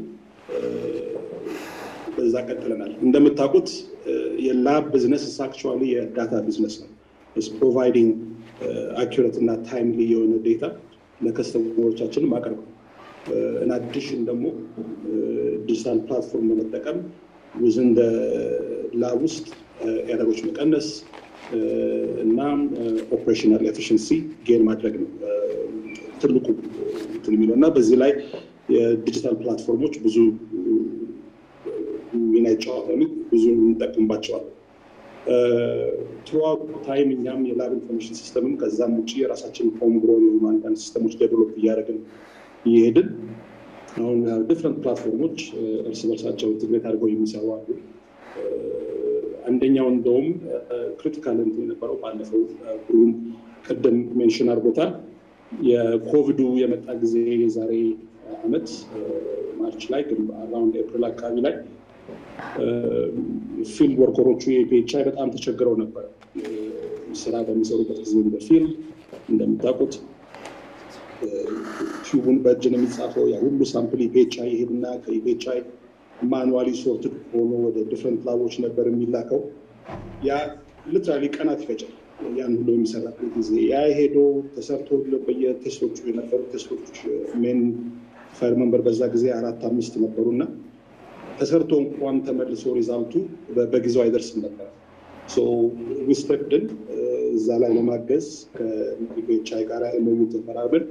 [SPEAKER 7] በዛ ቀጥለናል። እንደምታውቁት የላብ ቢዝነስ አክቹዋሊ የዳታ ቢዝነስ ነው። ፕሮቫይዲንግ አኪሬት እና ታይምሊ የሆነ ዴታ ለከስተመሮቻችን ማቅረብ ነው። አዲሽን ደግሞ ዲጂታል ፕላትፎርም በመጠቀም ውዝን ላብ ውስጥ ኤረሮች መቀነስ እና ኦፕሬሽናል ኤፊሽንሲ ጌን ማድረግ ነው ትልቁ እንትን የሚለው እና በዚህ ላይ የዲጂታል ፕላትፎርሞች ብዙ ሚና ይጫወታሉ፣ ብዙ እንጠቅምባቸዋለን። ትሩአውት ታይም እኛም የላብ ኢንፎርሜሽን ሲስተምም ከዛም ውጭ የራሳችን ሆም ግሮ የሆኑ አንዳንድ ሲስተሞች ዴቨሎፕ እያደረግን እየሄድን አሁን ዲፍረንት ፕላትፎርሞች እርስ በርሳቸው ኢንትግሬት አድርገው የሚሰሩ አሉ። አንደኛው እንደውም ክሪቲካል እንትን የነበረው ባለፈው ብሩን ቅድም ሜንሽን አድርጎታል። የኮቪዱ የመጣ ጊዜ የዛሬ አመት ማርች ላይ ግን አራውንድ ኤፕሪል አካባቢ ላይ ፊልድ ወርከሮቹ የፒኤችአይ በጣም ተቸግረው ነበር። ስራ በሚሰሩበት ጊዜ በፊልድ እንደምታውቁት ቲዩቡን በእጅ ነው የሚጻፈው። ያ ሁሉ ሳምፕል ኢፔቻይ ይሄድና ከኢፔቻይ ማኑዋሊ ሶርትድ ሆኖ ወደ ዲፍረንት ላቦች ነበር የሚላከው። ያ ሊትራሊ ቀናት ይፈጃል። ያን ሁሉ የሚሰራበት ጊዜ ያ ሄዶ ተሰርቶ በየቴስቶቹ የነበሩ ቴስቶች ሜን ፋይል መንበር በዛ ጊዜ አራት አምስት ነበሩ እና ተሰርቶ እንኳን ተመልሶ ሪዛልቱ በጊዜው አይደርስም ነበር። ዊስተክድን እዛ ላይ ለማገዝ ከኢፔቻይ ጋር ኤምኦዩ ተፈራርመን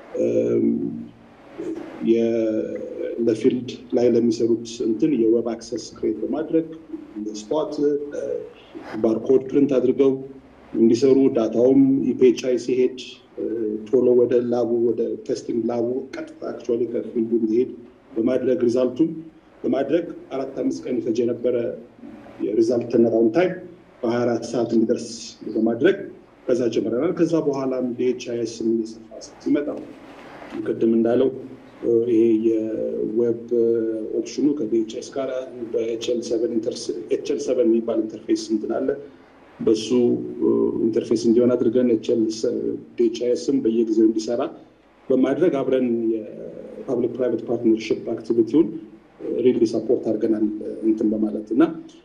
[SPEAKER 7] ለፊልድ ላይ ለሚሰሩት እንትን የዌብ አክሰስ ክሬት በማድረግ ስፖት ባርኮድ ፕሪንት አድርገው እንዲሰሩ ዳታውም ኢፔቻይ ሲሄድ ቶሎ ወደ ላቡ ወደ ቴስቲንግ ላቡ ቀጥታ አክቹዋሊ ከፊልዱ እንዲሄድ በማድረግ ሪዛልቱም በማድረግ አራት አምስት ቀን ይፈጅ የነበረ የሪዛልት ተነራውን ታይም በሀያ አራት ሰዓት እንዲደርስ በማድረግ ከዛ ጀምረናል። ከዛ በኋላም ዲኤችአይኤስ እየሰፋ ሲመጣ ቅድም እንዳለው ይሄ የዌብ ኦፕሽኑ ከዲኤችኤስ ጋር በኤችኤል ሰቨን የሚባል ኢንተርፌስ እንትን አለ። በሱ ኢንተርፌስ እንዲሆን አድርገን ኤችኤል ዲኤችኤስም በየጊዜው እንዲሰራ በማድረግ አብረን የፓብሊክ ፕራይቬት ፓርትነርሽፕ አክቲቪቲውን ሪሊ ሰፖርት አድርገናል እንትን በማለት እና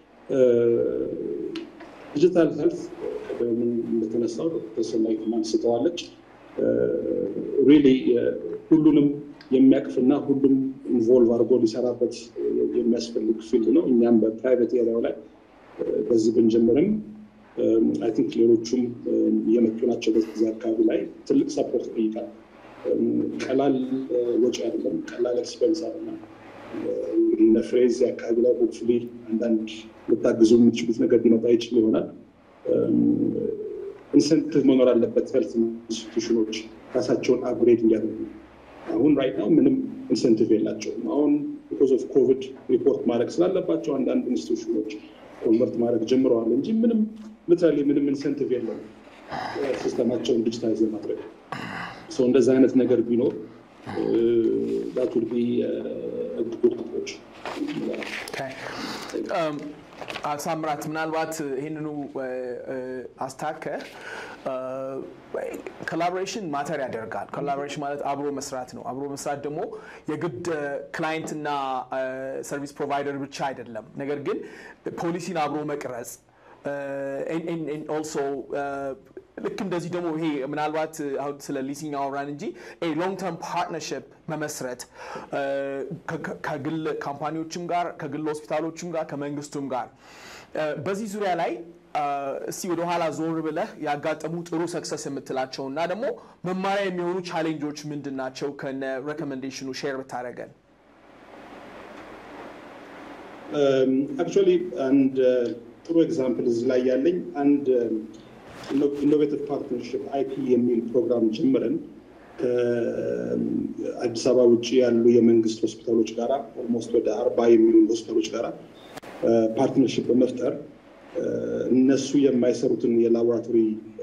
[SPEAKER 7] ዲጂታል ሄልት ምን እንደተነሳው ተሰማይ አንስተዋለች። ሪሊ ሁሉንም የሚያቅፍና ሁሉም ኢንቮልቭ አድርጎ ሊሰራበት የሚያስፈልግ ፊልድ ነው። እኛም በፕራይቬት ኤሪያው ላይ በዚህ ብንጀምርም አይ ቲንክ ሌሎቹም እየመጡ ናቸው። በዚህ አካባቢ ላይ ትልቅ ሰፖርት ይጠይቃል። ቀላል ወጪ አይደለም፣ ቀላል ኤክስፔንስ አይደለም። እነ ፍሬዝ አካባቢ ላይ ሆፕፉሊ አንዳንድ ልታግዙ የምትችሉት ነገር ሊመጣ ይችል ይሆናል። ኢንሰንቲቭ መኖር አለበት። ሄልት ኢንስቲቱሽኖች ራሳቸውን አፕግሬድ እንዲያደርጉ አሁን ራይት ናው ምንም ኢንሰንቲቭ የላቸውም። አሁን ቢኮዝ ኦፍ ኮቪድ ሪፖርት ማድረግ ስላለባቸው አንዳንድ ኢንስቲቱሽኖች ኮንቨርት ማድረግ ጀምረዋል እንጂ ምንም ሊትራሊ ምንም ኢንሰንቲቭ የለም ሲስተማቸውን ዲጂታይዝ ለማድረግ ሰው እንደዚ አይነት ነገር ቢኖር ዳት ውድ ቢ ጉድ አፕሮች
[SPEAKER 5] ሳምራት ምናልባት ይህንኑ አስታከ ኮላቦሬሽን ማተር ያደርጋል። ኮላቦሬሽን ማለት አብሮ መስራት ነው። አብሮ መስራት ደግሞ የግድ ክላይንት እና ሰርቪስ ፕሮቫይደር ብቻ አይደለም። ነገር ግን ፖሊሲን አብሮ መቅረጽ ኦልሶ ልክ እንደዚህ ደግሞ ይሄ ምናልባት አሁን ስለ ሊሲንግ አወራን እንጂ ሎንግ ተርም ፓርትነርሽፕ መመስረት ከግል ካምፓኒዎችም ጋር ከግል ሆስፒታሎችም ጋር ከመንግስቱም ጋር በዚህ ዙሪያ ላይ እስቲ ወደኋላ ዞር ብለህ ያጋጠሙ ጥሩ ሰክሰስ የምትላቸው እና ደግሞ መማሪያ የሚሆኑ ቻሌንጆች ምንድን ናቸው? ከነ ሬኮሜንዴሽኑ ሼር ብታደረገን።
[SPEAKER 7] አክቹዋሊ አንድ ጥሩ ኤግዛምፕል እዚህ ላይ ያለኝ አንድ ኢኖቬቲቭ ፓርትነርሽፕ አይፒ የሚል ፕሮግራም ጀምረን ከአዲስ አበባ ውጭ ያሉ የመንግስት ሆስፒታሎች ጋራ ኦልሞስት ወደ አርባ የሚሆኑ ሆስፒታሎች ጋራ ፓርትነርሽፕ በመፍጠር እነሱ የማይሰሩትን የላቦራቶሪ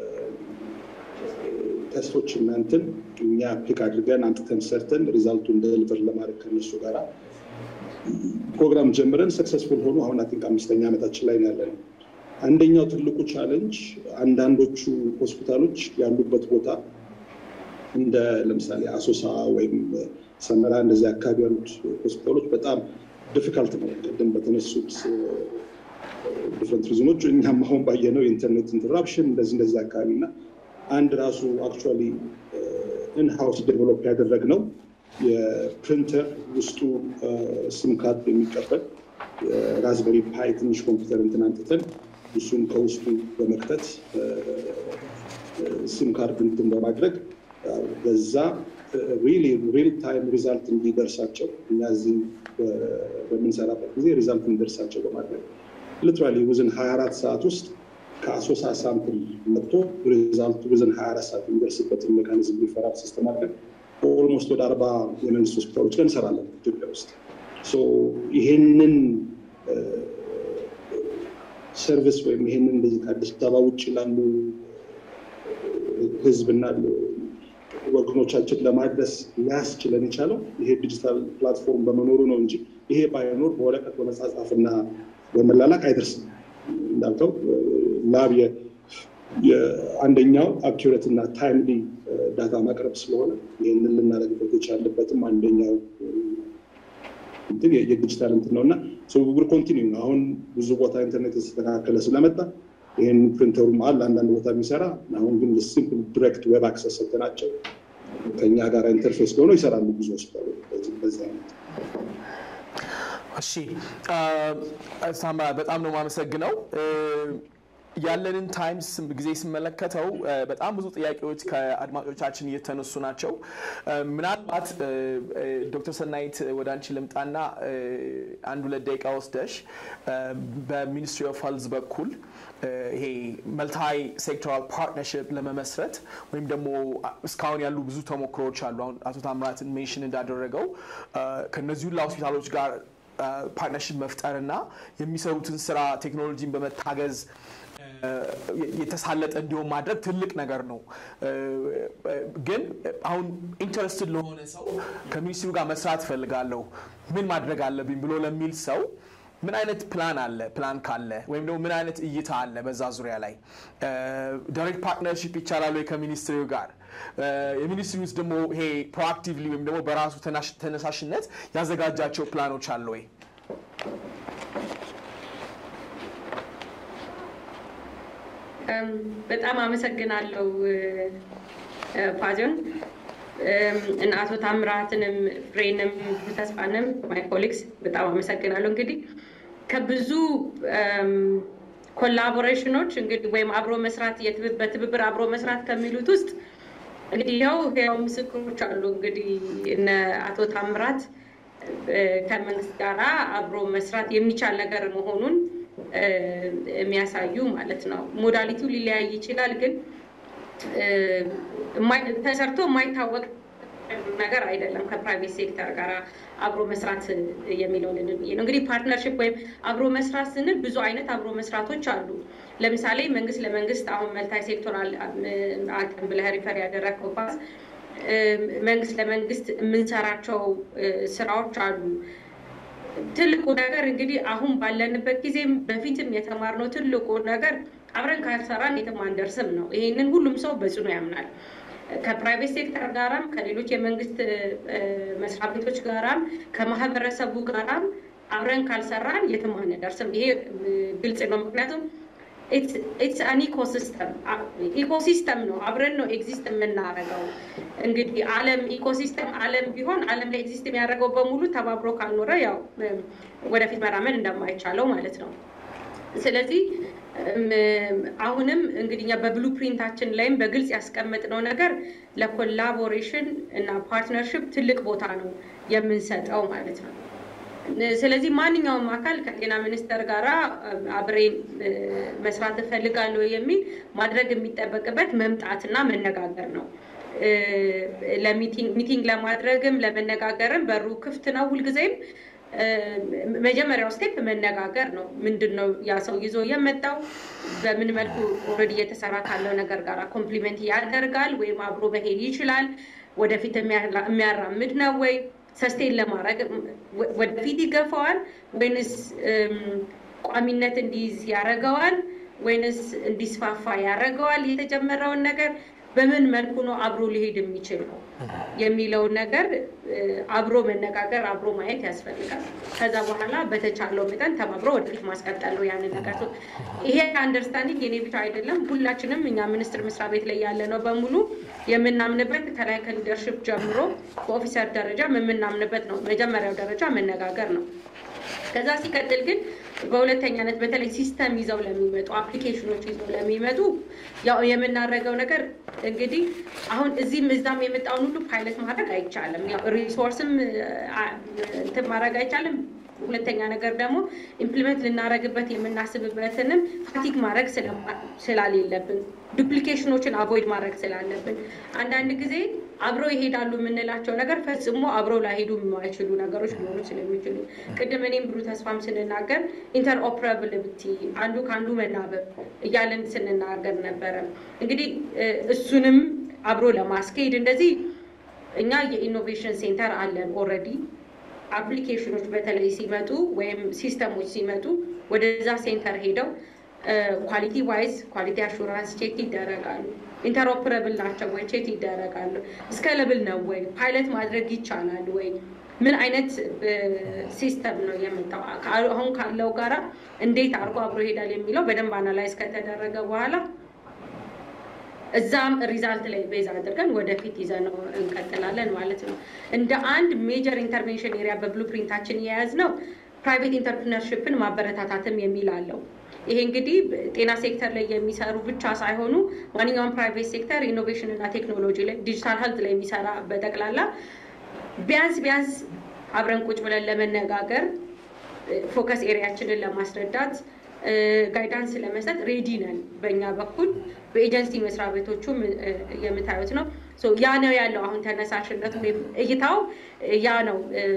[SPEAKER 7] ቴስቶች እናንትን እኛ ፒክ አድርገን አምጥተን ሰርተን ሪዛልቱን ደሊቨር ለማድረግ ከነሱ ጋራ ፕሮግራም ጀምረን ሰክሰስፉል ሆኑ አሁን አቲንክ አምስተኛ ዓመታችን ላይ ያለ ነው። አንደኛው ትልቁ ቻለንጅ አንዳንዶቹ ሆስፒታሎች ያሉበት ቦታ እንደ ለምሳሌ አሶሳ ወይም ሰመራ እንደዚህ አካባቢ ያሉት ሆስፒታሎች በጣም ዲፊካልት ነው። ቅድም በተነሱት ዲፍረንት ሪዝኖች እኛም አሁን ባየነው የኢንተርኔት ኢንተራፕሽን እንደዚህ እንደዚህ አካባቢ እና አንድ ራሱ አክቹዋሊ ኢንሃውስ ዴቨሎፕ ያደረግነው የፕሪንተር ውስጡ ሲም ካርድ የሚቀበል ራዝበሪ ፓይ ትንሽ ኮምፒውተር እንትን አንትተን እሱን ከውስጡ በመክተት ሲም ካርድ እንትን በማድረግ በዛ ሪል ታይም ሪዛልት እንዲደርሳቸው እኛ እዚህ በምንሰራበት ጊዜ ሪዛልት እንዲደርሳቸው በማድረግ ሊትራሊ ውዝን 24 ሰዓት ውስጥ ከአሶሳ ሳምፕል መጥቶ ሪዛልቱ ውዝን 24 ሰዓት የሚደርስበትን ሜካኒዝም ሪፈራል ሲስተም አድርገን ኦልሞስት ወደ አርባ የመንግስት ሆስፒታሎች ጋር እንሰራለን ኢትዮጵያ ውስጥ። ይሄንን ሰርቪስ ወይም ይሄንን እንደዚህ ከአዲስ አበባ ውጭ ላሉ ህዝብና ወገኖቻችን ለማድረስ ሊያስችለን የቻለው ይሄ ዲጂታል ፕላትፎርም በመኖሩ ነው እንጂ ይሄ ባይኖር በወረቀት በመጻጻፍና በመላላክ አይደርስም። እንዳልከው ላብ አንደኛው አኪሬት እና ታይምሊ ዳታ ማቅረብ ስለሆነ ይህንን ልናደርግበት የቻልበትም አንደኛው እንትን የዲጂታል እንትን ነው እና ውር ኮንቲኒው ነው። አሁን ብዙ ቦታ ኢንተርኔት የተስተካከለ ስለመጣ ይህን ፕሪንተሩም አለ አንዳንድ ቦታ የሚሰራ አሁን ግን ሲምፕል ዲሬክት ዌብ አክሰስ ሰጥተናቸው ከኛ ጋር ኢንተርፌስ ሆነው ይሰራሉ ብዙ ሆስፒታሎች በዚህ አይነት
[SPEAKER 5] እሺ ሳምራ በጣም ነው የማመሰግነው። ያለንን ታይም ጊዜ ስመለከተው በጣም ብዙ ጥያቄዎች ከአድማጮቻችን እየተነሱ ናቸው። ምናልባት ዶክተር ሰናይት ወደ አንቺ ልምጣና አንድ ሁለት ደቂቃ ወስደሽ በሚኒስትሪ ኦፍ ሄልዝ በኩል ይሄ መልታይ ሴክቶራል ፓርትነርሽፕ ለመመስረት ወይም ደግሞ እስካሁን ያሉ ብዙ ተሞክሮዎች አሉ። አሁን አቶ ታምራትን ሜንሽን እንዳደረገው ከነዚህ ሁላ ሆስፒታሎች ጋር ፓርትነርሽፕ መፍጠርና የሚሰሩትን ስራ ቴክኖሎጂን በመታገዝ የተሳለጠ እንዲሆን ማድረግ ትልቅ ነገር ነው። ግን አሁን ኢንተረስትድ ለሆነ ሰው ከሚኒስትሩ ጋር መስራት እፈልጋለሁ ምን ማድረግ አለብኝ ብሎ ለሚል ሰው ምን አይነት ፕላን አለ? ፕላን ካለ ወይም ደግሞ ምን አይነት እይታ አለ በዛ ዙሪያ ላይ ዳይሬክት ፓርትነርሽፕ ይቻላል ወይ ከሚኒስትሪው ጋር? የሚኒስትሪ ውስጥ ደግሞ ይሄ ፕሮአክቲቭሊ ወይም ደግሞ በራሱ ተነሳሽነት ያዘጋጃቸው ፕላኖች አለ ወይ?
[SPEAKER 3] በጣም አመሰግናለሁ ፓዚዮን እና አቶ ታምራትንም ፍሬንም ተስፋንም ማይ ኮሊግስ በጣም አመሰግናለሁ። እንግዲህ ከብዙ ኮላቦሬሽኖች እንግዲህ ወይም አብሮ መስራት በትብብር አብሮ መስራት ከሚሉት ውስጥ እንግዲህ ያው ያው ምስክሮች አሉ። እንግዲህ እነ አቶ ታምራት ከመንግስት ጋራ አብሮ መስራት የሚቻል ነገር መሆኑን የሚያሳዩ ማለት ነው። ሞዳሊቲው ሊለያይ ይችላል፣ ግን ተሰርቶ የማይታወቅ ነገር አይደለም። ከፕራይቬት ሴክተር ጋር አብሮ መስራት የሚለውን ነው። እንግዲህ ፓርትነርሽፕ ወይም አብሮ መስራት ስንል ብዙ አይነት አብሮ መስራቶች አሉ። ለምሳሌ መንግስት ለመንግስት አሁን መልታይ ሴክቶር አቅም ብለህ ሪፈር ያደረግከው ፓስ መንግስት ለመንግስት የምንሰራቸው ስራዎች አሉ። ትልቁ ነገር እንግዲህ አሁን ባለንበት ጊዜም በፊትም የተማርነው ትልቁ ነገር አብረን ካልሰራን የትም አንደርስም ነው። ይሄንን ሁሉም ሰው በጽኑ ያምናል። ከፕራይቬት ሴክተር ጋራም ከሌሎች የመንግስት መስሪያ ቤቶች ጋራም ከማህበረሰቡ ጋራም አብረን ካልሰራን የትም አንደርስም። ይሄ ግልጽ ነው። ምክንያቱም ኢትስ አን ኢኮሲስተም ኢኮሲስተም ነው። አብረን ነው ኤግዚስት የምናደርገው። እንግዲህ ዓለም ኢኮሲስተም ዓለም ቢሆን ዓለም ላይ ኤግዚስት የሚያደርገው በሙሉ ተባብሮ ካልኖረ ያው ወደፊት መራመድ እንደማይቻለው ማለት ነው። ስለዚህ አሁንም እንግዲህ እኛ በብሉ ፕሪንታችን ላይም በግልጽ ያስቀመጥነው ነገር ለኮላቦሬሽን እና ፓርትነርሽፕ ትልቅ ቦታ ነው የምንሰጠው ማለት ነው። ስለዚህ ማንኛውም አካል ከጤና ሚኒስቴር ጋር አብሬ መስራት እፈልጋለሁ የሚል ማድረግ የሚጠበቅበት መምጣትና መነጋገር ነው። ሚቲንግ ለማድረግም ለመነጋገርም በሩ ክፍት ነው ሁልጊዜም። መጀመሪያው ስቴፕ መነጋገር ነው። ምንድን ነው ያ ሰው ይዞ የመጣው? በምን መልኩ ኦልሬዲ እየተሰራ ካለው ነገር ጋር ኮምፕሊመንት ያደርጋል ወይም አብሮ መሄድ ይችላል? ወደፊት የሚያራምድ ነው ወይ? ሰስቴን ለማድረግ ወደፊት ይገፋዋል ወይንስ ቋሚነት እንዲይዝ ያደርገዋል ወይንስ እንዲስፋፋ ያደርገዋል? የተጀመረውን ነገር በምን መልኩ ነው አብሮ ሊሄድ የሚችል ነው የሚለውን ነገር አብሮ መነጋገር አብሮ ማየት ያስፈልጋል። ከዛ በኋላ በተቻለው መጠን ተባብሮ ወደፊት ማስቀጠል ነው ያንን ነገር። ይሄ አንደርስታንዲንግ የኔ ብቻ አይደለም፣ ሁላችንም እኛ ሚኒስቴር መስሪያ ቤት ላይ ያለ ነው በሙሉ የምናምንበት ከላይ ከሊደርሽፕ ጀምሮ በኦፊሰር ደረጃ የምናምንበት ነው። መጀመሪያው ደረጃ መነጋገር ነው። ከዛ ሲቀጥል ግን በሁለተኛነት በተለይ ሲስተም ይዘው ለሚመጡ አፕሊኬሽኖች ይዘው ለሚመጡ ያው የምናደርገው ነገር እንግዲህ አሁን እዚህም እዛም የመጣውን ሁሉ ፓይለት ማድረግ አይቻልም። ያው ሪሶርስም እንትን ማድረግ አይቻልም። ሁለተኛ ነገር ደግሞ ኢምፕሊመንት ልናደርግበት የምናስብበትንም ፋቲግ ማድረግ ስላሌለብን ዱፕሊኬሽኖችን አቮይድ ማድረግ ስላለብን አንዳንድ ጊዜ አብሮ ይሄዳሉ የምንላቸው ነገር ፈጽሞ አብሮ ላይሄዱ የማይችሉ ነገሮች ሊሆኑ ስለሚችሉ ቅድም እኔም ብሩ ተስፋም ስንናገር ኢንተርኦፕራብሊቲ አንዱ ከአንዱ መናበብ እያለን ስንናገር ነበረ። እንግዲህ እሱንም አብሮ ለማስኬድ እንደዚህ እኛ የኢኖቬሽን ሴንተር አለን ኦልሬዲ አፕሊኬሽኖች በተለይ ሲመጡ ወይም ሲስተሞች ሲመጡ ወደዛ ሴንተር ሄደው ኳሊቲ ዋይዝ ኳሊቲ አሹራንስ ቼክ ይደረጋሉ። ኢንተርኦፕረብል ናቸው ወይ ቼክ ይደረጋሉ። እስከ ለብል ነው ወይ ፓይለት ማድረግ ይቻላል ወይ ምን አይነት ሲስተም ነው የመጣው አሁን ካለው ጋራ እንዴት አድርጎ አብሮ ይሄዳል የሚለው በደንብ አናላይዝ ከተደረገ በኋላ እዛም ሪዛልት ላይ ቤዝ አድርገን ወደፊት ይዘነው እንቀጥላለን ማለት ነው። እንደ አንድ ሜጀር ኢንተርቬንሽን ኤሪያ በብሉ ፕሪንታችን የያዝ ነው ፕራይቬት ኢንተርፕርነርሽፕን ማበረታታትም የሚል አለው። ይሄ እንግዲህ ጤና ሴክተር ላይ የሚሰሩ ብቻ ሳይሆኑ ማንኛውም ፕራይቬት ሴክተር ኢኖቬሽን እና ቴክኖሎጂ ላይ ዲጂታል ሄልት ላይ የሚሰራ በጠቅላላ ቢያንስ ቢያንስ አብረን ቁጭ ብለን ለመነጋገር ፎከስ ኤሪያችንን ለማስረዳት ጋይዳንስ ለመስጠት ሬዲ ነን። በእኛ በኩል በኤጀንሲ መስሪያ ቤቶቹም የምታዩት ነው። ያ ነው ያለው አሁን ተነሳሽነት ወይም እይታው ያ ነው።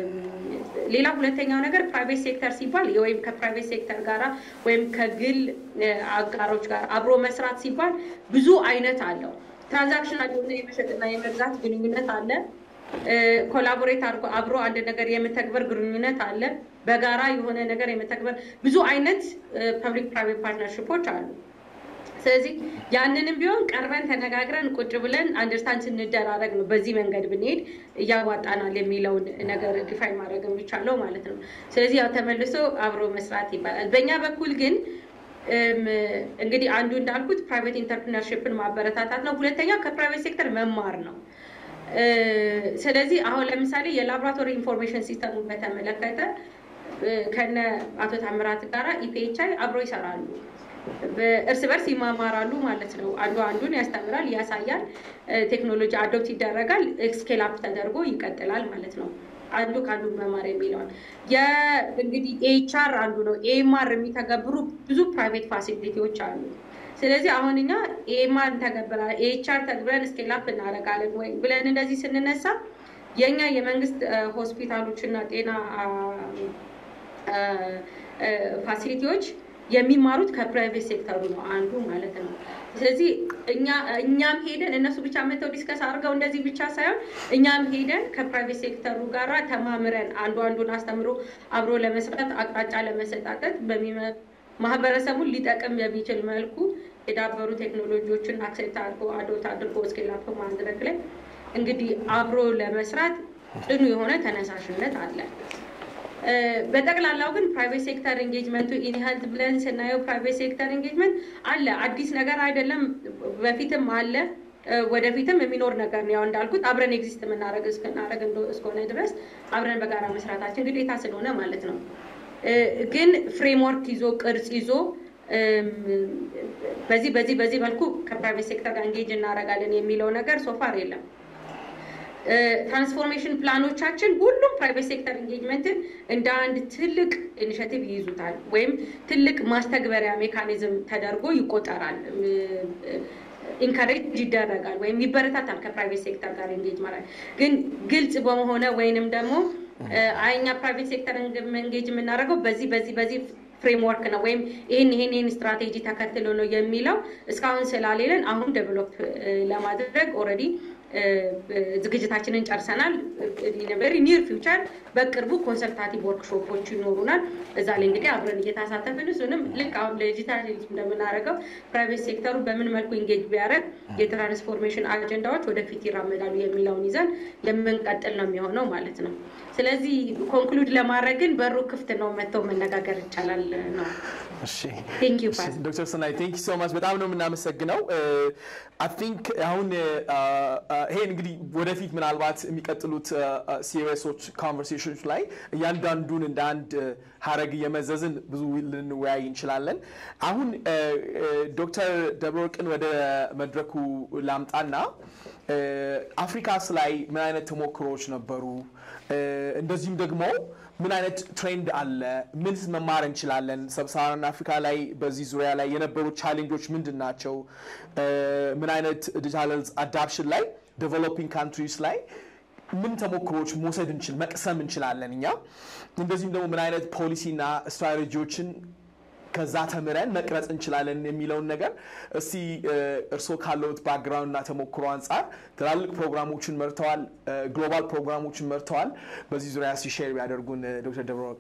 [SPEAKER 3] ሌላ ሁለተኛው ነገር ፕራይቬት ሴክተር ሲባል ወይም ከፕራይቬት ሴክተር ጋራ ወይም ከግል አጋሮች ጋር አብሮ መስራት ሲባል ብዙ አይነት አለው። ትራንዛክሽናል የሆነ የመሸጥና የመግዛት ግንኙነት አለ። ኮላቦሬት አድርጎ አብሮ አንድ ነገር የመተግበር ግንኙነት አለ። በጋራ የሆነ ነገር የመተግበር ብዙ አይነት ፐብሊክ ፕራይቬት ፓርትነርሽፖች አሉ። ስለዚህ ያንንም ቢሆን ቀርበን ተነጋግረን ቁጭ ብለን አንደርስታንድ ስንደራረግ ነው በዚህ መንገድ ብንሄድ እያዋጣናል የሚለውን ነገር ዲፋይን ማድረግ የሚቻለው ማለት ነው። ስለዚህ ያው ተመልሶ አብሮ መስራት ይባላል። በእኛ በኩል ግን እንግዲህ አንዱ እንዳልኩት ፕራይቬት ኢንተርፕርነርሽፕን ማበረታታት ነው። ሁለተኛው ከፕራይቬት ሴክተር መማር ነው። ስለዚህ አሁን ለምሳሌ የላቦራቶሪ ኢንፎርሜሽን ሲስተሙን በተመለከተ ከነ አቶ ታምራት ጋራ ኢፒኤችአይ አብሮ ይሰራሉ። እርስ በርስ ይማማራሉ ማለት ነው። አንዱ አንዱን ያስተምራል፣ ያሳያል፣ ቴክኖሎጂ አዶፕት ይደረጋል፣ ስኬል አፕ ተደርጎ ይቀጥላል ማለት ነው። አንዱ ከአንዱ መማር የሚለውን እንግዲህ ኤችአር አንዱ ነው። ኤኤምአር የሚተገብሩ ብዙ ፕራይቬት ፋሲሊቲዎች አሉ። ስለዚህ አሁን እኛ ኤኤምአር እንተገብራለን፣ ኤችአር ተግብረን ስኬል አፕ እናደርጋለን ወይ ብለን እንደዚህ ስንነሳ የእኛ የመንግስት ሆስፒታሎች እና ጤና ፋሲሊቲዎች የሚማሩት ከፕራይቬት ሴክተሩ ነው አንዱ ማለት ነው። ስለዚህ እኛ እኛም ሄደን እነሱ ብቻ መተው ዲስከስ አድርገው እንደዚህ ብቻ ሳይሆን እኛም ሄደን ከፕራይቬት ሴክተሩ ጋራ ተማምረን አንዱ አንዱን አስተምሮ አብሮ ለመስራት አቅጣጫ ለመሰጣጠት በሚመ- ማህበረሰቡን ሊጠቅም በሚችል መልኩ የዳበሩ ቴክኖሎጂዎችን አክሴፕት አድርጎ አዶት አድርጎ ስኬል አፕ ማድረግ ላይ እንግዲህ አብሮ ለመስራት ጽኑ የሆነ ተነሳሽነት አለ። እ፣ በጠቅላላው ግን ፕራይቬት ሴክተር ኤንጌጅመንቱ ኢን ሄልት ብለን ስናየው ፕራይቬት ሴክተር ኤንጌጅመንት አለ፣ አዲስ ነገር አይደለም። በፊትም አለ፣ እ፣ ወደፊትም የሚኖር ነገር ነው። ያው እንዳልኩት አብረን ኤግዚስት የምናደርግ እስክናደርግ እንደ- እስከሆነ ድረስ አብረን በጋራ መስራታችን ግዴታ ስለሆነ ማለት ነው። እ፣ ግን ፍሬምወርክ ይዞ ቅርጽ ይዞ እም፣ በዚህ በዚህ በዚህ መልኩ ከፕራይቬት ሴክተር ጋር ኤንጌጅ እናደርጋለን የሚለው ነገር ሶፋር የለም። ትራንስፎርሜሽን ፕላኖቻችን ሁሉም ፕራይቬት ሴክተር ኢንጌጅመንትን እንደ አንድ ትልቅ ኢኒሽቲቭ ይይዙታል ወይም ትልቅ ማስተግበሪያ ሜካኒዝም ተደርጎ ይቆጠራል። ኢንካሬጅ ይደረጋል ወይም ይበረታታል ከፕራይቬት ሴክተር ጋር ኤንጌጅ ማለት ግን ግልጽ በመሆነ ወይንም ደግሞ አይኛ ፕራይቬት ሴክተር ኤንጌጅ የምናደርገው በዚህ በዚህ በዚህ ፍሬምወርክ ነው ወይም ይህን ይህን ይህን ስትራቴጂ ተከትሎ ነው የሚለው እስካሁን ስላሌለን አሁን ዴቨሎፕ ለማድረግ ኦልሬዲ ዝግጅታችንን ጨርሰናል። ቨሪ ኒር ፊውቸር በቅርቡ ኮንሰልታቲቭ ወርክሾፖች ይኖሩናል። እዛ ላይ እንግዲህ አብረን እየተሳተፍን እሱንም ልክ አሁን ለዲጂታል እንደምናደርገው ፕራይቬት ሴክተሩ በምን መልኩ ኢንጌጅ ቢያደርግ የትራንስፎርሜሽን አጀንዳዎች ወደፊት ይራመዳሉ የሚለውን ይዘን የምንቀጥል ነው የሚሆነው ማለት ነው። ስለዚህ ኮንክሉድ ለማድረግ ግን በሩ ክፍት ነው፣ መጥተው መነጋገር ይቻላል ነው።
[SPEAKER 5] እሺ
[SPEAKER 3] ቴንክ ዩ ፓስ
[SPEAKER 5] ዶክተር ሰናይ ቴንክ ሶ ማች በጣም ነው የምናመሰግነው። አይ ቲንክ አሁን ይሄን እንግዲህ ወደፊት ምናልባት የሚቀጥሉት ሲሪየሶች ኮንቨርሴሽኖች ላይ እያንዳንዱን እንደ አንድ ሀረግ እየመዘዝን ብዙ ልንወያይ እንችላለን። አሁን ዶክተር ደብረወርቅን ወደ መድረኩ ላምጣና አፍሪካስ ላይ ምን አይነት ተሞክሮዎች ነበሩ? እንደዚሁም ደግሞ ምን አይነት ትሬንድ አለ? ምን መማር እንችላለን? ሰብሳሃራን አፍሪካ ላይ በዚህ ዙሪያ ላይ የነበሩ ቻሌንጆች ምንድን ናቸው? ምን አይነት ዲጂታል አዳፕሽን ላይ ዴቨሎፒንግ ካንትሪስ ላይ ምን ተሞክሮዎች መውሰድ እንችል መቅሰም እንችላለን እኛ እንደዚሁም ደግሞ ምን አይነት ፖሊሲና ስትራቴጂዎችን ከዛ ተምረን መቅረጽ እንችላለን የሚለውን ነገር እስቲ እርስዎ ካለውት ባክግራውንድ እና ተሞክሮ አንጻር ትላልቅ ፕሮግራሞችን መርተዋል፣ ግሎባል ፕሮግራሞችን መርተዋል። በዚህ ዙሪያ እስቲ ሼር ቢያደርጉን ዶክተር ደብረወርቅ።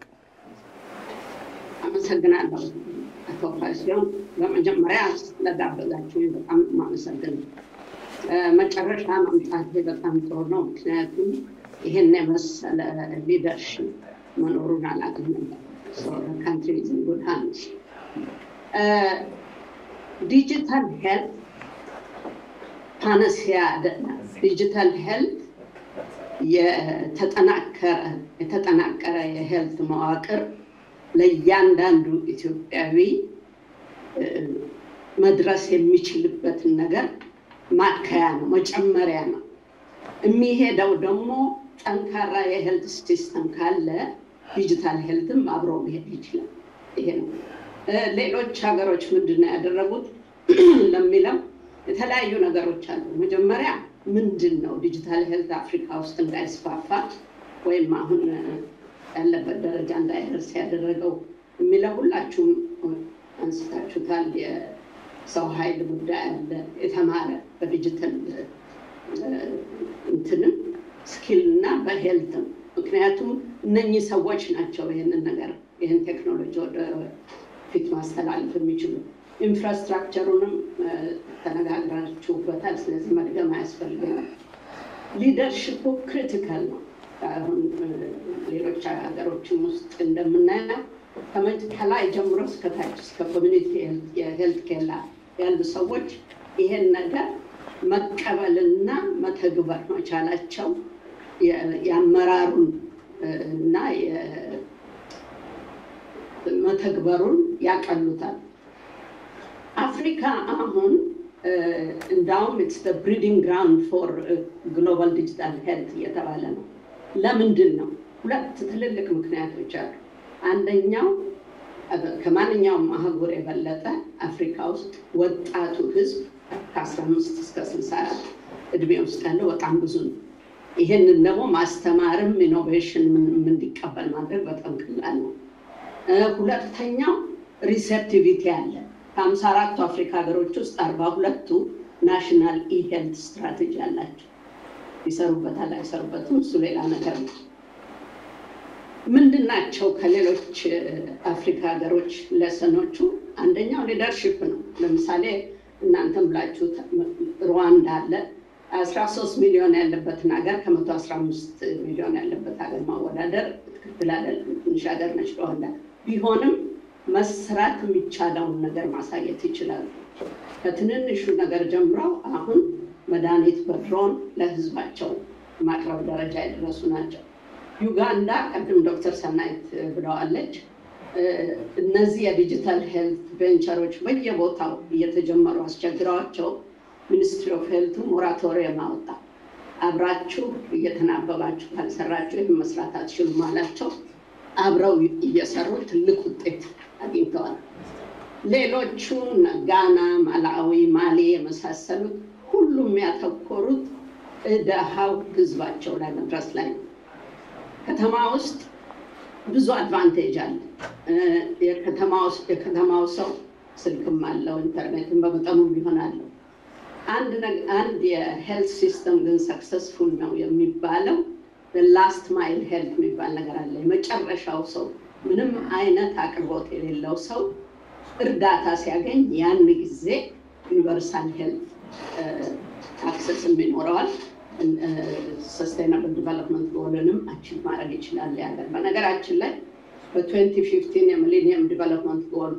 [SPEAKER 8] አመሰግናለሁ አቶ ፋሲዮን። በመጀመሪያ ስለጋበዛችሁኝ በጣም የማመሰግን መጨረሻ መምጣቴ በጣም ጥሩ ነው። ምክንያቱም ይህን የመሰለ ሊደርሽፕ መኖሩን አላውቅም ነበር። ካንትሪ ኢዝ ኢን ጉድ ሃንድስ። ዲጂታል ሄልት ፓነሲያ አይደለም። ዲጂታል ሄልት የተጠናከረ የተጠናቀረ የሄልት መዋቅር ለእያንዳንዱ ኢትዮጵያዊ መድረስ የሚችልበትን ነገር ማከያ ነው፣ መጨመሪያ ነው። የሚሄደው ደግሞ ጠንካራ የሄልት ሲስተም ካለ ዲጂታል ሄልትም አብሮ መሄድ ይችላል። ይሄ ነው። ሌሎች ሀገሮች ምንድን ነው ያደረጉት ለሚለው የተለያዩ ነገሮች አሉ። መጀመሪያ ምንድን ነው ዲጂታል ሄልት አፍሪካ ውስጥ እንዳይስፋፋ ወይም አሁን ያለበት ደረጃ እንዳይደርስ ያደረገው የሚለው ሁላችሁም አንስታችሁታል። የሰው ኃይል ጉዳይ አለ፣ የተማረ በዲጂታል እንትንም ስኪል እና በሄልትም ምክንያቱም እነኚህ ሰዎች ናቸው ይህንን ነገር ይህን ቴክኖሎጂ ወደ ፊት ማስተላለፍ የሚችሉ ኢንፍራስትራክቸሩንም ተነጋግራችሁበታል። ስለዚህ መድገም አያስፈልገንም። ሊደርሽፑ ክሪቲካል ነው። አሁን ሌሎች ሀገሮችም ውስጥ እንደምናየው ከላይ ጀምሮ እስከታች እስከ ኮሚኒቲ የሄልት ኬላ ያሉ ሰዎች ይሄን ነገር መቀበልና መተግበር መቻላቸው የአመራሩን እና መተግበሩን ያቀሉታል። አፍሪካ አሁን እንዳውም ኢትስ ብሪዲንግ ግራውንድ ፎር ግሎባል ዲጂታል ሄልት እየተባለ ነው። ለምንድን ነው? ሁለት ትልልቅ ምክንያቶች አሉ። አንደኛው ከማንኛውም አህጉር የበለጠ አፍሪካ ውስጥ ወጣቱ ህዝብ ከ15 እስከ 64 እድሜ ውስጥ ያለው በጣም ብዙ ነው። ይህንን ደግሞ ማስተማርም ኢኖቬሽን እንዲቀበል ማድረግ በጣም ቀላል ነው። ሁለተኛው ሪሴፕቲቪቲ አለ። ከሀምሳ አራቱ አፍሪካ ሀገሮች ውስጥ አርባ ሁለቱ ናሽናል ኢሄልት ስትራቴጂ አላቸው። ይሰሩበታል አይሰሩበትም፣ እሱ ሌላ ነገር ነው። ምንድን ናቸው ከሌሎች አፍሪካ ሀገሮች ለሰኖቹ? አንደኛው ሊደርሽፕ ነው። ለምሳሌ እናንተም ብላችሁ ሩዋንዳ አለ። አስራ ሶስት ሚሊዮን ያለበትን ሀገር ከመቶ አስራ አምስት ሚሊዮን ያለበት ሀገር ማወዳደር ትክክል አይደለም። ትንሽ ሀገር ነች ሩዋንዳ። ቢሆንም መስራት የሚቻለውን ነገር ማሳየት ይችላሉ። ከትንንሹ ነገር ጀምረው አሁን መድኃኒት በድሮን ለህዝባቸው ማቅረብ ደረጃ የደረሱ ናቸው። ዩጋንዳ ቅድም ዶክተር ሰናይት ብለዋለች። እነዚህ የዲጂታል ሄልት ቬንቸሮች በየቦታው እየተጀመሩ አስቸግረዋቸው ሚኒስትሪ ኦፍ ሄልቱ ሞራቶሪየም አወጣ። አብራችሁ እየተናበባችሁ ካልሰራችሁ ይህን መስራት አትችሉም አላቸው። አብረው እየሰሩ ትልቅ ውጤት አግኝተዋል። ሌሎቹ ጋና፣ ማላዊ፣ ማሊ የመሳሰሉት ሁሉም ያተኮሩት ደሃው ህዝባቸው ላይ መድረስ ላይ ነው። ከተማ ውስጥ ብዙ አድቫንቴጅ አለ። የከተማው ሰው ስልክም አለው፣ ኢንተርኔትም በመጠኑ ቢሆን አለው። አንድ የሄልት ሲስተም ግን ሰክሰስፉል ነው የሚባለው ላስት ማይል ሄልት የሚባል ነገር አለ። የመጨረሻው ሰው ምንም አይነት አቅርቦት የሌለው ሰው እርዳታ ሲያገኝ ያን ጊዜ ዩኒቨርሳል ሄልት አክሰስም ይኖረዋል። ሰስቴናብል ዲቨሎፕመንት ጎልንም አቺቭ ማድረግ ይችላል ያገር። በነገራችን ላይ በ2015 የሚሊኒየም ዲቨሎፕመንት ጎል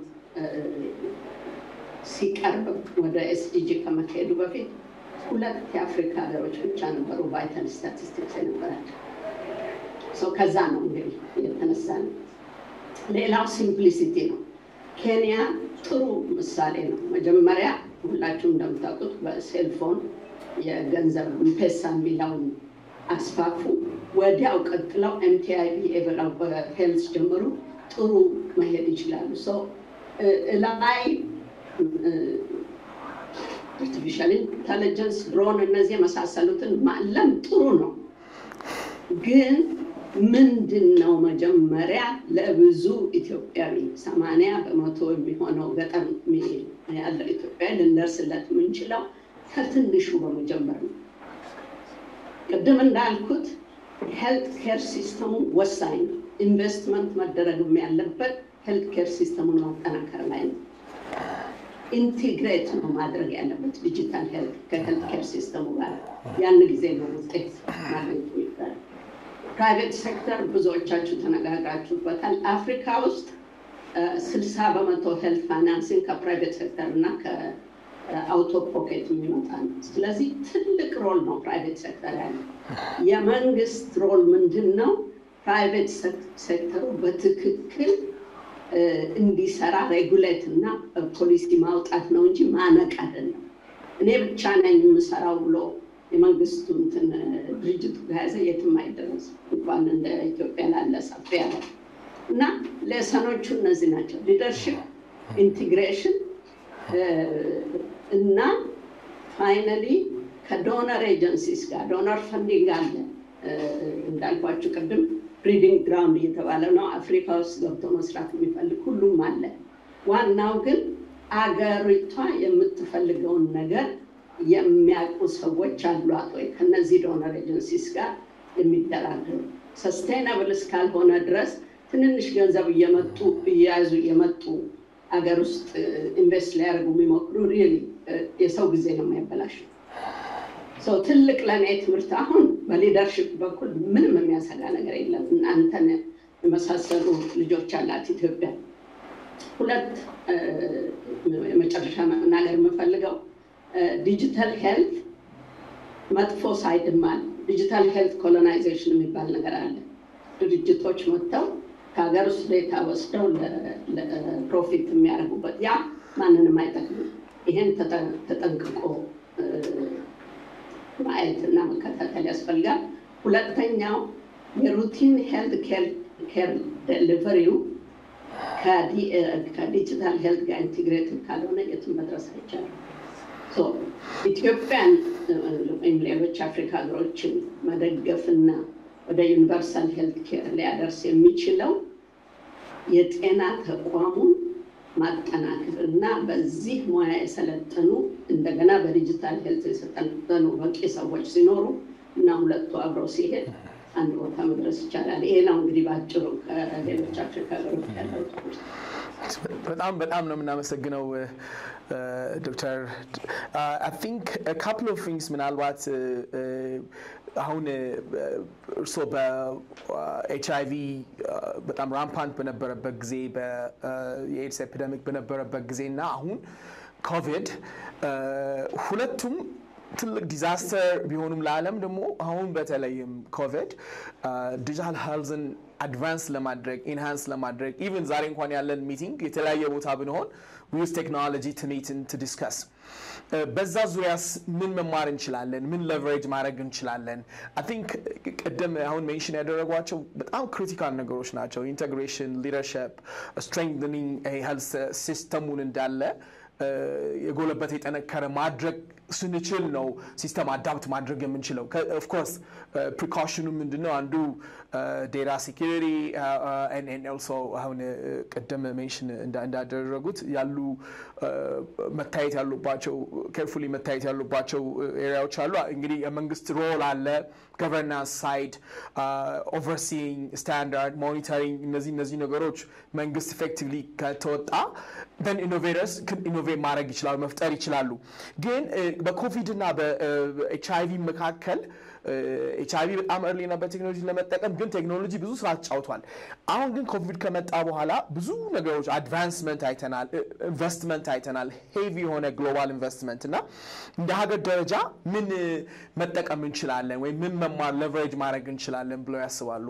[SPEAKER 8] ሲቀርብ ወደ ኤስዲጂ ከመካሄዱ በፊት ሁለት የአፍሪካ ሀገሮች ብቻ ነበሩ ቫይታል ስታቲስቲክስ የነበራቸው። ሰው ከዛ ነው እንግዲህ የተነሳ ነው። ሌላው ሲምፕሊሲቲ ነው። ኬንያ ጥሩ ምሳሌ ነው። መጀመሪያ ሁላችሁም እንደምታውቁት በሴልፎን የገንዘብ ፔሳ የሚለውን አስፋፉ። ወዲያው ቀጥለው ኤምቲአይቢ ብለው በሄልዝ ጀምሩ። ጥሩ መሄድ ይችላሉ። ሰው ላይ አርቲፊሻል ኢንተለጀንስ፣ ድሮን፣ እነዚህ የመሳሰሉትን ማለም ጥሩ ነው። ግን ምንድን ነው መጀመሪያ ለብዙ ኢትዮጵያዊ ሰማንያ በመቶ የሚሆነው ገጠር ያለው ኢትዮጵያዊ ልንደርስለት የምንችለው ከትንሹ በመጀመር ነው። ቅድም እንዳልኩት ሄልት ኬር ሲስተሙ ወሳኝ ነው። ኢንቨስትመንት መደረግም ያለበት ሄልት ኬር ሲስተሙን ማጠናከር ላይ ነው። ኢንቲግሬት ነው ማድረግ ያለበት ዲጂታል ሄልት ከሄልት ኬር ሲስተሙ ጋር። ያን ጊዜ ነው ውጤት ማግኘት የሚባለው። ፕራይቬት ሴክተር ብዙዎቻችሁ ተነጋግራችሁበታል። አፍሪካ ውስጥ ስልሳ በመቶ ሄልት ፋይናንሲንግ ከፕራይቬት ሴክተር እና ከአውቶ ፖኬት የሚመጣ ነው። ስለዚህ ትልቅ ሮል ነው ፕራይቬት ሴክተር ያለ። የመንግስት ሮል ምንድን ነው? ፕራይቬት ሴክተሩ በትክክል እንዲሰራ ሬጉሌት እና ፖሊሲ ማውጣት ነው እንጂ ማነቅ አይደለም። እኔ ብቻ ነኝ የምሰራው ብሎ የመንግስቱ እንትን ድርጅቱ ከያዘ የትም አይደረስም። እንኳን እንደ ኢትዮጵያ ላለ ሰፊ ያለ እና ሌሰኖቹ እነዚህ ናቸው። ሊደርሽፕ፣ ኢንቲግሬሽን እና ፋይናሊ ከዶነር ኤጀንሲስ ጋር ዶነር ፈንዲንግ አለ እንዳልኳችሁ ቅድም ብሪዲንግ ግራውንድ እየተባለ ነው። አፍሪካ ውስጥ ገብቶ መስራት የሚፈልግ ሁሉም አለ። ዋናው ግን አገሪቷ የምትፈልገውን ነገር የሚያውቁ ሰዎች አሏት ወይ ከነዚህ ዶነር ኤጀንሲስ ጋር የሚደራደሩ ሰስቴናብል እስካልሆነ ድረስ ትንንሽ ገንዘብ እየመጡ እየያዙ እየመጡ አገር ውስጥ ኢንቨስት ሊያደርጉ የሚሞክሩ ሪሊ የሰው ጊዜ ነው የሚያበላሸው። ሰው ትልቅ ለእኔ ትምህርት አሁን በሊደርሽፕ በኩል ምንም የሚያሰጋ ነገር የለም። እናንተን የመሳሰሉ ልጆች አላት ኢትዮጵያ። ሁለት የመጨረሻ መናገር የምፈልገው ዲጂታል ሄልት መጥፎ ሳይድም አለ። ዲጂታል ሄልት ኮሎናይዜሽን የሚባል ነገር አለ። ድርጅቶች መጥተው ከሀገር ውስጥ ዴታ ወስደው ለፕሮፊት የሚያደርጉበት ያ ማንንም አይጠቅምም። ይሄን ተጠንቅቆ ማየት እና መከታተል ያስፈልጋል። ሁለተኛው የሩቲን ሄልት ኬር ዴሊቨሪው ከዲጂታል ሄልት ጋር ኢንቴግሬትድ ካልሆነ የትም መድረስ አይቻልም። ኢትዮጵያን ወይም ሌሎች አፍሪካ ሀገሮችን መደገፍና ወደ ዩኒቨርሳል ሄልት ኬር ሊያደርስ የሚችለው የጤና ተቋሙን ማጠናከር እና በዚህ ሙያ የሰለጠኑ እንደገና በዲጂታል ሄልት የሰለጠኑ በቂ ሰዎች ሲኖሩ እና ሁለቱ አብረው ሲሄድ አንድ ቦታ መድረስ ይቻላል። ይሄ ነው እንግዲህ በአጭሩ ከሌሎች አፍሪካ ሀገሮች ያለው
[SPEAKER 5] በጣም በጣም ነው የምናመሰግነው ዶክተር አይ ቲንክ ካፕል ኦፍ ቲንግስ ምናልባት አሁን እርስዎ በኤች አይቪ በጣም ራምፓንት በነበረበት ጊዜ የኤድስ ኤፒደሚክ በነበረበት ጊዜ እና አሁን ኮቪድ ሁለቱም ትልቅ ዲዛስተር ቢሆኑም ለዓለም ደግሞ አሁን በተለይም ኮቪድ ዲጂታል ሄልዝን አድቫንስ ለማድረግ ኢንሃንስ ለማድረግ ኢቨን ዛሬ እንኳን ያለን ሚቲንግ የተለያየ ቦታ ብንሆን ዊዝ ቴክኖሎጂ ትሚትን ቱ ዲስከስ በዛ ዙሪያስ ምን መማር እንችላለን? ምን ለቨሬጅ ማድረግ እንችላለን? አይ ቲንክ ቅድም አሁን ሜንሽን ያደረጓቸው በጣም ክሪቲካል ነገሮች ናቸው። ኢንቴግሬሽን፣ ሊደርሽፕ፣ ስትሬንግኒንግ ሄልስ ሲስተሙን እንዳለ የጎለበተ የጠነከረ ማድረግ ስንችል ነው ሲስተም አዳፕት ማድረግ የምንችለው። ኦፍኮርስ ፕሪካሽኑ ምንድነው? አንዱ ዴታ ሴኪሪቲ ኦልሶ አሁን ቅድም ሜንሽን እንዳደረጉት ያሉ መታየት ያሉባቸው ኬርፉሊ መታየት ያሉባቸው ኤሪያዎች አሉ። እንግዲህ የመንግስት ሮል አለ፣ ገቨርናንስ ሳይድ፣ ኦቨርሲንግ፣ ስታንዳርድ፣ ሞኒተሪንግ እነዚህ እነዚህ ነገሮች መንግስት ኢፌክቲቭሊ ከተወጣ ን ኢኖቬተርስ ኢኖቬት ማድረግ ይችላሉ፣ መፍጠር ይችላሉ። ግን በኮቪድ እና በኤች አይቪ መካከል ኤች አይቪ በጣም እርሊ ነበር ቴክኖሎጂ ለመጠቀም ግን ቴክኖሎጂ ብዙ ስራ ተጫውቷል። አሁን ግን ኮቪድ ከመጣ በኋላ ብዙ ነገሮች አድቫንስመንት አይተናል፣ ኢንቨስትመንት አይተናል፣ ሄቪ የሆነ ግሎባል ኢንቨስትመንት እና እንደ ሀገር ደረጃ ምን መጠቀም እንችላለን ወይም ምን መማር ለቨሬጅ ማድረግ እንችላለን ብለው ያስባሉ?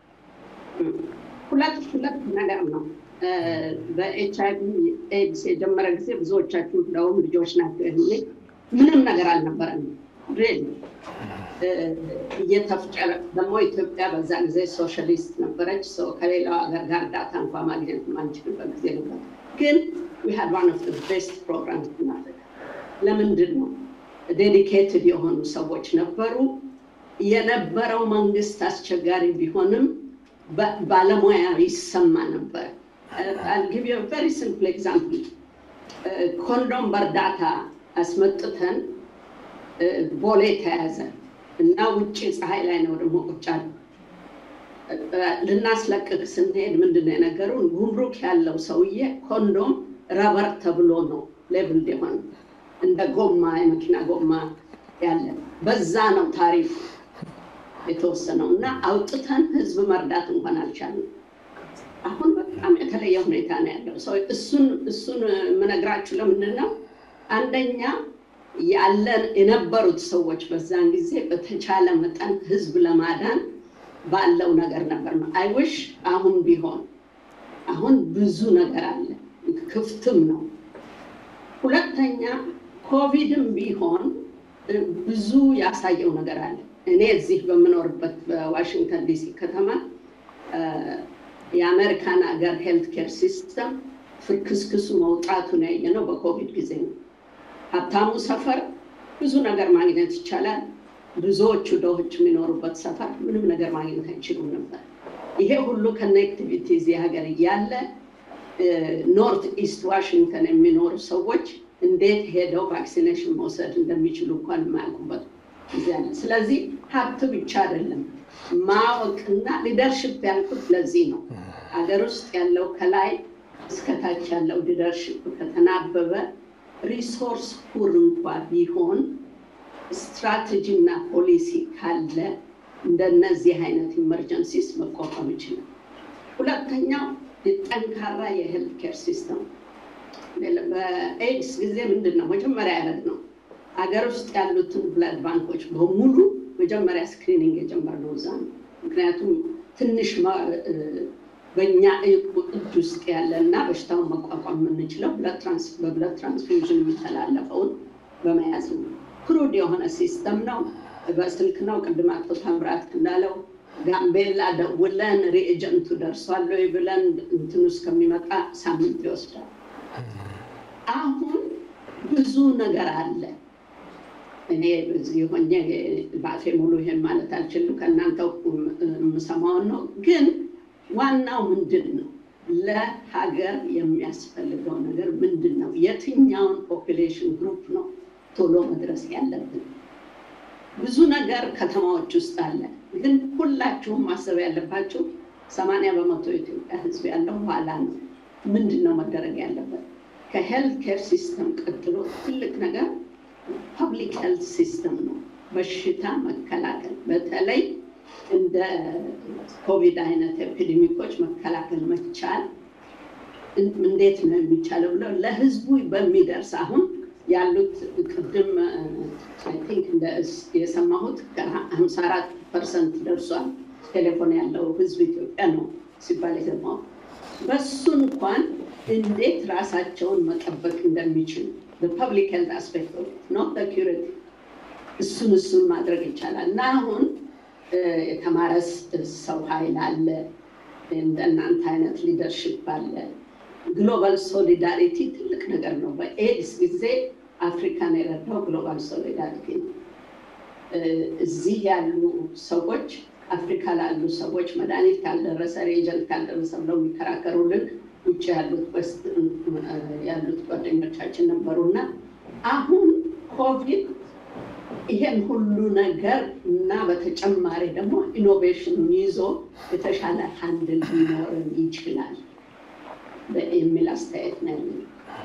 [SPEAKER 8] ሁለት ሁለት ነገር ነው። በኤች አይቪ ኤድስ የጀመረ ጊዜ ብዙዎቻችሁ እንደውም ልጆች ናቸው ይህ ምንም ነገር አልነበረም። ሬል እየተፍጨረ ደግሞ ኢትዮጵያ በዛ ጊዜ ሶሻሊስት ነበረች። ሰው ከሌላው ሀገር ጋር ዳታ እንኳ ማግኘት የማንችልበት ጊዜ ነበር። ግን ዊ ሃድ ዋን ኦፍ ቤስት ፕሮግራም እናደርግ። ለምንድን ነው ዴዲኬትድ የሆኑ ሰዎች ነበሩ። የነበረው መንግስት አስቸጋሪ ቢሆንም ባለሙያ ይሰማ ነበር። አልጊቭ ቨሪ ሲምፕል ኤግዛምፕል ኮንዶም በእርዳታ አስመጥተን ቦሌ ተያዘ እና ውጭ ፀሐይ ላይ ነው ደግሞ ቁጭ አሉ። ልናስለቅቅ ስንሄድ ምንድን ነው የነገሩን? ጉምሩክ ያለው ሰውዬ ኮንዶም ረበር ተብሎ ነው ሌብል የሆነ እንደ ጎማ የመኪና ጎማ ያለ በዛ ነው ታሪፉ የተወሰነው እና አውጥተን ህዝብ መርዳት እንኳን አልቻልንም። አሁን በጣም የተለየ ሁኔታ ነው ያለው። ሰው እሱን እሱን የምነግራችሁ ለምንድን ነው? አንደኛ ያለን የነበሩት ሰዎች በዛን ጊዜ በተቻለ መጠን ህዝብ ለማዳን ባለው ነገር ነበር ነው። አይውሽ አሁን ቢሆን አሁን ብዙ ነገር አለ፣ ክፍትም ነው። ሁለተኛ ኮቪድም ቢሆን ብዙ ያሳየው ነገር አለ። እኔ እዚህ በምኖርበት በዋሽንግተን ዲሲ ከተማ የአሜሪካን ሀገር ሄልት ኬር ሲስተም ፍርክስክሱ መውጣቱን ያየ ነው በኮቪድ ጊዜ ነው። ሀብታሙ ሰፈር ብዙ ነገር ማግኘት ይቻላል። ብዙዎቹ ድሆች የሚኖሩበት ሰፈር ምንም ነገር ማግኘት አይችሉም ነበር። ይሄ ሁሉ ከኔክቲቪቲ እዚህ ሀገር እያለ ኖርት ኢስት ዋሽንግተን የሚኖሩ ሰዎች እንዴት ሄደው ቫክሲኔሽን መውሰድ እንደሚችሉ እንኳን የማያውቁበት ጊዜ አለ። ስለዚህ ሀብት ብቻ አይደለም ማወቅና ሊደርሽፕ ያልኩት ለዚህ ነው። ሀገር ውስጥ ያለው ከላይ እስከታች ያለው ሊደርሽፕ ከተናበበ ሪሶርስ ፑር እንኳ ቢሆን ስትራቴጂ እና ፖሊሲ ካለ እንደነዚህ አይነት ኢመርጀንሲስ መቋቋም ይችላል። ሁለተኛው ጠንካራ የሄልት ኬር ሲስተም በኤድስ ጊዜ ምንድን ነው መጀመሪያ ያደረግ ነው ሀገር ውስጥ ያሉትን ብለድ ባንኮች በሙሉ መጀመሪያ ስክሪኒንግ የጀመርነው እዛ ነው። ምክንያቱም ትንሽ በእኛ እጅ ውስጥ ያለ እና በሽታውን መቋቋም የምንችለው በብለድ ትራንስፊውዥን የሚተላለፈውን በመያዝ ነው። ክሩድ የሆነ ሲስተም ነው። በስልክ ነው። ቅድም አቶ ታምራት እንዳለው ጋምቤላ ደውለን ሪኤጀንቱ ደርሷል ወይ ብለን እንትኑ እስከሚመጣ ሳምንት ይወስዳል። አሁን ብዙ ነገር አለ። እኔ በዚህ ሆኜ በአፌ ሙሉ ይሄን ማለት አልችልም። ከእናንተው የምሰማውን ነው። ግን ዋናው ምንድን ነው? ለሀገር የሚያስፈልገው ነገር ምንድን ነው? የትኛውን ፖፕሌሽን ግሩፕ ነው ቶሎ መድረስ ያለብን? ብዙ ነገር ከተማዎች ውስጥ አለ። ግን ሁላችሁም ማሰብ ያለባችሁ ሰማንያ በመቶ የኢትዮጵያ ሕዝብ ያለው ኋላ ነው። ምንድን ነው መደረግ ያለበት? ከሄልት ኬር ሲስተም ቀጥሎ ትልቅ ነገር ፐብሊክ ሄልት ሲስተም ነው። በሽታ መከላከል በተለይ እንደ ኮቪድ አይነት ኤፒዴሚኮች መከላከል መቻል እንዴት ነው የሚቻለው ብለው ለህዝቡ በሚደርስ አሁን ያሉት ቅድም አይ ቲንክ የሰማሁት ከሀምሳ አራት ፐርሰንት ደርሷል ቴሌፎን ያለው ህዝብ ኢትዮጵያ ነው ሲባል የሰማሁት። በሱ እንኳን እንዴት ራሳቸውን መጠበቅ እንደሚችሉ በፐብሊክ ሄልት አስፔክት ኖት ኪሪቲ እሱን እሱን ማድረግ ይቻላል እና አሁን የተማረ ሰው ኃይል አለ፣ እንደናንተ አይነት ሊደርሽፕ አለ። ግሎባል ሶሊዳሪቲ ትልቅ ነገር ነው። በኤድስ ጊዜ አፍሪካን የረዳው ግሎባል ሶሊዳሪቲ ነው። እዚህ ያሉ ሰዎች አፍሪካ ላሉ ሰዎች መድኃኒት ካልደረሰ ሬጀንት ካልደረሰ ብለው የሚከራከሩልን ውጭ ያሉት ጓደኞቻችን ነበሩና አሁን ኮቪድ ይሄን ሁሉ ነገር እና በተጨማሪ ደግሞ ኢኖቬሽኑን ይዞ የተሻለ ሀንድል ሊኖርን ይችላል የሚል አስተያየት ነው ያለኝ።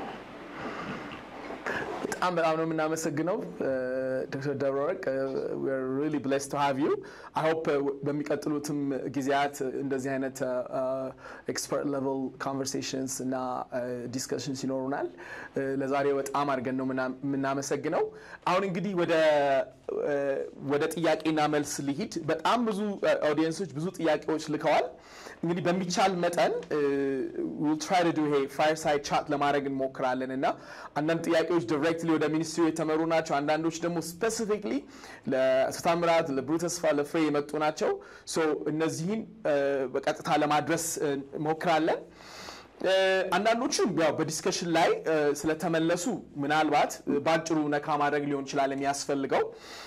[SPEAKER 5] በጣም በጣም ነው የምናመሰግነው ዶክተር ደብረወርቅ ሪሊ ብሌስ ቱ ሃቭ ዩ አይ ሆፕ በሚቀጥሉትም ጊዜያት እንደዚህ አይነት ኤክስፐርት ሌቨል ኮንቨርሴሽንስ እና ዲስከሽንስ ይኖሩናል። ለዛሬው በጣም አድርገን ነው የምናመሰግነው። አሁን እንግዲህ ወደ ወደ ጥያቄና መልስ ሊሂድ። በጣም ብዙ ኦዲየንሶች ብዙ ጥያቄዎች ልከዋል። እንግዲህ በሚቻል መጠን ዊል ትራይ ቱ ዱ ይሄ ፋየርሳይድ ቻት ለማድረግ እንሞክራለን እና አንዳንድ ጥያቄዎች ዲሬክትሊ ወደ ሚኒስትሪ የተመሩ ናቸው። አንዳንዶች ደግሞ ስፔሲፊክሊ ለአቶ ታምራት፣ ለብሩ ተስፋ፣ ለፍሬ የመጡ ናቸው። ሶ እነዚህን በቀጥታ ለማድረስ እንሞክራለን። አንዳንዶቹም ያው በዲስከሽን ላይ ስለተመለሱ ምናልባት በአጭሩ ነካ ማድረግ ሊሆን ይችላል የሚያስፈልገው።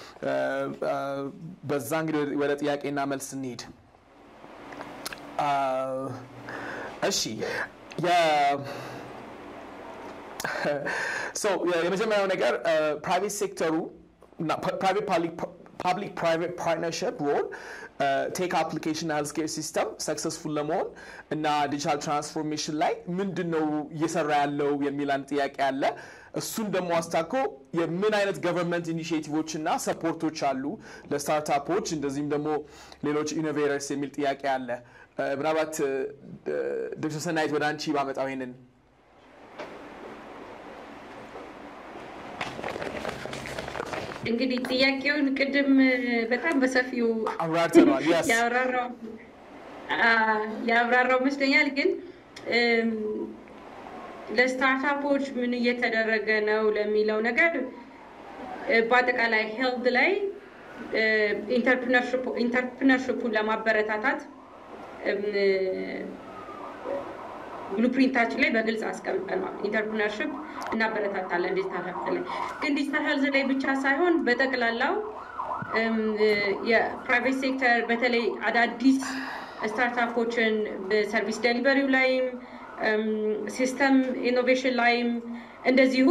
[SPEAKER 5] በዛ እንግዲህ ወደ ጥያቄና መልስ እንሂድ። እሺ የመጀመሪያው ነገር ፕራይቬት ሴክተሩ ፓብሊክ ፕራይቬት ፓርትነርሽፕ ሮል ቴክ አፕሊኬሽን ሄልዝ ኬር ሲስተም ሰክሰስፉል ለመሆን እና ዲጂታል ትራንስፎርሜሽን ላይ ምንድን ነው እየሰራ ያለው የሚል አንድ ጥያቄ አለ። እሱን ደግሞ አስታኮ የምን አይነት ገቨርንመንት ኢኒሽቲቮች እና ሰፖርቶች አሉ ለስታርታፖች እንደዚህም ደግሞ ሌሎች ኢኖቬተርስ የሚል ጥያቄ አለ። ምናልባት ዶክተር ሰናይት ወደ አንቺ ባመጣው ይሄንን
[SPEAKER 3] እንግዲህ ጥያቄውን ቅድም በጣም በሰፊው
[SPEAKER 5] አብራርተነዋል። yes
[SPEAKER 3] ያብራራው ያብራራው ይመስለኛል። ግን ለስታርታፖች ምን እየተደረገ ነው ለሚለው ነገር በአጠቃላይ ሄልት ላይ ኢንተርፕርነርሽፑን ለማበረታታት ብሉፕሪንታችን ላይ በግልጽ አስቀምጠነዋል። ኢንተርፕርነርሽፕ እናበረታታለን ዲጂታል ሄልዝ ላይ ግን ዲጂታል ሄልዝ ላይ ብቻ ሳይሆን በጠቅላላው የፕራይቬት ሴክተር በተለይ አዳዲስ ስታርታፖችን በሰርቪስ ዴሊቨሪው ላይም ሲስተም ኢኖቬሽን ላይም እንደዚሁ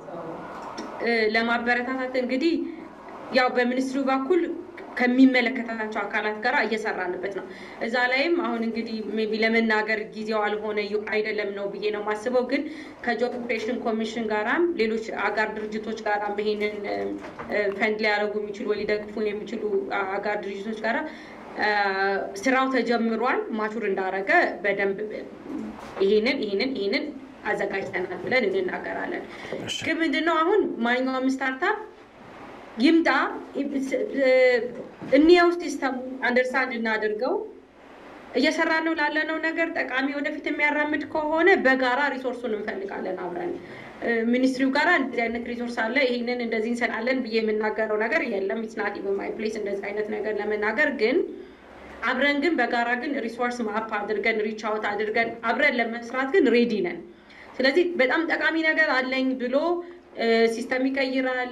[SPEAKER 3] ለማበረታታት እንግዲህ ያው በሚኒስትሩ በኩል ከሚመለከታቸው አካላት ጋር እየሰራንበት ነው። እዛ ላይም አሁን እንግዲህ ሜይ ቢ ለመናገር ጊዜው አልሆነ አይደለም ነው ብዬ ነው የማስበው። ግን ከጆብ ክሬሽን ኮሚሽን ጋራም ሌሎች አጋር ድርጅቶች ጋራም ይሄንን ፈንድ ሊያደርጉ የሚችሉ ወይ ሊደግፉ የሚችሉ አጋር ድርጅቶች ጋራ ስራው ተጀምሯል። ማቹር እንዳረገ በደንብ ይሄንን ይሄንን ይሄንን አዘጋጅተናል ብለን እንናገራለን። ግን ምንድነው አሁን ማንኛውም ስታርታፕ ይምጣ እንየው ሲስተሙ አንደርስታንድ እናድርገው። እየሰራ ነው ላለነው ነገር ጠቃሚ ወደፊት የሚያራምድ ከሆነ በጋራ ሪሶርሱን እንፈልጋለን አብረን ሚኒስትሪው ጋር እንደዚህ አይነት ሪሶርስ አለ፣ ይህንን እንደዚህ እንሰራለን ብዬ የምናገረው ነገር የለም። ኢትናት በማይ ፕሌስ እንደዚህ አይነት ነገር ለመናገር ግን አብረን ግን በጋራ ግን ሪሶርስ ማፕ አድርገን ሪች አውት አድርገን አብረን ለመስራት ግን ሬዲ ነን። ስለዚህ በጣም ጠቃሚ ነገር አለኝ ብሎ ሲስተም ይቀይራል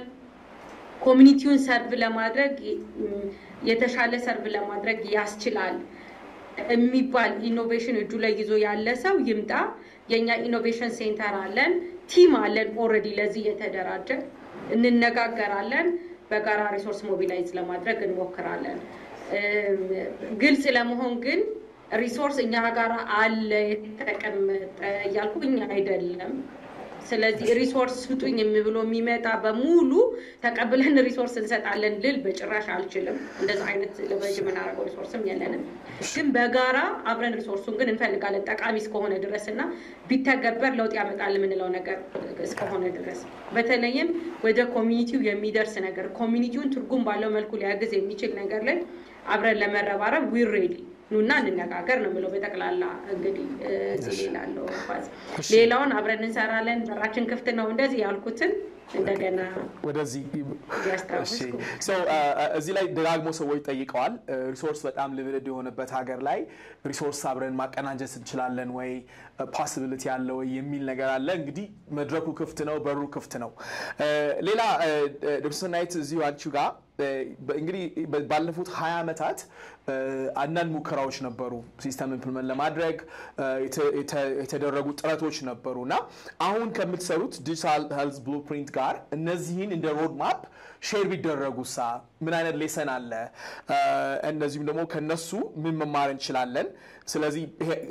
[SPEAKER 3] ኮሚኒቲውን ሰርቭ ለማድረግ የተሻለ ሰርቭ ለማድረግ ያስችላል የሚባል ኢኖቬሽን እጁ ላይ ይዞ ያለ ሰው ይምጣ። የእኛ ኢኖቬሽን ሴንተር አለን፣ ቲም አለን ኦልሬዲ ለዚህ የተደራጀ እንነጋገራለን። በጋራ ሪሶርስ ሞቢላይዝ ለማድረግ እንሞክራለን። ግልጽ ለመሆን ግን ሪሶርስ እኛ ጋር አለ የተቀመጠ እያልኩኝ አይደለም። ስለዚህ ሪሶርስ ስጡኝ ብሎ የሚመጣ በሙሉ ተቀብለን ሪሶርስ እንሰጣለን ልል በጭራሽ አልችልም። እንደዛ አይነት ለበጅ የምናደርገው ሪሶርስም የለንም። ግን በጋራ አብረን ሪሶርሱን ግን እንፈልጋለን ጠቃሚ እስከሆነ ድረስ እና ቢተገበር ለውጥ ያመጣል የምንለው ነገር እስከሆነ ድረስ በተለይም ወደ ኮሚኒቲው የሚደርስ ነገር ኮሚኒቲውን ትርጉም ባለው መልኩ ሊያግዝ የሚችል ነገር ላይ አብረን ለመረባረብ ዊር ሬዲ ኑና እንነጋገር ነው የምለው። በጠቅላላ እንግዲህ እዚህ ሌላለው ፋዝ ሌላውን አብረን እንሰራለን። በራችን ክፍት ነው። እንደዚህ ያልኩትን እንደገና
[SPEAKER 5] ወደዚህ
[SPEAKER 3] ያስታውስኩ
[SPEAKER 5] እዚህ ላይ ደጋግሞ ሰዎች ጠይቀዋል። ሪሶርስ በጣም ልምድ የሆነበት ሀገር ላይ ሪሶርስ አብረን ማቀናጀት እንችላለን ወይ ፖሲቢሊቲ አለ ወይ የሚል ነገር አለ። እንግዲህ መድረኩ ክፍት ነው፣ በሩ ክፍት ነው። ሌላ ዶክተር ሰናይት እዚሁ አንቺ ጋር እንግዲህ ባለፉት ሀያ ዓመታት አንዳንድ ሙከራዎች ነበሩ ሲስተም ኢምፕልመንት ለማድረግ የተደረጉ ጥረቶች ነበሩ እና አሁን ከምትሰሩት ዲጂታል ሄልዝ ብሉፕሪንት ጋር እነዚህን እንደ ሮድ ማፕ ሼር ቢደረጉ ሳ ምን አይነት ሌሰን አለ? እነዚሁም ደግሞ ከነሱ ምን መማር እንችላለን? ስለዚህ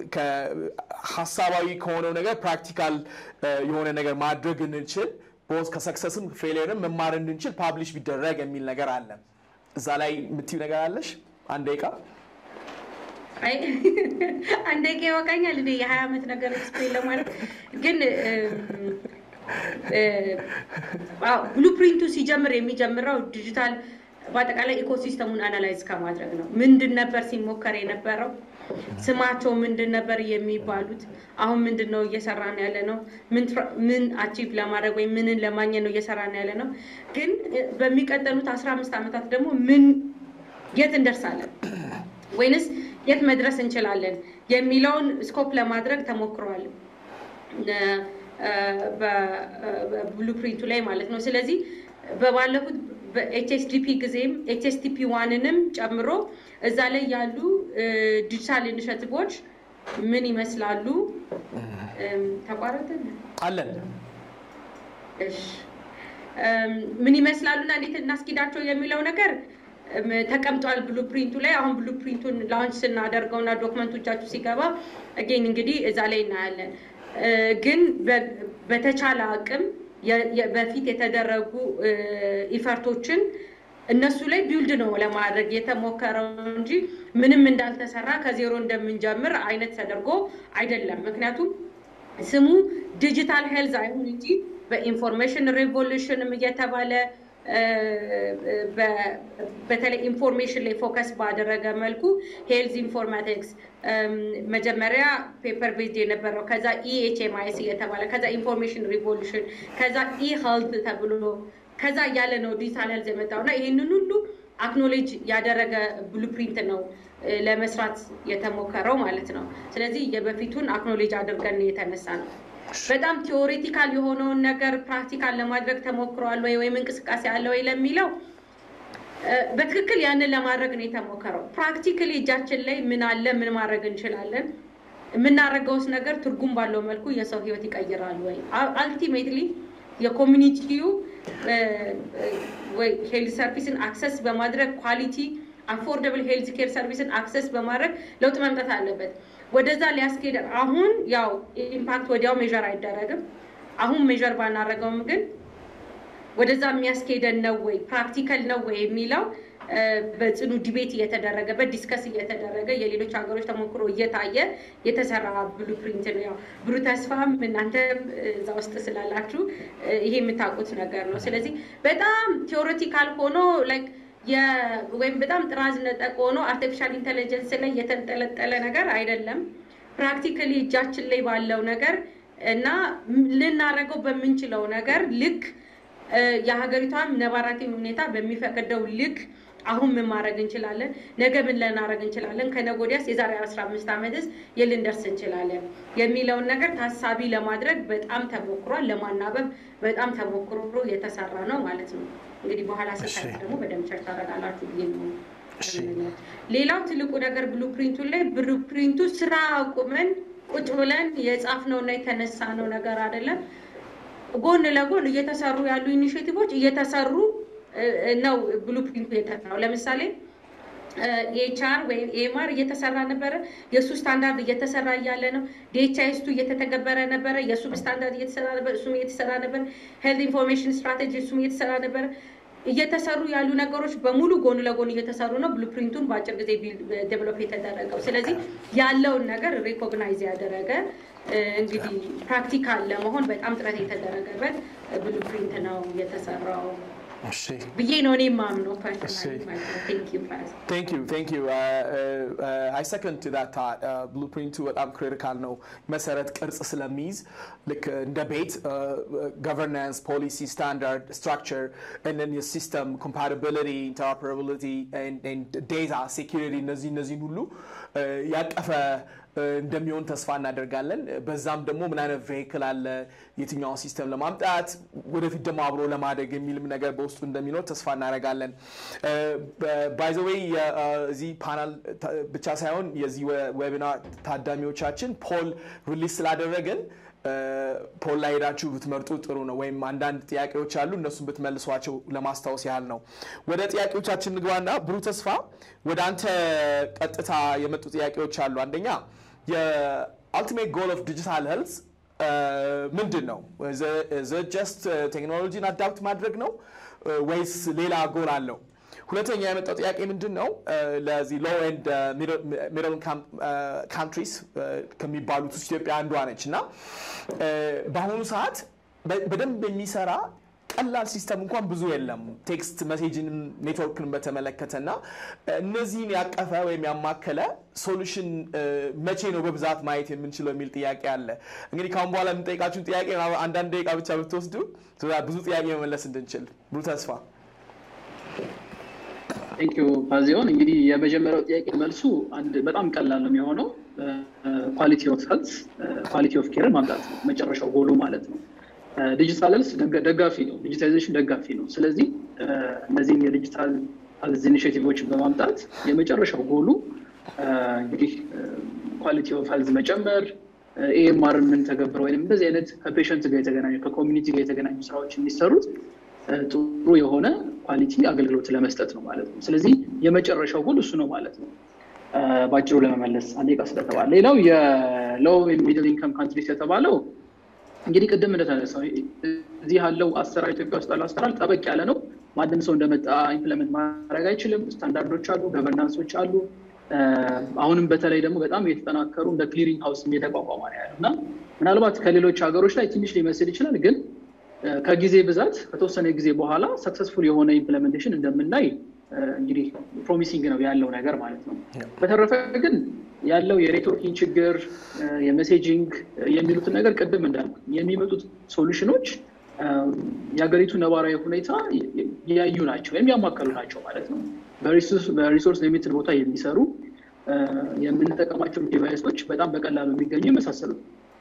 [SPEAKER 5] ሀሳባዊ ከሆነው ነገር ፕራክቲካል የሆነ ነገር ማድረግ እንችል ቦዝ ከሰክሰስም ፌሊየርም መማር እንድንችል ፓብሊሽ ቢደረግ የሚል ነገር አለ። እዛ ላይ የምትዩ ነገር አለሽ? አንድ ደቂቃ
[SPEAKER 3] አንድ ደቂቃ ይወቃኛል። እንደ የሀያ ዓመት ነገር ኤክስፕሌን ለማድረግ ግን ብሉፕሪንቱ ሲጀምር የሚጀምረው ዲጂታል በአጠቃላይ ኢኮሲስተሙን አናላይዝ ከማድረግ ነው። ምንድን ነበር ሲሞከር የነበረው? ስማቸው ምንድን ነበር የሚባሉት? አሁን ምንድን ነው እየሰራን ያለ ነው? ምን አቺቭ ለማድረግ ወይም ምንን ለማግኘት ነው እየሰራን ያለ ነው? ግን በሚቀጠሉት አስራ አምስት ዓመታት ደግሞ ምን የት እንደርሳለን ወይንስ የት መድረስ እንችላለን የሚለውን ስኮፕ ለማድረግ ተሞክሯል በብሉፕሪንቱ ላይ ማለት ነው። ስለዚህ በባለፉት በኤችኤስዲፒ ጊዜም ኤችኤስዲፒ ዋንንም ጨምሮ እዛ ላይ ያሉ ዲጂታል ኢኒሽቲቮች ምን ይመስላሉ? ተቋረጥን
[SPEAKER 5] አለን
[SPEAKER 3] ምን ይመስላሉ እና እንዴት እናስኪዳቸው የሚለው ነገር ተቀምጧል ብሉፕሪንቱ ላይ። አሁን ብሉፕሪንቱን ላውንች ስናደርገው እና ዶክመንቶቻችሁ ሲገባ አጌን እንግዲህ እዛ ላይ እናያለን። ግን በተቻለ አቅም በፊት የተደረጉ ኢፈርቶችን እነሱ ላይ ቢውልድ ነው ለማድረግ የተሞከረው እንጂ ምንም እንዳልተሰራ ከዜሮ እንደምንጀምር አይነት ተደርጎ አይደለም። ምክንያቱም ስሙ ዲጂታል ሄልዝ አይሁን እንጂ በኢንፎርሜሽን ሬቮሉሽንም እየተባለ በተለይ ኢንፎርሜሽን ላይ ፎከስ ባደረገ መልኩ ሄልዝ ኢንፎርማቲክስ መጀመሪያ ፔፐር ቤዝድ የነበረው ከዛ ኢኤችኤምአይሲ እየተባለ ከዛ ኢንፎርሜሽን ሪቮሉሽን ከዛ ኢ ሄልት ተብሎ ከዛ እያለ ነው ዲጂታል ሄልዝ የመጣው እና ይህንን ሁሉ አክኖሌጅ ያደረገ ብሉፕሪንት ነው ለመስራት የተሞከረው ማለት ነው። ስለዚህ የበፊቱን አክኖሌጅ አድርገን የተነሳ ነው። በጣም ቲዎሬቲካል የሆነውን ነገር ፕራክቲካል ለማድረግ ተሞክሯል ወይ ወይም እንቅስቃሴ አለ ወይ ለሚለው በትክክል ያንን ለማድረግ ነው የተሞከረው። ፕራክቲካሊ እጃችን ላይ ምን አለ፣ ምን ማድረግ እንችላለን፣ የምናደርገውስ ነገር ትርጉም ባለው መልኩ የሰው ህይወት ይቀይራል ወይ? አልቲሜትሊ የኮሚኒቲው ሄልዝ ሰርቪስን አክሰስ በማድረግ ኳሊቲ አፎርደብል ሄልዝ ኬር ሰርቪስን አክሰስ በማድረግ ለውጥ መምጣት አለበት። ወደዛ ሊያስኬድ አሁን ያው ኢምፓክት ወዲያው ሜዥር አይደረግም። አሁን ሜዥር ባናደረገውም ግን ወደዛ የሚያስኬደን ነው ወይ ፕራክቲካል ነው ወይ የሚለው በጽኑ ዲቤት እየተደረገበት ዲስከስ እየተደረገ የሌሎች ሀገሮች ተሞክሮ እየታየ የተሰራ ብሉፕሪንት ነው። ያው ብሩ ተስፋም እናንተም እዛ ውስጥ ስላላችሁ ይሄ የምታውቁት ነገር ነው። ስለዚህ በጣም ቴዎሬቲካል ሆኖ ላይክ ወይም በጣም ጥራዝ ነጠቅ ሆኖ አርቲፊሻል ኢንቴሊጀንስ ላይ የተንጠለጠለ ነገር አይደለም። ፕራክቲካሊ እጃችን ላይ ባለው ነገር እና ልናደርገው በምንችለው ነገር ልክ የሀገሪቷም ነባራዊ ሁኔታ በሚፈቅደው ልክ አሁን ምን ማድረግ እንችላለን፣ ነገ ምን ልናደርግ እንችላለን፣ ከነገ ወዲያስ የዛሬ አስራ አምስት ዓመትስ የልንደርስ እንችላለን የሚለውን ነገር ታሳቢ ለማድረግ በጣም ተሞክሯል። ለማናበብ በጣም ተሞክሮ የተሰራ ነው ማለት ነው። እንግዲህ በኋላ ስታይ ደግሞ በደንብ ቸር ታደርጋላችሁ ብዬ ነው ሌላው ትልቁ ነገር ብሉ ፕሪንቱ ላይ ብሉ ፕሪንቱ ስራ አቁመን ቁጭ ብለን የጻፍነውና የተነሳነው ነገር አይደለም። ጎን ለጎን እየተሰሩ ያሉ ኢኒሽቲቮች እየተሰሩ ነው ብሉ ፕሪንቱ የጠራው። ለምሳሌ ኤችአር ወይም ኤምአር እየተሰራ ነበረ። የእሱ ስታንዳርድ እየተሰራ እያለ ነው። ዲኤችአይስቱ እየተተገበረ ነበረ። የእሱም ስታንዳርድ እየተሰራ ነበር። እሱም እየተሰራ ነበር። ሄልት ኢንፎርሜሽን ስትራቴጂ እሱም እየተሰራ ነበረ። እየተሰሩ ያሉ ነገሮች በሙሉ ጎን ለጎን እየተሰሩ ነው። ብሉፕሪንቱን በአጭር ጊዜ ዴቨሎፕ የተደረገው። ስለዚህ ያለውን ነገር ሪኮግናይዝ ያደረገ እንግዲህ ፕራክቲካል ለመሆን በጣም ጥረት የተደረገበት ብሉፕሪንት ነው የተሰራው ብዬ ነው እኔ የማምነው
[SPEAKER 5] ቴንክ ዩ ቴንክ ዩ አይ ሰከንድ ቱ ዳት ታት ብሉፕሪንቱ በጣም ክሪቲካል ነው መሰረት ቅርጽ ስለሚይዝ ልክ እንደ ቤት ገቨርናንስ ፖሊሲ ስታንዳርድ ስትራክቸር ንን የሲስተም ኮምፓቲቢሊቲ ኢንተርኦፐራቢሊቲ ዴታ ሴኪሪቲ እነዚህ እነዚህን ሁሉ ያቀፈ እንደሚሆን ተስፋ እናደርጋለን። በዛም ደግሞ ምን አይነት ቬሂክል አለ የትኛውን ሲስተም ለማምጣት ወደፊት ደግሞ አብሮ ለማደግ የሚልም ነገር በውስጡ እንደሚኖር ተስፋ እናደርጋለን። ባይዘዌይ እዚህ ፓናል ብቻ ሳይሆን የዚህ ዌቢናር ታዳሚዎቻችን ፖል ሪሊዝ ስላደረግን ፖል ላይ ሄዳችሁ ብትመርጡ ጥሩ ነው። ወይም አንዳንድ ጥያቄዎች አሉ እነሱን ብትመልሷቸው ለማስታወስ ያህል ነው። ወደ ጥያቄዎቻችን ንግባና ብሩህ ተስፋ ወደ አንተ ቀጥታ የመጡ ጥያቄዎች አሉ። አንደኛ የአልቲሜት ጎል ኦፍ ዲጂታል ሄልዝ ምንድን ነው? ጀስት ቴክኖሎጂን አዳፕት ማድረግ ነው ወይስ ሌላ ጎል አለው? ሁለተኛ የመጣው ጥያቄ ምንድን ነው? ለዚህ ሎ ኤንድ ሚድል ካንትሪስ ከሚባሉት ውስጥ ኢትዮጵያ አንዷ ነች እና በአሁኑ ሰዓት በደንብ የሚሰራ ቀላል ሲስተም እንኳን ብዙ የለም። ቴክስት መሴጅንም ኔትወርክን በተመለከተ እና እነዚህን ያቀፈ ወይም ያማከለ ሶሉሽን መቼ ነው በብዛት ማየት የምንችለው የሚል ጥያቄ አለ። እንግዲህ ካሁን በኋላ የምንጠይቃችሁን ጥያቄ አንዳንድ ደቂቃ ብቻ ብትወስዱ ብዙ ጥያቄ መመለስ እንድንችል ብሩህ ተስፋ
[SPEAKER 4] ቴንኪዩ ፓዚዮን። እንግዲህ የመጀመሪያው ጥያቄ መልሱ አንድ በጣም ቀላል ነው የሚሆነው ኳሊቲ ኦፍ ሄልት ኳሊቲ ኦፍ ኬርን ማምጣት ነው መጨረሻው ጎሉ ማለት ነው። ዲጂታል ሄልስ ደጋፊ ነው፣ ዲጂታይዜሽን ደጋፊ ነው። ስለዚህ እነዚህን የዲጂታል ሄልዝ ኢኒሽቲቮችን በማምጣት የመጨረሻው ጎሉ እንግዲህ ኳሊቲ ኦፍ ሄልዝ መጨመር ኤኤምአር የምንተገብረው ወይም እንደዚህ አይነት ከፔሸንት ጋር የተገናኙ ከኮሚኒቲ ጋር የተገናኙ ስራዎች የሚሰሩት ጥሩ የሆነ ኳሊቲ አገልግሎት ለመስጠት ነው ማለት ነው። ስለዚህ የመጨረሻው ጎል እሱ ነው ማለት ነው። በአጭሩ ለመመለስ አንድ ቃ ስለተባለ ሌላው የሎው ሚድል ኢንከም ካንትሪስ የተባለው እንግዲህ ቅድም እንደተነሳው እዚህ ያለው አሰራር ኢትዮጵያ ውስጥ ያለው አሰራር ጠበቅ ያለ ነው። ማንም ሰው እንደመጣ ኢምፕለመንት ማድረግ አይችልም። ስታንዳርዶች አሉ፣ ገቨርናንሶች አሉ። አሁንም በተለይ ደግሞ በጣም የተጠናከሩ እንደ ክሊሪንግ ሀውስ የተቋቋመ ነው ያለው እና ምናልባት ከሌሎች ሀገሮች ላይ ትንሽ ሊመስል ይችላል ግን ከጊዜ ብዛት ከተወሰነ ጊዜ በኋላ ሰክሰስፉል የሆነ ኢምፕለሜንቴሽን እንደምናይ እንግዲህ ፕሮሚሲንግ ነው ያለው ነገር ማለት ነው። በተረፈ ግን ያለው የኔትወርኪንግ ችግር የሜሴጂንግ የሚሉትን ነገር ቅድም እንዳልኩ የሚመጡት ሶሉሽኖች የሀገሪቱ ነባራዊ ሁኔታ ያዩ ናቸው ወይም ያማከሉ ናቸው ማለት ነው። በሪሶርስ ሊሚትድ ቦታ የሚሰሩ የምንጠቀማቸው ዲቫይሶች በጣም በቀላሉ የሚገኙ የመሳሰሉት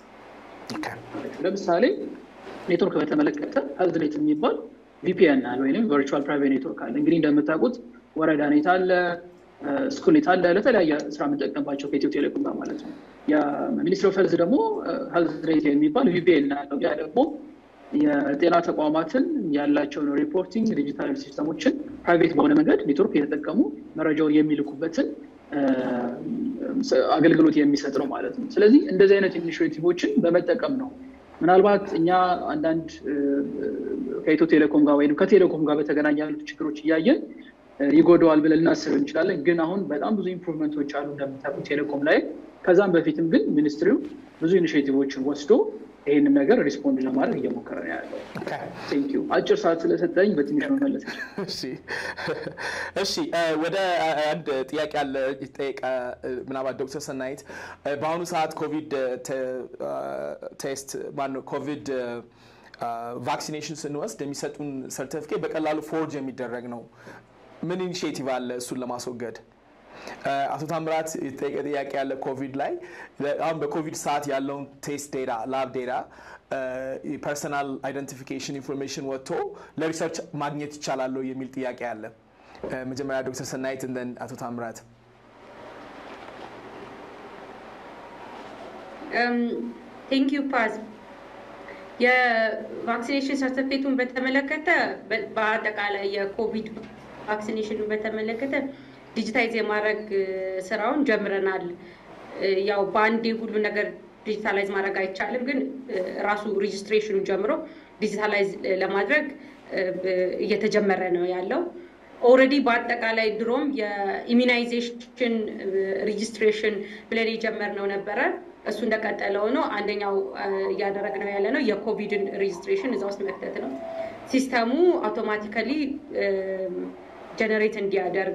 [SPEAKER 4] ለምሳሌ ኔትወርክ በተመለከተ ሄልዝኔት የሚባል ቪፒኤን አለ ወይም ቨርቹዋል ፕራይቬት ኔትወርክ አለ። እንግዲህ እንደምታውቁት ወረዳ ኔት አለ፣ ስኩል ኔት አለ፣ ለተለያየ ስራ የምንጠቀምባቸው ከኢትዮ ቴሌኮም ጋር ማለት ነው። የሚኒስትሪ ኦፍ ሄልዝ ደግሞ ሄልዝኔት የሚባል ቪፒኤን አለው። ያ ደግሞ የጤና ተቋማትን ያላቸውን ሪፖርቲንግ ዲጂታል ሲስተሞችን ፕራይቬት በሆነ መንገድ ኔትወርክ የተጠቀሙ መረጃውን የሚልኩበትን አገልግሎት የሚሰጥ ነው ማለት ነው። ስለዚህ እንደዚህ አይነት ኢኒሽቲቮችን በመጠቀም ነው ምናልባት እኛ አንዳንድ ከኢትዮ ቴሌኮም ጋር ወይም ከቴሌኮም ጋር በተገናኘ ያሉት ችግሮች እያየን ይጎደዋል ብለን ልናስብ እንችላለን። ግን አሁን በጣም ብዙ ኢምፕሩቭመንቶች አሉ እንደምታውቁት ቴሌኮም ላይ። ከዛም በፊትም ግን ሚኒስትሪው ብዙ ኢኒሽቲቮችን ወስዶ ይህንን ነገር ሪስፖንድ ለማድረግ እየሞከረ ነው ያለው። ቴንኪዩ አጭር ሰዓት ስለሰጠኝ በትንሽ መመለስ
[SPEAKER 5] እሺ፣ ወደ አንድ ጥያቄ አለ ጠየቀ ምናልባት ዶክተር ሰናይት በአሁኑ ሰዓት ኮቪድ ቴስት ማነው ኮቪድ ቫክሲኔሽን ስንወስድ የሚሰጡን ሰርቲፊኬት በቀላሉ ፎርጅ የሚደረግ ነው። ምን ኢኒሽቲቭ አለ እሱን ለማስወገድ? አቶ ታምራት የተጠየቀ ጥያቄ ያለ ኮቪድ ላይ አሁን በኮቪድ ሰዓት ያለውን ቴስት ዴታ ላብ ዴታ ፐርሰናል አይደንቲፊኬሽን ኢንፎርሜሽን ወጥቶ ለሪሰርች ማግኘት ይቻላል የሚል ጥያቄ አለ። መጀመሪያ ዶክተር ሰናይት እንደን አቶ ታምራት
[SPEAKER 3] ቴንክ ዩ ፓዝ የቫክሲኔሽን ሰርተፊኬቱን በተመለከተ በአጠቃላይ የኮቪድ ቫክሲኔሽኑን በተመለከተ ዲጂታይዝ የማድረግ ስራውን ጀምረናል። ያው በአንዴ ሁሉ ነገር ዲጂታላይዝ ማድረግ አይቻልም፣ ግን ራሱ ሬጅስትሬሽኑን ጀምሮ ዲጂታላይዝ ለማድረግ እየተጀመረ ነው ያለው። ኦልሬዲ በአጠቃላይ ድሮም የኢሚናይዜሽን ሬጅስትሬሽን ብለን የጀመርነው ነበረ። እሱ እንደቀጠለ ሆኖ አንደኛው እያደረግነው ያለ ነው የኮቪድን ሬጅስትሬሽን እዛ ውስጥ መክተት ነው። ሲስተሙ አውቶማቲካሊ ጀነሬት እንዲያደርግ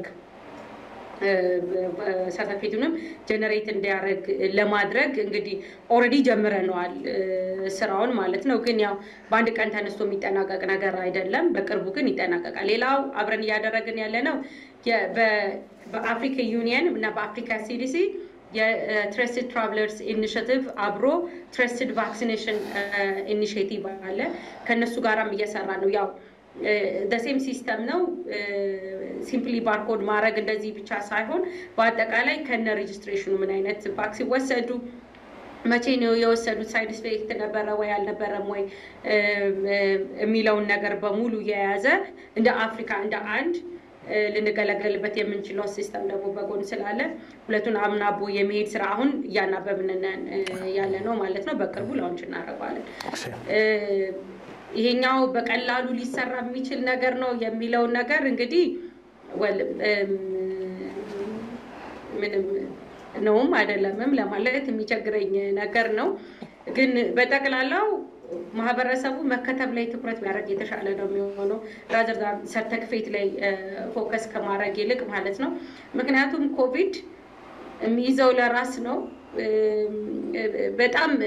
[SPEAKER 3] ሰርተፊኬቱንም ጀነሬት እንዲያደርግ ለማድረግ እንግዲህ ኦልሬዲ ጀምረነዋል ስራውን ማለት ነው። ግን ያው በአንድ ቀን ተነስቶ የሚጠናቀቅ ነገር አይደለም። በቅርቡ ግን ይጠናቀቃል። ሌላው አብረን እያደረግን ያለ ነው በአፍሪካ ዩኒየን እና በአፍሪካ ሲዲሲ የትረስትድ ትራቭለርስ ኢኒሽቲቭ አብሮ ትረስትድ ቫክሲኔሽን ኢኒሽቲቭ አለ። ከእነሱ ጋራም እየሰራ ነው ያው ደሴም ሲስተም ነው። ሲምፕሊ ባርኮድ ማድረግ እንደዚህ ብቻ ሳይሆን በአጠቃላይ ከነ ሬጅስትሬሽኑ ምን አይነት ቫክሲን ወሰዱ፣ መቼ ነው የወሰዱት፣ ሳይድ ኢፌክት ነበረ ወይ አልነበረም ወይ የሚለውን ነገር በሙሉ የያዘ እንደ አፍሪካ እንደ አንድ ልንገለገልበት የምንችለው ሲስተም ደግሞ በጎን ስላለ ሁለቱን አምናቦ የመሄድ ስራ አሁን እያናበብን ያለ ነው ማለት ነው። በቅርቡ ላውንች እናደርገዋለን። ይሄኛው በቀላሉ ሊሰራ የሚችል ነገር ነው የሚለውን ነገር እንግዲህ ምንም ነውም አይደለምም ለማለት የሚቸግረኝ ነገር ነው። ግን በጠቅላላው ማህበረሰቡ መከተብ ላይ ትኩረት ቢያደርግ የተሻለ ነው የሚሆነው ራዘር ሰርተክፌት ላይ ፎከስ ከማድረግ ይልቅ ማለት ነው። ምክንያቱም ኮቪድ የሚይዘው ለራስ ነው። በጣም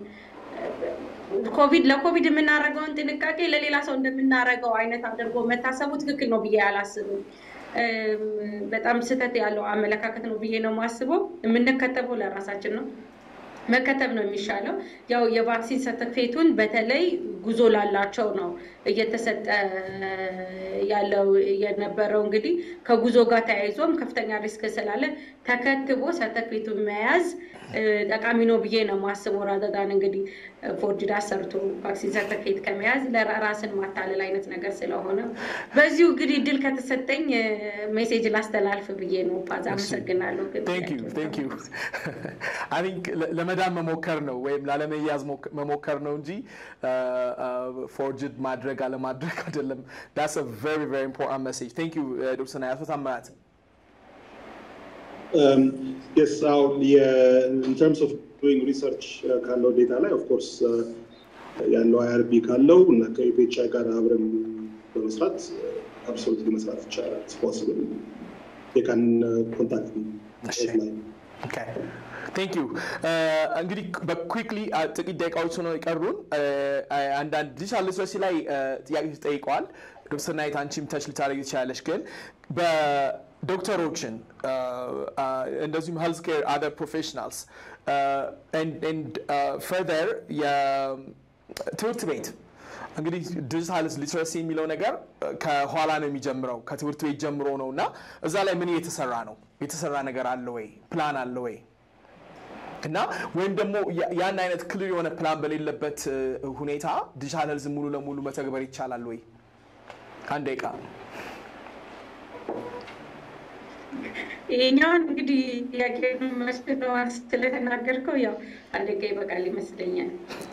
[SPEAKER 3] ኮቪድ ለኮቪድ የምናደርገውን ጥንቃቄ ለሌላ ሰው እንደምናደርገው አይነት አድርጎ መታሰቡ ትክክል ነው ብዬ አላስብም። በጣም ስህተት ያለው አመለካከት ነው ብዬ ነው የማስበው። የምንከተበው ለራሳችን ነው። መከተብ ነው የሚሻለው። ያው የቫክሲን ሰርተፊኬቱን በተለይ ጉዞ ላላቸው ነው እየተሰጠ ያለው የነበረው። እንግዲህ ከጉዞ ጋር ተያይዞም ከፍተኛ ሪስክ ስላለ ተከትቦ ሰርተፊኬቱን መያዝ ጠቃሚ ነው ብዬ ነው የማስበው። ራዘዳን እንግዲህ ፎርጅድ አሰርቶ ቫክሲን ሰርተፊኬት ከመያዝ ለራስን ማታለል አይነት ነገር ስለሆነ በዚሁ እንግዲህ ድል ከተሰጠኝ ሜሴጅ ላስተላልፍ ብዬ ነው። ፓዝ አመሰግናለሁ።
[SPEAKER 5] ለመዳን መሞከር ነው ወይም ላለመያዝ መሞከር ነው እንጂ ፎርጅድ ማድረግ አለማድረግ አይደለም። ዳስ ቨሪ ቨሪ ኢምፖርታንት ሜሴጅ ቴንክ ዩ ዶክተር ሰናይ አቶ ታምራት
[SPEAKER 7] የስ አሁን ኢን ተርምስ ኦፍ ዱይንግ ሪሰርች ካለው ዴታ ላይ ኦፍኮርስ ያለው አይአርቢ ካለው እና ከዩፒኤችአይ ጋር አብረን በመስራት አብሶሉትሊ መስራት ይቻላል። ፖስብል የካን ኮንታክት ላይ
[SPEAKER 5] ቴንክ ዩ እንግዲህ በኩክሊ ጥቂት ደቂቃዎች ነው የቀሩን። አንዳንድ ዲጂታል ሊትረሲ ላይ ጥያቄዎች ተጠይቀዋል። ዶክተር ናይት አንቺም ተች ልታደርግ ትችላለች። ግን በዶክተሮችን እንደዚሁም ሄልዝ ኬር አደር ፕሮፌሽናልስ ፈርደር የትምህርት ቤት እንግዲህ ዲጂታል ሊትረሲ የሚለው ነገር ከኋላ ነው የሚጀምረው ከትምህርት ቤት ጀምሮ ነው እና እዛ ላይ ምን እየተሰራ ነው? የተሰራ ነገር አለ ወይ? ፕላን አለ ወይ? እና ወይም ደግሞ ያን አይነት ክልል የሆነ ፕላን በሌለበት ሁኔታ ዲጂታል ሄልዝ ሙሉ ለሙሉ መተግበር ይቻላል ወይ? አንድ ደቂቃ
[SPEAKER 3] ይሄኛውን እንግዲህ ጥያቄ መስለው ስለተናገርከው ያው አንድ ደቂቃ ይበቃል ይመስለኛል።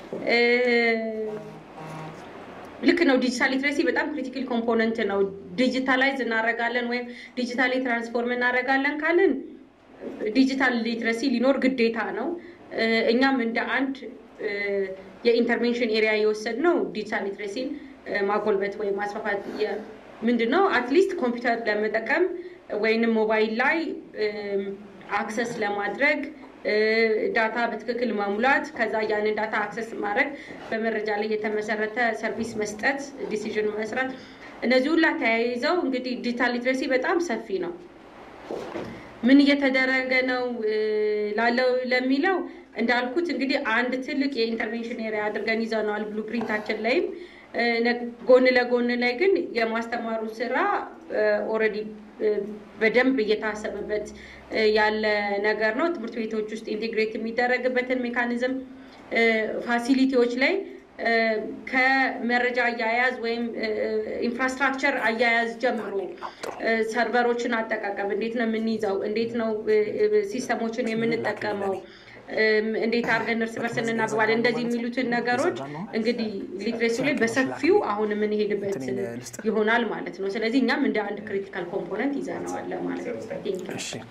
[SPEAKER 3] ልክ ነው። ዲጂታል ሊትሬሲ በጣም ክሪቲካል ኮምፖነንት ነው። ዲጂታላይዝ እናደርጋለን ወይም ዲጂታሊ ትራንስፎርም እናደርጋለን ካልን ዲጂታል ሊትረሲ ሊኖር ግዴታ ነው። እኛም እንደ አንድ የኢንተርቬንሽን ኤሪያ የወሰድ ነው ዲጂታል ሊትሬሲን ማጎልበት ወይም ማስፋፋት ምንድን ነው አትሊስት ኮምፒውተር ለመጠቀም ወይንም ሞባይል ላይ አክሰስ ለማድረግ ዳታ በትክክል መሙላት፣ ከዛ ያንን ዳታ አክሰስ ማድረግ፣ በመረጃ ላይ የተመሰረተ ሰርቪስ መስጠት፣ ዲሲዥን መስራት፣ እነዚህ ሁላ ተያይዘው እንግዲህ ዲጂታል ሊትሬሲ በጣም ሰፊ ነው። ምን እየተደረገ ነው ላለው ለሚለው እንዳልኩት እንግዲህ አንድ ትልቅ የኢንተርቬንሽን ኤሪያ አድርገን ይዘነዋል። ብሉፕሪንታችን ላይም ጎን ለጎን ላይ ግን የማስተማሩ ስራ ኦልሬዲ በደንብ እየታሰበበት ያለ ነገር ነው። ትምህርት ቤቶች ውስጥ ኢንቴግሬት የሚደረግበትን ሜካኒዝም ፋሲሊቲዎች ላይ ከመረጃ አያያዝ ወይም ኢንፍራስትራክቸር አያያዝ ጀምሮ ሰርቨሮችን አጠቃቀም እንዴት ነው የምንይዘው፣ እንዴት ነው ሲስተሞችን የምንጠቀመው፣ እንዴት አድርገን እርስ በርስ እናግባለን፣ እንደዚህ የሚሉትን ነገሮች እንግዲህ ሊትሬሲ ላይ በሰፊው አሁን የምንሄድበት ይሆናል ማለት ነው። ስለዚህ እኛም እንደ አንድ ክሪቲካል ኮምፖነንት ይዘነዋል ማለት ነው።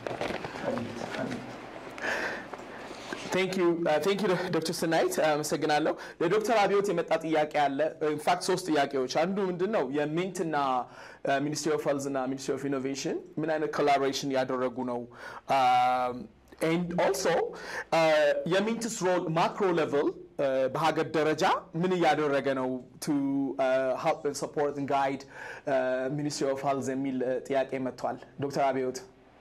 [SPEAKER 5] ቴንክ ዩ ዶክተር ስናይት አመሰግናለሁ። ለዶክተር አብዮት የመጣ ጥያቄ አለ። ኢንፋክት ሶስት ጥያቄዎች። አንዱ ምንድን ነው የሚንት እና ሚኒስትሪ ኦፍ ሄልዝ እና ሚኒስትሪ ኦፍ ኢኖቬሽን ምን አይነት ኮላቦሬሽን ያደረጉ ነው? ኤንድ ኦልሶ የሚንትስ ሮል ማክሮ ሌቭል በሀገር ደረጃ ምን እያደረገ ነው ቱ ሄልፕ ሰፖርት ጋይድ ሚኒስትሪ ኦፍ ሄልዝ የሚል ጥያቄ መጥቷል። ዶክተር አብዮት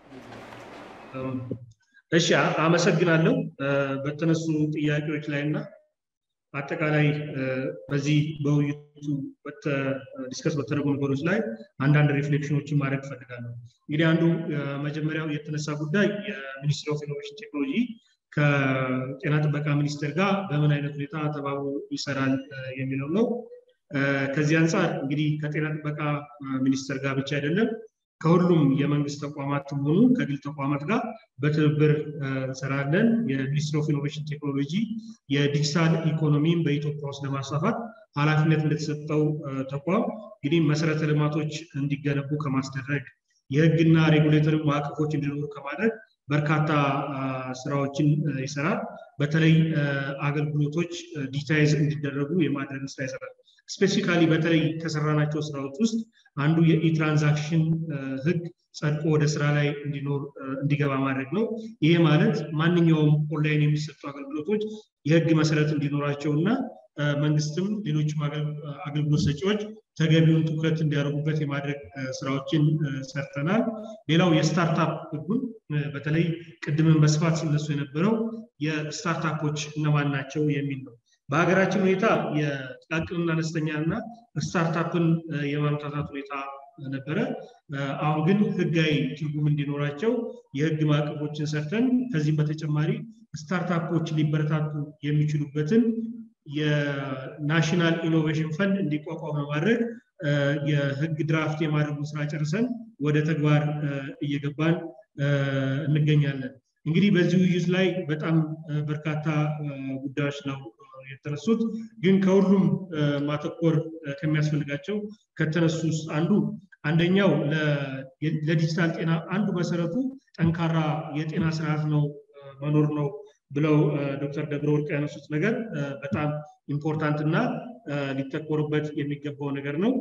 [SPEAKER 2] እሺ አመሰግናለሁ። በተነሱ ጥያቄዎች ላይ እና አጠቃላይ በዚህ በውይይቱ ዲስከስ በተደረጉ ነገሮች ላይ አንዳንድ ሪፍሌክሽኖችን ማድረግ እፈልጋለሁ። እንግዲህ አንዱ መጀመሪያው የተነሳ ጉዳይ የሚኒስትሪ ኦፍ ኢኖቬሽን ቴክኖሎጂ ከጤና ጥበቃ ሚኒስቴር ጋር በምን አይነት ሁኔታ ተባብሮ ይሰራል የሚለው ነው። ከዚህ አንጻር እንግዲህ ከጤና ጥበቃ ሚኒስቴር ጋር ብቻ አይደለም ከሁሉም የመንግስት ተቋማት ሆኑ ከግል ተቋማት ጋር በትብብር እንሰራለን። የሚኒስትሪ ኦፍ ኢኖቬሽን ቴክኖሎጂ የዲጂታል ኢኮኖሚን በኢትዮጵያ ውስጥ ለማስፋፋት ኃላፊነት እንደተሰጠው ተቋም እንግዲህ መሰረተ ልማቶች እንዲገነቡ ከማስደረግ የህግና ሬጉሌተሪ ማዕቀፎች እንዲኖሩ ከማድረግ በርካታ ስራዎችን ይሰራል። በተለይ አገልግሎቶች ዲጂታይዝ እንዲደረጉ የማድረግ ስራ ይሰራል። ስፔሲፊካሊ በተለይ ከሰራናቸው ስራዎች ውስጥ አንዱ የኢትራንዛክሽን ህግ ጸድቆ ወደ ስራ ላይ እንዲኖር እንዲገባ ማድረግ ነው። ይሄ ማለት ማንኛውም ኦንላይን የሚሰጡ አገልግሎቶች የህግ መሰረት እንዲኖራቸው እና መንግስትም ሌሎችም አገልግሎት ሰጪዎች ተገቢውን ትኩረት እንዲያደርጉበት የማድረግ ስራዎችን ሰርተናል። ሌላው የስታርታፕ ህጉን በተለይ ቅድምን በስፋት ሲነሱ የነበረው የስታርታፖች እነማን ናቸው የሚል ነው። በሀገራችን ሁኔታ የጥቃቅንና አነስተኛ እና ስታርታፕን የማምታታት ሁኔታ ነበረ። አሁን ግን ህጋዊ ትርጉም እንዲኖራቸው የህግ ማዕቀፎችን ሰርተን ከዚህም በተጨማሪ ስታርታፖች ሊበረታቱ የሚችሉበትን የናሽናል ኢኖቬሽን ፈንድ እንዲቋቋም በማድረግ የህግ ድራፍት የማድረጉን ስራ ጨርሰን ወደ ተግባር እየገባን እንገኛለን። እንግዲህ በዚህ ውይይት ላይ በጣም በርካታ ጉዳዮች ነው የተነሱት። ግን ከሁሉም ማተኮር ከሚያስፈልጋቸው ከተነሱ ውስጥ አንዱ አንደኛው ለዲጂታል ጤና አንዱ መሰረቱ ጠንካራ የጤና ስርዓት ነው መኖር ነው ብለው ዶክተር ደብረ ወርቅ ያነሱት ነገር በጣም ኢምፖርታንት እና ሊተኮርበት የሚገባው ነገር ነው።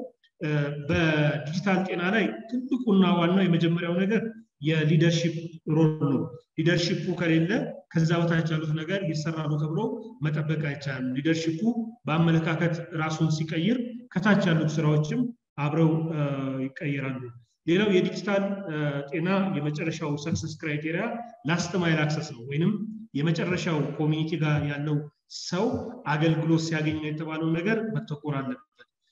[SPEAKER 2] በዲጂታል ጤና ላይ ትልቁና ዋናው የመጀመሪያው ነገር የሊደርሺፕ ሮል ነው። ሊደርሺፑ ከሌለ ከዛ በታች ያሉት ነገር ይሰራሉ ተብሎ መጠበቅ አይቻልም። ሊደርሺፑ በአመለካከት ራሱን ሲቀይር ከታች ያሉት ስራዎችም አብረው ይቀይራሉ። ሌላው የዲጂታል ጤና የመጨረሻው ሰክሰስ ክራይቴሪያ ላስት ማይል አክሰስ ነው ወይንም የመጨረሻው ኮሚኒቲ ጋር ያለው ሰው አገልግሎት ሲያገኝ የተባለው ነገር መተኮር አለበት።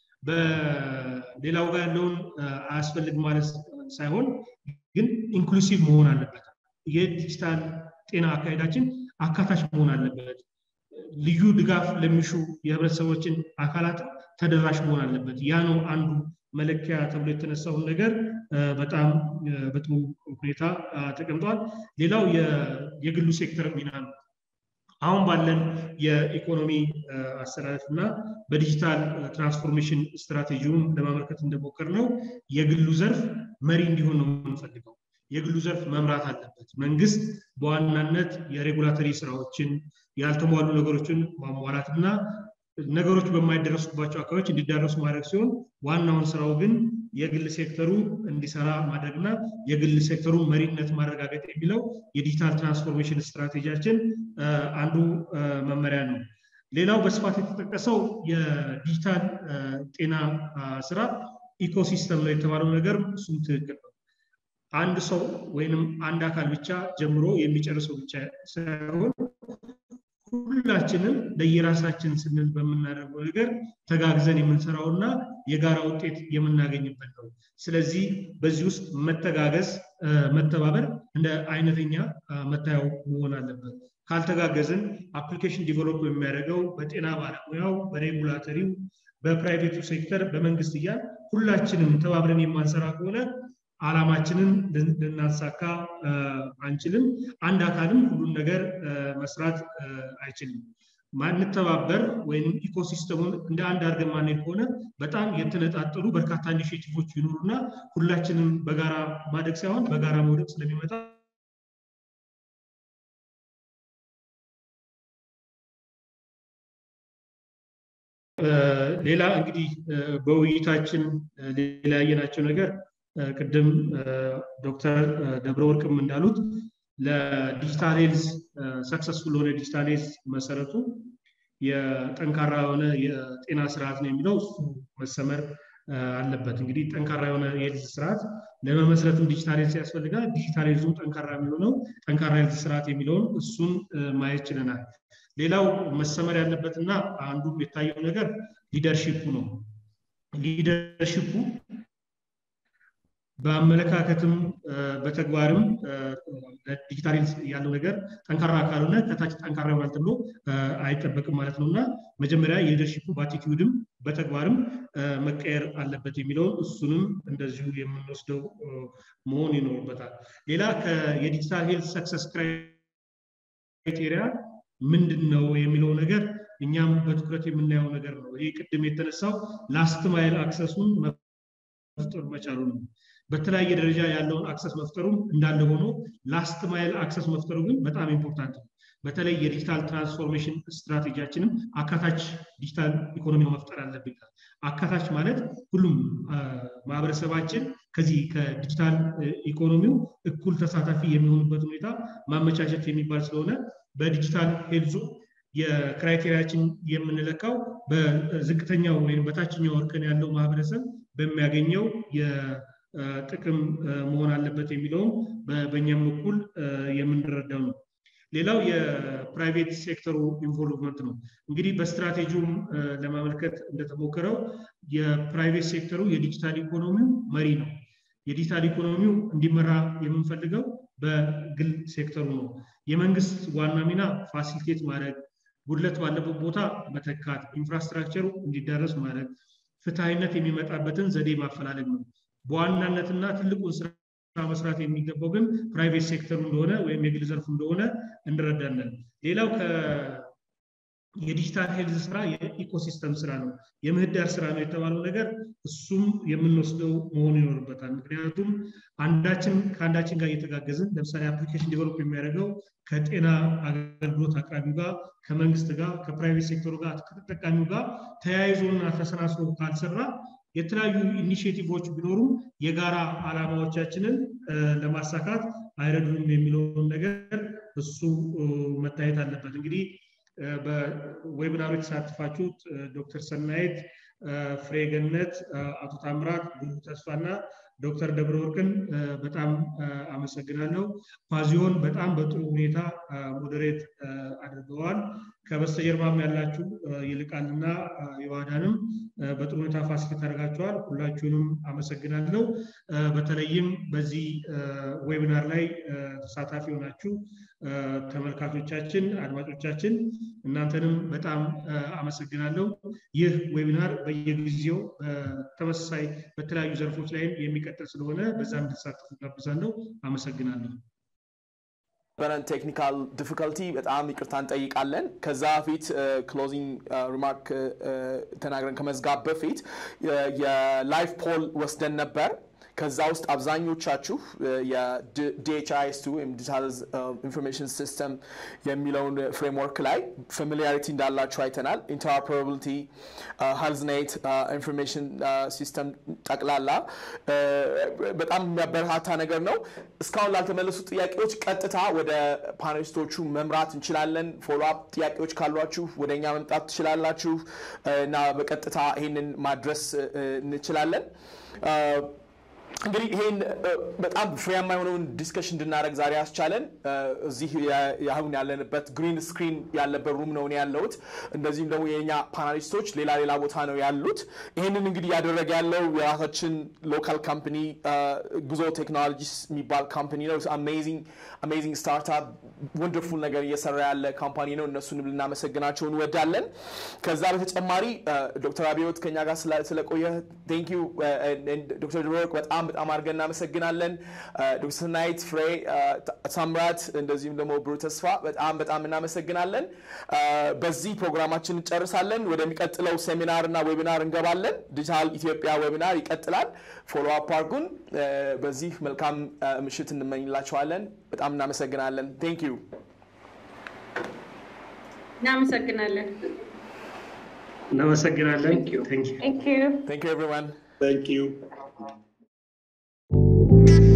[SPEAKER 2] በሌላው ጋር ያለውን አያስፈልግ ማለት ሳይሆን ግን ኢንክሉሲቭ መሆን አለበት። የዲጂታል ጤና አካሄዳችን አካታች መሆን አለበት። ልዩ ድጋፍ ለሚሹ የህብረተሰቦችን አካላት ተደራሽ መሆን አለበት። ያ ነው አንዱ መለኪያ ተብሎ የተነሳውን ነገር በጣም በጥሩ ሁኔታ ተቀምጧል። ሌላው የግሉ ሴክተር ሚና ነው። አሁን ባለን የኢኮኖሚ አሰላለፍ እና በዲጂታል ትራንስፎርሜሽን ስትራቴጂውን ለማመልከት እንደሞከር ነው የግሉ ዘርፍ መሪ እንዲሆን ነው የምንፈልገው። የግሉ ዘርፍ መምራት አለበት። መንግስት በዋናነት የሬጉላተሪ ስራዎችን ያልተሟሉ ነገሮችን ማሟላት እና ነገሮች በማይደረሱባቸው አካባቢዎች እንዲዳረሱ ማድረግ ሲሆን ዋናውን ስራው ግን የግል ሴክተሩ እንዲሰራ ማድረግና የግል ሴክተሩ መሪነት ማረጋገጥ የሚለው የዲጂታል ትራንስፎርሜሽን ስትራቴጂያችን አንዱ መመሪያ ነው። ሌላው በስፋት የተጠቀሰው የዲጂታል ጤና ስራ ኢኮሲስተም ነው የተባለው ነገር እሱም ትክክል ነው። አንድ ሰው ወይንም አንድ አካል ብቻ ጀምሮ የሚጨርሰው ብቻ ሳይሆን ሁላችንም ለየራሳችን ስንል በምናደርገው ነገር ተጋግዘን የምንሰራውና የጋራ ውጤት የምናገኝበት ነው። ስለዚህ በዚህ ውስጥ መተጋገዝ፣ መተባበር እንደ አይነተኛ መታየው መሆን አለበት። ካልተጋገዝን አፕሊኬሽን ዲቨሎፕ የሚያደርገው በጤና ባለሙያው፣ በሬጉላተሪው፣ በፕራይቬቱ ሴክተር፣ በመንግስት እያል ሁላችንም ተባብረን የማንሰራ ከሆነ አላማችንን ልናሳካ አንችልም። አንድ አካልም ሁሉን ነገር መስራት አይችልም። ማንተባበር ወይም ኢኮሲስተሙን እንደ አንድ አድርገን ማንሄድ ከሆነ በጣም የተነጣጠሉ በርካታ ኢኒሽቲቮች ይኖሩና ሁላችንም በጋራ ማደግ ሳይሆን በጋራ መውደቅ ስለሚመጣ ሌላ እንግዲህ በውይይታችን ሌላ ያየናቸው ነገር ቅድም ዶክተር ደብረ ወርቅም እንዳሉት ለዲጂታል ሄልዝ ሰክሰስፉል የሆነ ዲጂታል ሄልዝ መሰረቱ የጠንካራ የሆነ የጤና ስርዓት ነው የሚለው እሱ መሰመር አለበት። እንግዲህ ጠንካራ የሆነ የሄልዝ ስርዓት ለመመስረትም ዲጂታል ሄልዝ ያስፈልጋል። ዲጂታል ሄልዙም ጠንካራ የሚሆነው ጠንካራ ሄልዝ ስርዓት የሚለውን እሱን ማየት ችለናል። ሌላው መሰመር ያለበትና አንዱ የታየው ነገር ሊደርሺፑ ነው። ሊደርሺፑ በአመለካከትም በተግባርም ዲጂታል ያለው ነገር ጠንካራ ካልሆነ ከታች ጠንካራ ይሆናል ተብሎ አይጠበቅም ማለት ነው እና መጀመሪያ የሊደርሺፑ በአቲቲዩድም በተግባርም መቀየር አለበት የሚለውን እሱንም እንደዚሁ የምንወስደው መሆን ይኖርበታል። ሌላ የዲጂታል ሄልት ሰክሰስ ክራይቴሪያ ምንድን ነው የሚለው ነገር እኛም በትኩረት የምናየው ነገር ነው። ይህ ቅድም የተነሳው ላስት ማይል አክሰሱን መፍጠር መቻሉ ነው። በተለያየ ደረጃ ያለውን አክሰስ መፍጠሩም እንዳለ ሆኖ ላስት ማይል አክሰስ መፍጠሩ ግን በጣም ኢምፖርታንት ነው። በተለይ የዲጂታል ትራንስፎርሜሽን ስትራቴጂያችንም አካታች ዲጂታል ኢኮኖሚ መፍጠር አለብን። አካታች ማለት ሁሉም ማህበረሰባችን ከዚህ ከዲጂታል ኢኮኖሚው እኩል ተሳታፊ የሚሆኑበት ሁኔታ ማመቻቸት የሚባል ስለሆነ በዲጂታል ሄልዙ የክራይቴሪያችን የምንለካው በዝቅተኛው ወይም በታችኛው እርከን ያለው ማህበረሰብ በሚያገኘው የጥቅም መሆን አለበት የሚለውም በእኛም በኩል የምንረዳው ነው። ሌላው የፕራይቬት ሴክተሩ ኢንቮልቭመንት ነው። እንግዲህ በስትራቴጂውም ለማመልከት እንደተሞከረው የፕራይቬት ሴክተሩ የዲጂታል ኢኮኖሚው መሪ ነው። የዲጂታል ኢኮኖሚው እንዲመራ የምንፈልገው በግል ሴክተሩ ነው። የመንግስት ዋና ሚና ፋሲሊቴት ማድረግ፣ ጉድለት ባለበት ቦታ መተካት፣ ኢንፍራስትራክቸሩ እንዲዳረስ ማድረግ፣ ፍትሐዊነት የሚመጣበትን ዘዴ ማፈላለግ ነው። በዋናነትና ትልቁን ስራ መስራት የሚገባው ግን ፕራይቬት ሴክተሩ እንደሆነ ወይም የግል ዘርፉ እንደሆነ እንረዳለን። ሌላው የዲጂታል ሄልዝ ስራ የኢኮሲስተም ስራ ነው፣ የምህዳር ስራ ነው የተባለው ነገር እሱም የምንወስደው መሆኑ ይኖርበታል። ምክንያቱም አንዳችን ከአንዳችን ጋር እየተጋገዝን ለምሳሌ አፕሊኬሽን ዲቨሎፕ የሚያደርገው ከጤና አገልግሎት አቅራቢው ጋር፣ ከመንግስት ጋር፣ ከፕራይቬት ሴክተሩ ጋር፣ ከተጠቃሚው ጋር ተያይዞና ተሰናስሎ ካልሰራ የተለያዩ ኢኒሽቲቮች ቢኖሩም የጋራ አላማዎቻችንን ለማሳካት አይረዱንም የሚለውን ነገር እሱ መታየት አለበት። እንግዲህ በዌብናሩ የተሳተፋችሁት ዶክተር ሰናይት ፍሬገነት፣ አቶ ታምራት ብዙ ተስፋና ዶክተር ደብረ ወርቅን በጣም አመሰግናለሁ። ፓዚዮን በጣም በጥሩ ሁኔታ ሞዴሬት አድርገዋል። ከበስተጀርባም ያላችሁ ይልቃልና የዋዳንም በጥሩ ሁኔታ ፋሲሊት አድርጋችኋል። ሁላችሁንም አመሰግናለሁ። በተለይም በዚህ ዌቢናር ላይ ተሳታፊ የሆናችሁ ተመልካቾቻችን፣ አድማጮቻችን እናንተንም በጣም አመሰግናለሁ። ይህ ዌቢናር በየጊዜው ተመሳሳይ በተለያዩ ዘርፎች ላይም የሚቀጥል ስለሆነ በዛ እንድትሳተፉ ጋብዛለሁ። አመሰግናለሁ።
[SPEAKER 5] በረን ቴክኒካል ዲፊካልቲ በጣም ይቅርታ እንጠይቃለን። ከዛ በፊት ክሎዚንግ ሪማርክ ተናግረን ከመዝጋብ በፊት የላይፍ ፖል ወስደን ነበር። ከዛ ውስጥ አብዛኞቻችሁ የዲኤችአይስ ወይም ዲጂታል ኢንፎርሜሽን ሲስተም የሚለውን ፍሬምወርክ ላይ ፋሚሊያሪቲ እንዳላችሁ አይተናል። ኢንተርኦፐራቢሊቲ፣ ሄልዝኔት ኢንፎርሜሽን ሲስተም ጠቅላላ በጣም የሚያበረታታ ነገር ነው። እስካሁን ላልተመለሱ ጥያቄዎች ቀጥታ ወደ ፓኔሊስቶቹ መምራት እንችላለን። ፎሎ አፕ ጥያቄዎች ካሏችሁ ወደ እኛ መምጣት ትችላላችሁ እና በቀጥታ ይህንን ማድረስ እንችላለን። እንግዲህ ይሄን በጣም ፍሬያማ የሆነውን ዲስከሽን እንድናደረግ ዛሬ ያስቻለን እዚህ አሁን ያለንበት ግሪን ስክሪን ያለበት ሩም ነው ያለሁት። እንደዚሁም ደግሞ የኛ ፓናሊስቶች ሌላ ሌላ ቦታ ነው ያሉት። ይህንን እንግዲህ ያደረገ ያለው የራሳችን ሎካል ካምፕኒ ጉዞ ቴክኖሎጂስ የሚባል ካምፕኒ ነው። አሜዚንግ ስታርታፕ ወንደርፉል ነገር እየሰራ ያለ ካምፓኒ ነው። እነሱንም ልናመሰግናቸው እንወዳለን። ከዛ በተጨማሪ ዶክተር አብዮት ከኛ ጋር ስለቆየ ቴንክ ዩ ዶክተር ድሮክ በጣም በጣም አድርገን እናመሰግናለን። ዶክተር ስናይት ፍሬ፣ ሳምራት እንደዚሁም ደግሞ ብሩ ተስፋ በጣም በጣም እናመሰግናለን። በዚህ ፕሮግራማችን እንጨርሳለን። ወደሚቀጥለው ሴሚናር እና ዌቢናር እንገባለን። ዲጂታል ኢትዮጵያ ዌቢናር ይቀጥላል። ፎሎ አፕ አድርጉን። በዚህ መልካም ምሽት እንመኝላቸዋለን። በጣም እናመሰግናለን። ቴንክ ዩ
[SPEAKER 3] እናመሰግናለን።
[SPEAKER 2] እናመሰግናለን።
[SPEAKER 3] Thank you.
[SPEAKER 2] Thank you.
[SPEAKER 3] Thank you.
[SPEAKER 5] ቴንክ ዩ ኤቭሪዋን
[SPEAKER 7] Thank you.